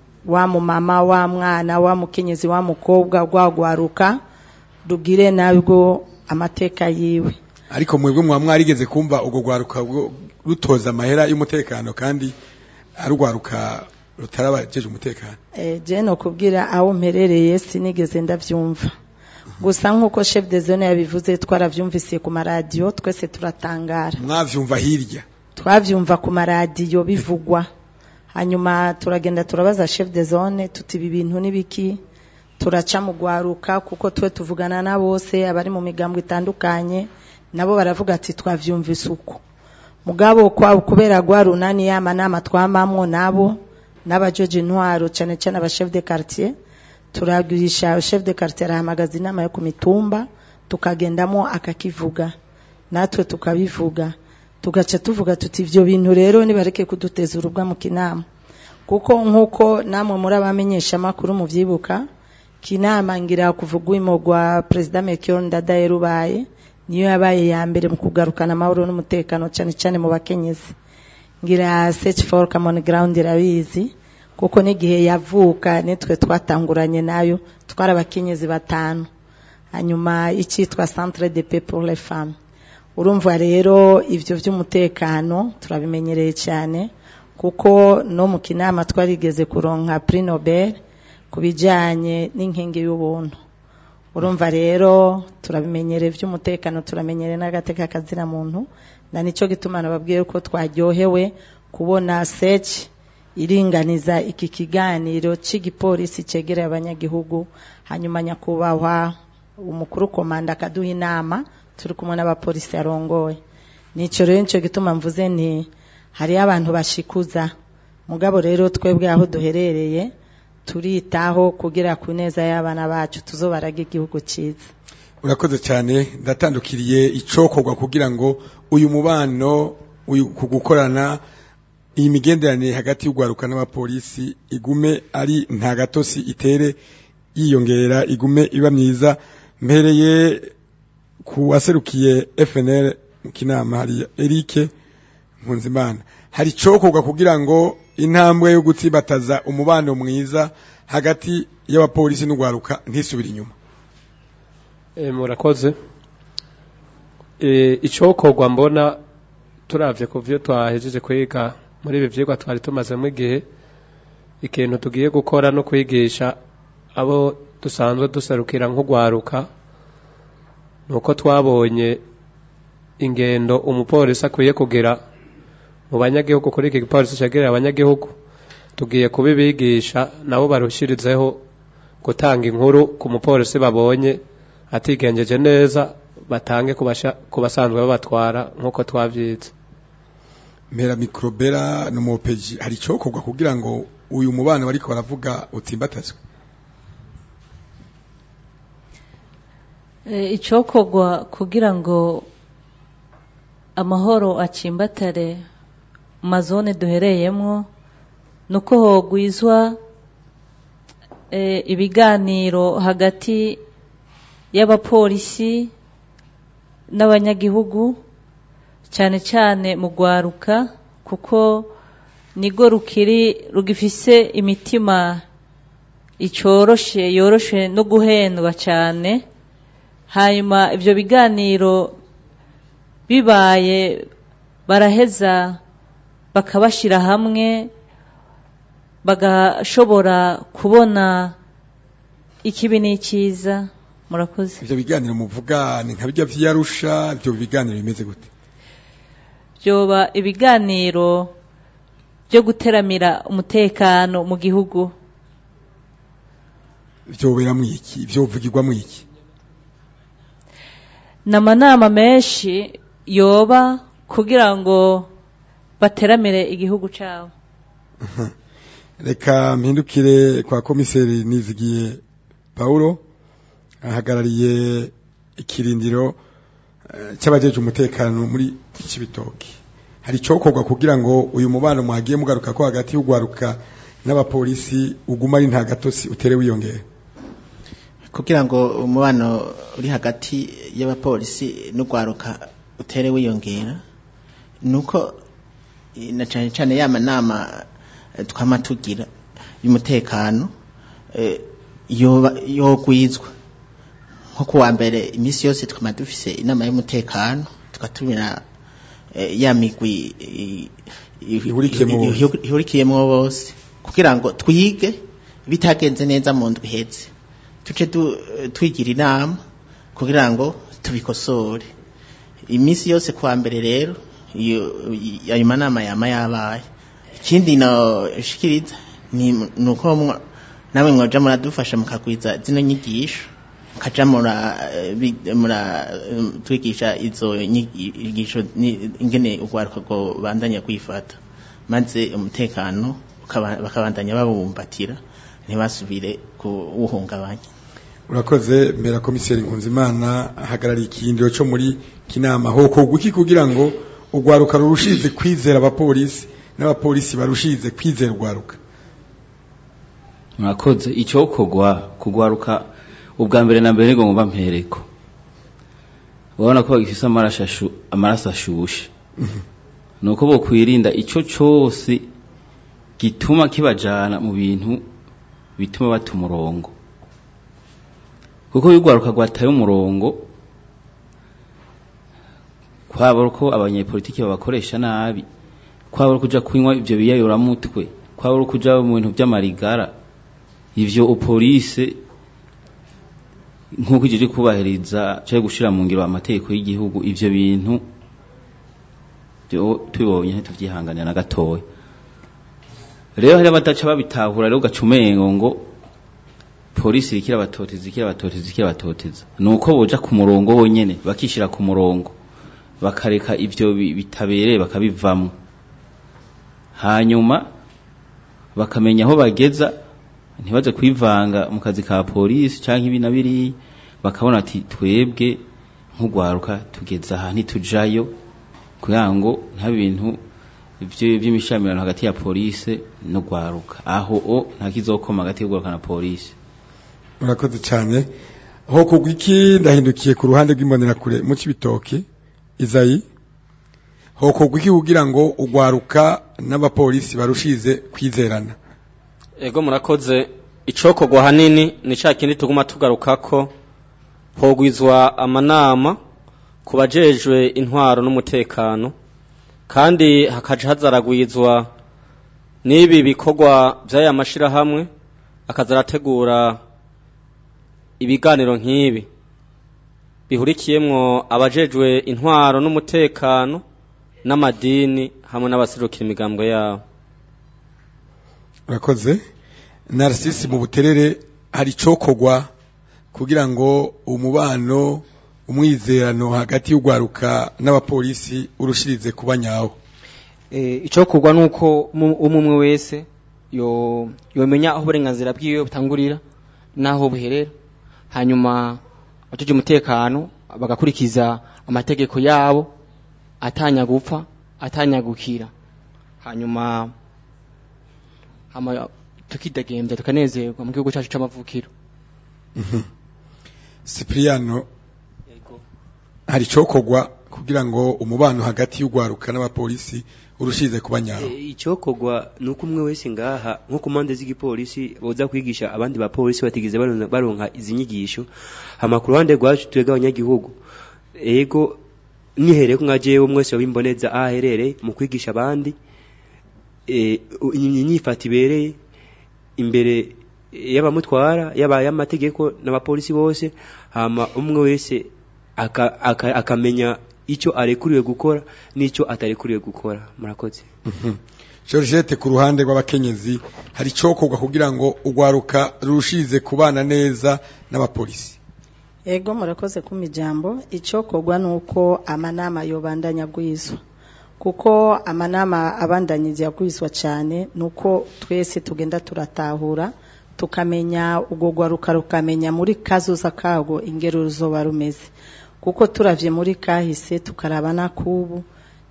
wa mumama wa mwana wa mukenyezi wa mukobwa gwagwaruka rugire nabwo amateka yiwe ariko mwebwe mwa mwarigeze kumva ubwo gwaruka bwo rutoza amahera y'umutekano kandi arugwaruka rutarabajeje umutekano Eh, je no kubwira aho mperereye sinigeze ndavyumva gusa nk'uko chef de zone yabivuze twaravyumvise ku maradiyo twese turatangara mwavyumva hirya twavyumva ku maradiyo bivugwa hanyuma turagenda turabaza chef de zone tuti ibi bintu nibiki turaca mu gwaruka kuko twe tuvugana na bose abari mu migambo itandukanye nabo baravuga ati twavyumvise uko mugabo kwa kubera gwa runani yama nama twamamwo nabo n'abajeje intwaro cyane cyane aba chef de quartier turagurisha chef de quartier arahamagaza inama yo ku mitumba tukagendamo akakivuga natwe tukabivuga tugaca tuvuga tuti ivyo bintu rero nibareke kuduteza urubwa mu kinama kuko nk'uko namwe muri abamenyesha amakuru muvyibuka kinama ngira kuvuga uimo gwa president Melchior Ndadaye rubaye niyo yabaye ya mbere mu kugarukana amahoro n'umutekano cyane cyane mu bakenyezi ngira search for common ground irabizi kuko n'igihe yavuka nitwe twatanguranye nayo twari abakenyezi batanu hanyuma icyitwa centre de paix pour les femmes urumva rero ivyo vy'umutekano turabimenyereye cyane kuko no mu kinama twarigeze kuronka prix Nobel ku bijanye n'inkingi y'ubuntu urumva rero turabimenyereye vy'umutekano turamenyereye n'agateka kazira muntu na nico gituma nababwiye ko twaryohewe kubona search iringaniza iki kiganiro cy'igipolisi cegereye abanyagihugu hanyuma nyakubahwa umukuru komanda akaduha inama turi kumwe n'abapolisi yarongoye nico rero nico gituma mvuze nti hariyo abantu bashikuza mugabo rero twebwe aho duherereye turitaho kugira ku neza y'abana bacu tuzobaraga igihugu cyiza urakoze cyane ndatandukiriye icokorwa kugira ngo uyu mubano uyu ku gukorana iyi migenderanire hagati y'ugwaruka n'abapolisi igume ari nta gatosi itere yiyongera igume iba myiza mpereye ku waserukiye FNL mu kinama hari Eric Nkunzimana hari cokorwa kugira ngo intambwe yo gutsibataza umubano mwiza hagati y'abapolisi n'ugwaruka ntisubire inyuma Eh, murakoze Eh, icokorwa mbona turavye ku vyo twahejeje kwiga muri ibi vyigwa twari tumazemo igihe ikintu tugiye gukora no kwigisha abo dusanzwe duserukira nk'ugwaruka nuko twabonye ingendo umupolisi akwiye kugira mu banyagihugu kuri iki gipolisi cegereye abanyagihugu tugiye kubibigisha nabo barushirizeho gutanga inkuru ku mupolisi babonye atigenjeje neza batange kubasha kubasanzwe babatwara nkuko twavyize Mera mikrobera no mopeji hari cokorwa kugira ngo uyu mubano bariko baravuga utsimbatazwe Eh, icokorwa kugira ngo amahoro acimbatare mu mazone duhereyemwo nuko hogwizwa eh, ibiganiro hagati y'abapolisi n'abanyagihugu cyane cyane mu gwaruka kuko nigo rukiri rugifise imitima icoroshe yoroshe no guhendwa cyane hanyuma ibyo biganiro bibaye baraheza bakabashira hamwe bagashobora kubona ikibi n'icyiza murakoze ivyo biganiro muvuga ni nka bijya vyarusha ivyo biganiro bimeze gute byoba ibiganiro byo guteramira umutekano mu gihugu vyobera mwiki vyovugirwa mwiki n'amanama menshi yoba kugira ngo bateramire igihugu cyabo reka mpindukire kwa komiseri nizigiye Paulo ahagarariye ikirindiro eh, cy'abajeje umutekano muri Cibitoki hari icokorwa kugira ngo uyu mubano mwagiye mugaruka ko hagati y'ugwaruka n'abapolisi uguma ari nta gatotsi utere wiyongera kugira ngo umubano uri hagati y'abapolisi n'ugwaruka utere wiyongera nuko eh, na cyane cyane ya manama eh, twama tugira y'umutekano eh, yoba yogwizwa nko kuwa mbere iminsi yose twama dufise inama y'umutekano tugatumira eh, ya migwi eh, Ihurikiyemwo bose. ihu- ihurikiyemwo bose kugira ngo twige bitagenze neza mu ndwi iheze tuce du- twigira inama kugira ngo tubikosore iminsi yose kuwa mbere rero iyo i- ayo manama yama yabaye ikindi no shikiriza ni nuko mwa- namwe mwaja muradufasha mukagwiza zino nyigisho mukaja mura eh, bi- mura eh, twigisha izo nyigisho ni- ingene urwaruka rwo bandanya kwifata maze umutekano ukaba- bakabandanya babumbatira ntibasubire kuwuhungabanya urakoze mbera komiseri nkunzimana ahagarariye ikindiro cyo muri kinama hokorwa iki kugira ngo ugwaruka rurushize kwizera abapolisi n'abapolisi barushize kwizera ugwaruka murakoze icyokorwa kugwaruka ubwa mbere na mbere ngo mpereko urabona ko bagifise amaraso ashu- amaraso ashushe ni uko bokwirinda icyo cyose gituma kibajana mu bintu bituma bata umurongo kuko iyo urwaruka rwataye umurongo kwaba ari uko abanyepolitiki babakoresha nabi kwaba ari ukuja kunywa ibyo biyayuramutwe kwaba ari ukuja mu bintu by'amarigara ivyo upolise nk'uko ije kubahiriza cyangwa gushira mu ngiro amategeko y'igihugu ivyo bintu byo tubibonye ntituvyihanganira na gatoya rero hari abadaca babitahura rero ugaca umengo ngo polisi iriko irabatoteza iriko irabatoteza iriko irabatoteza ni uko boja ku murongo wonyene bakishira ku murongo bakareka ivyo bi- bitabereye bakabivamwo hanyuma bakamenya aho bageza ntibaze kwivanga mu kazi ka polisi canke ibi na biriya bakabona ati twebwe nk'ugwaruka tugeze aha ntitujayo kugira ngo nta bintu vy- vy'imishamirano hagati ya polisi n'ugwaruka aho o nta kizokoma hagati y'ugwaruka na polisi urakoze cyane hokorwa iki ndahindukiye ku ruhande rw'imbonerakure mu cibitoke izayi hokorwa iki kugira ngo ugwaruka n'abapolisi barushize kwizerana ego murakoze icokorwa hanini ni cya kindi tuguma tugarukako hogwizwa amanama ku bajejwe intwaro n'umutekano kandi hakaja hazaragwizwa n'ibi bikorwa by'aya mashirahamwe akaza arategura ibiganiro nk'ibi bihurikiyemwo abajejwe intwaro n'umutekano n'amadini hamwe n'abaserukira imigambo yabo urakoze narcisse mu buterere hari icokorwa kugira ngo umubano umwizerano hagati y'ugwaruka n'abapolisi urushirize kuba nyawo Eh, icokorwa nuko umu- umwe umwe wese yo yomenya aho uburenganzira bwiwe butangurira naho buherera hanyuma abajeje umutekano bagakurikiza amategeko yabo atanya gupfa atanya gukira hanyuma hama tukidegembya tukanezerwa mu gihugu cyacu c'amavukiro Cipriano hari icokorwa kugira ngo umubano hagati y'ugwaruka n'abapolisi urushirize kuba nyawo icyokorwa ni uko umwe wese ngaha nko ku mpande z'igipolisi boza kwigisha abandi bapolisi batigeze baronka- baronka izi nyigisho hama ku ruhande rwacu twebwe abanyagihugu ego nihereye ko nka jewe umwe wese wimboneza aho aherereye mu kwigisha abandi eh, u- inyifato ibereye imbere y'abamutwara yaba y'amategeko n'abapolisi bose hama umwe wese aka- aka- akamenya icyo arekuriwe gukora n'icyo atarekuriwe gukora murakoze Georgette ku ruhande rw'abakenyezi hari icokorwa kugira ngo ugwaruka rurushirize kubana neza n'abapolisi Ego murakoze kuma ijambo icokorwa nuko amanama yobandanya agwizwa kuko amanama abandanyije yagwizwa cyane nuko twese tugenda turatahura tukamenya ubwo gwaruka rukamenya muri kazoza kago ingero ruzoba rumeze kuko turavye muri kahise tukaraba na kubu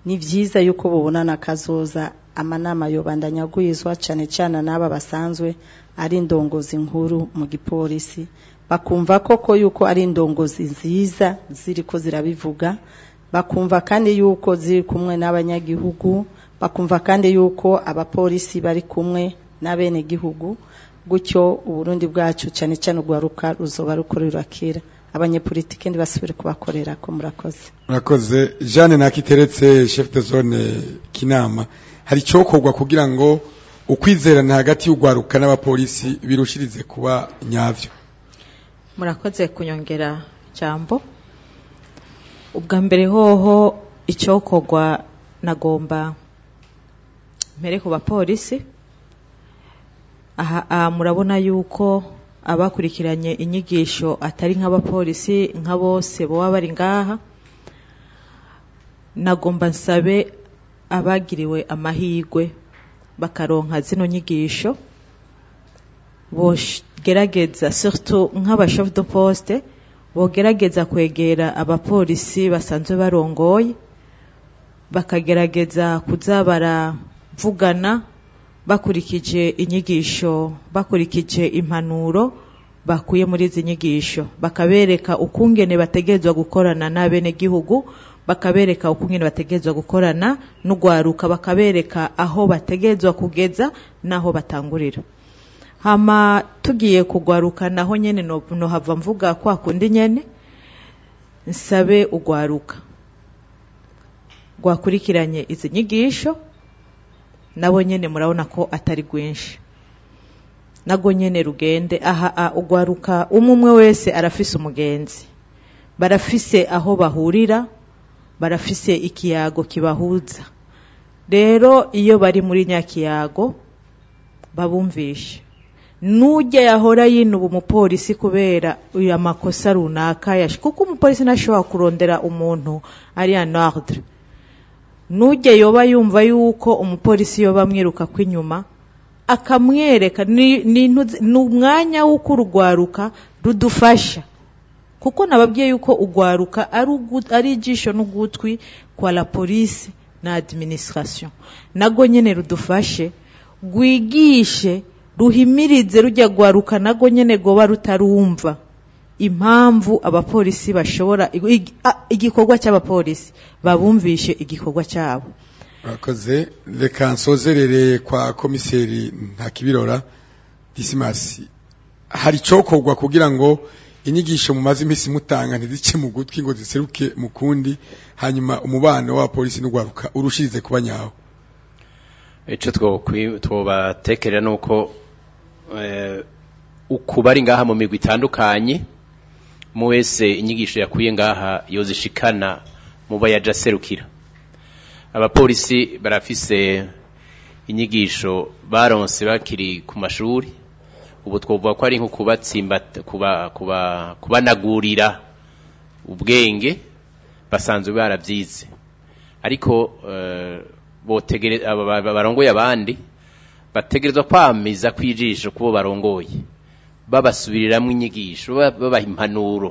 ni vyiza yuko bubonana akazoza amanama yobandanya agwizwa cane cane n'aba basanzwe ari indongozi nkuru mu gipolisi bakumva koko yuko ari indongozi nziza ziriko zirabivuga bakumva kandi yuko ziri kumwe n'abanyagihugu bakumva kandi yuko abapolisi bari kumwe n'abenegihugu gutyo uburundi bwacu cyane cyane urwaruka ruzoba rukorera kera abanyepolitike ntibasubire kubakorera ko murakoze murakoze jeanne nakiteretse chef de zone kinama hari icyokorwa kugira ngo ukwizerana hagati y'urwaruka n'abapolisi birushirize kuba nyavyo murakoze kunyongera jambo ubwa mbere hoho icyokorwa nagomba mbere ku bapolisi aha aha murabona yuko abakurikiranye inyigisho atari nk'abapolisi nka bose baba bari ngaha nagomba nsabe abagiriwe amahirwe bakaronka zino nyigisho bogerageza surtout nk'abashef de poste bogerageza kwegera abapolisi basanzwe barongoye bakagerageza kuza baravugana bakurikije inyigisho bakurikije impanuro bakuye muri izi nyigisho bakabereka ukungene bategerezwa gukorana n'abenegihugu bakabereka ukungene bategerezwa gukorana n'ugwaruka bakabereka aho bategerezwa kugeza n'aho batangurira hama tugiye kugwaruka naho nyene no, no hava mvuga kwa kundi nyene nsabe ugwaruka rwakurikiranye izi nyigisho nabo nyene murabona ko atari rwinshi nago nyene rugende aha a ugwaruka umwe umwe wese arafise umugenzi barafise aho bahurira barafise ikiyago kibahuza rero iyo bari muri nyakiyago babumvishe nujya yahora yinuba umupolisi kubera uyu amakosa runaka yashi kuko umupolisi ntashobora kurondera umuntu ari en ordre nujya yoba yumva yuko umupolisi yoba amwiruka kw'inyuma akamwereka ni ni intu- ni umwanya w'uko urugwaruka rudufasha kuko nababwiye yuko ugwaruka ari ugu- ari ijisho n'ugutwi kwa la polisi na administration nago nyene rudufashe rwigishe ruhimirize rujya gwaruka nago nyene goba rutarumva impamvu abapolisi bashobora ig- a- igikorwa cy'abapolisi babumvishe igikorwa cyabo murakoze reka nsozerere kwa komiseri ntakibirora disimasi hari icokorwa kugira ngo inyigisho mumaze iminsi mutanga ntizice mu gutwi ngo ziseruke mu kundi hanyuma umubano wa polisi n'ugwaruka urushirize kuba nyawo icyo twokwi- twobatekerera ni uko eh, uku bari ngaha mu migwi itandukanye mu wese inyigisho yakuye ngaha yozishikana mu bayaja aserukira abapolisi barafise inyigisho baronse bakiri ku mashuri ubu twovuga ko ari nko kubatsimba kuba kuba kubanagurira ubwenge basanzwe barabyize ariko eh, botegere aba- aba- barongoye abandi bategerezwa kwamiza kwijisho kubo barongoye babasubiriramwo inyigisho ba- babaha impanuro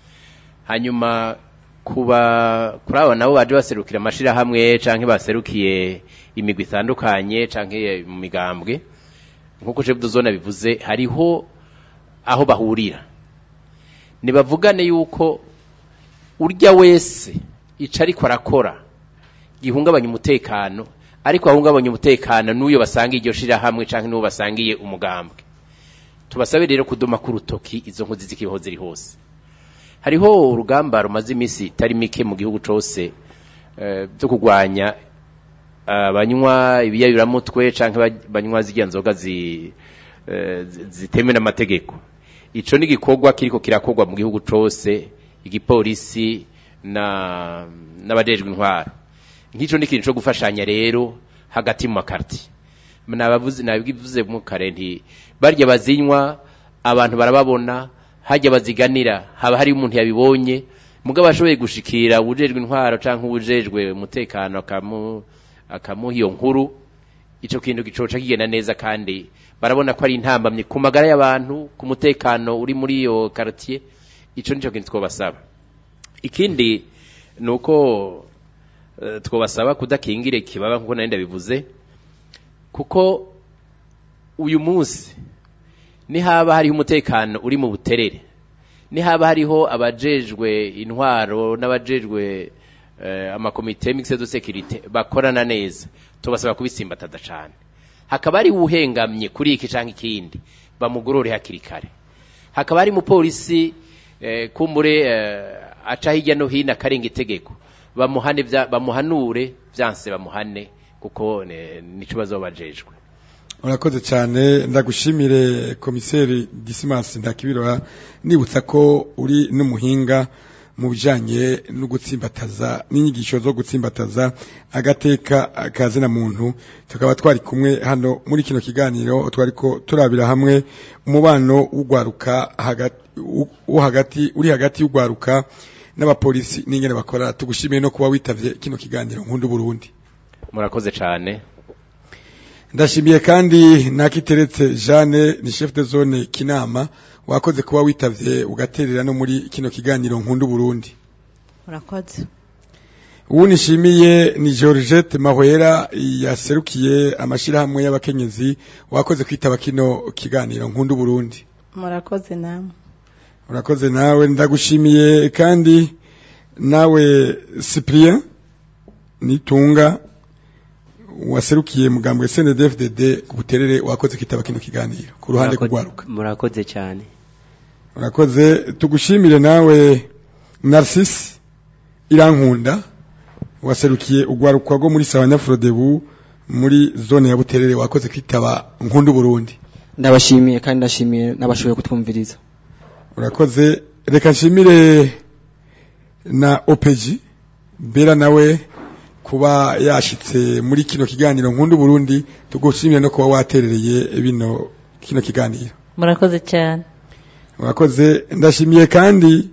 hanyuma kuba kuri abo nabo baje baserukira amashirahamwe canke baserukiye imigwi itandukanye canke mu migambwe nkuko chef de zone bivuze hariho aho bahurira nibavugane yuko urya wese ica ariko arakora gihungabanya umutekano ariko ahungabanya umutekano n'uyo basanga iryo shirahamwe canke n'uwo basangiye umugambwe tubasabe rero kuduma ku rutoki izo nkozi zikibaho ziri hose hariho urugamba rumaze iminsi itari mike mu gihugu cose eh, byo kurwanya abanywa ibiyayuramutwe canke ba- banywa zirya nzoga zi- eh, zi- zitemewe n'amategeko ico ni igikorwa kiriko kirakorwa mu gihugu cose igipolisi na n'abajejwe intwaro nk'ico ni ikintu co gufashanya rero hagati mu makarti nabavuze nabivuze mu kare nti barya bazinywa abantu barababona hajya baziganira haba hari umuntu yabibonye mugabo ashoboye gushikira ubujejwe intwaro canke ubujejwe umutekano akamu akamuha iyo nkuru ico kintu gicoca kigenda neza kandi barabona ko ari intambamye ku magara y'abantu ku mutekano uri muri iyo quartier ico nico kintu twobasaba ikindi nuko eh, twobasaba kudakingira ikibaba nkuko nari ndabivuze kuko uyu munsi nihaba hariho umutekano uri mu buterere nihaba hariho abajejwe intwaro n'abajejwe eh, amakomite mixed de sécurité bakorana neza tubasaba kubisimbataza cane hakaba ari uhengamye kuri iki canke ikindi bamugorore hakiri kare hakaba hari umupolisi eh, kumbure eh, aca hirya no hino akarenga itegeko bamuhane vya- bamuhanure vyanse bamuhane kuko ne- nico bazoba bajejwe urakoze cyane ndagushimire komiseri Dismas ndakibirora nibutsa ko uri n'umuhinga mu bijanye no gutsimbataza n'inyigisho zo gutsimbataza agateka kazina muntu tukaba twari kumwe hano muri kino kiganiro twariko turabira hamwe umubano w'ugwaruka hagati wo hagati uri hagati y'ugwaruka n'abapolisi n'ingene bakora tugushimiye no kuba witavye kino kiganiro nkundu Burundi murakoze cane ndashimiye kandi nakiteretse Jeanne ni chef de zone Kinama wakoze kuba witavye ugaterera no muri kino kiganiro nkundu Burundi murakoze ubu nishimiye ni Georgette Mahwera yaserukiye amashirahamwe y'abakenyezi wakoze kwitaba kino kiganiro nkundu Burundi murakoze namwe urakoze nawe ndagushimiye kandi nawe Cyprien nitunga waserukiye mugambwe CNDD-FDD ku buterere wakoze kitaba kino kiganiro ku ruhande Murakoze- kugwaruka murakoze cyane urakoze tugushimire nawe Narcisse Irankunda waserukiye ugwaruka rwo muri Sabanyafrodebu muri zone ya Buterere wakoze kwitaba nkundu Burundi ndabashimiye kandi ndashimiye n'abashoboye kutwumviriza urakoze reka nshimire na OPG Bera nawe kuba yashitse muri kino kiganiro nkundu Burundi tugushimire no kuba waterereye bino kino kiganiro murakoze cyane Murakoze ndashimiye kandi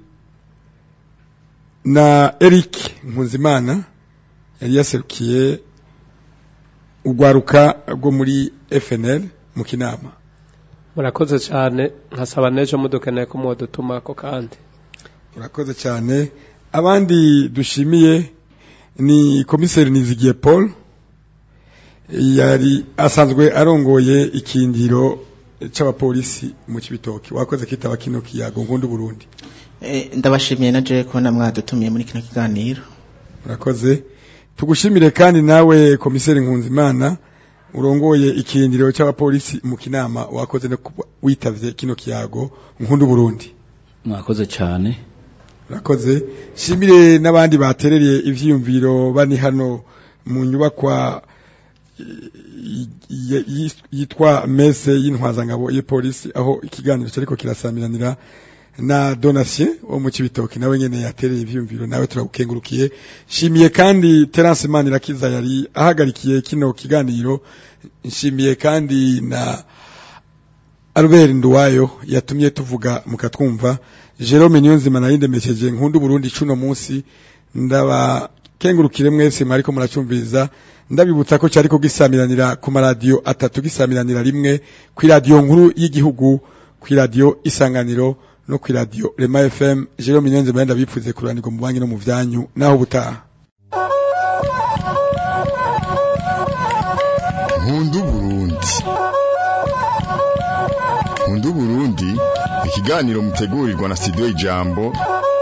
na Eric Nkunzimana yari yaserukiye ugwaruka rwo muri FNL mu kinama murakoze cyane nkasaba n'ejo mudukeneye ko mudutumako kandi Murakoze cyane abandi dushimiye ni komiseri Nizigiye Paul yari asanzwe arongoye ikindiro c'abapolisi mu Cibitoke wakoze kitaba kino kiyago nkundu Burundi Eh, ndabashimiye na je ko namwadutumiye muri kino kiganiro Murakoze tugushimire kandi nawe komiseri Nkunzimana urongoye ikindiro c'abapolisi mu kinama wakoze no kuba witavye kino kiyago nkundu Burundi mwakoze cyane Murakoze shimire n'abandi baterereye ivyiyumviro bani hano mu nyubakwa i- i- i- yitwa mese y'intwazangabo y'polisi aho ikiganiro cyariko kirasamiranira na Donatien wo mu Cibitoke nawe nyene yatereye ivyiyumviro nawe turagukengurukiye shimiye kandi Terence Manirakiza yari ahagarikiye kino kiganiro nshimiye kandi na Albert Nduwayo yatumye tuvuga mukatwumva Jerome Niyonzima narinde message nkundu Burundi cuno munsi ndaba kengurukire mwese mwariko muracumviriza ndabibutsa ko cyariko gisamiranira ku maradiyo atatu gisamiranira rimwe ku radio nkuru y'igihugu ku radio isanganiro no ku radio Rema FM Jerome Niyonzima ndabipfuze kuranirwa mu banki no mu vyanyu naho butaha nkundu Burundi nkundu Burundi ikiganiro mutegurirwa na studio ijambo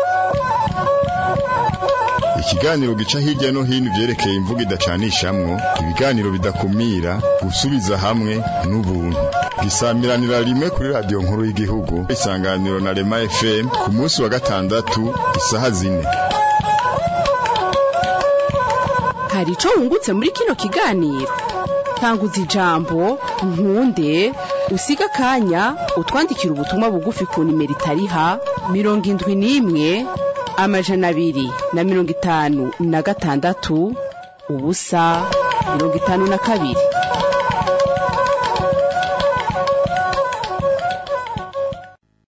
ikiganiro gica hirya no hino ivyerekeye imvugo idacanishamwo ibiganiro bidakumira gusubiza hamwe n'ubuntu gisamiranira rimwe kuri radio nkuru y'igihugu isanganiro na Rema FM ku munsi wa gatandatu isaha zine hari ico wungutse muri kino kiganiro tanguza ijambo nkunde usiga akanya utwandikira ubutumwa bugufi ku nimero itariha mirongo indwi n'imwe amajana abiri na mirongo itanu na gatandatu ubusa mirongo itanu na kabiri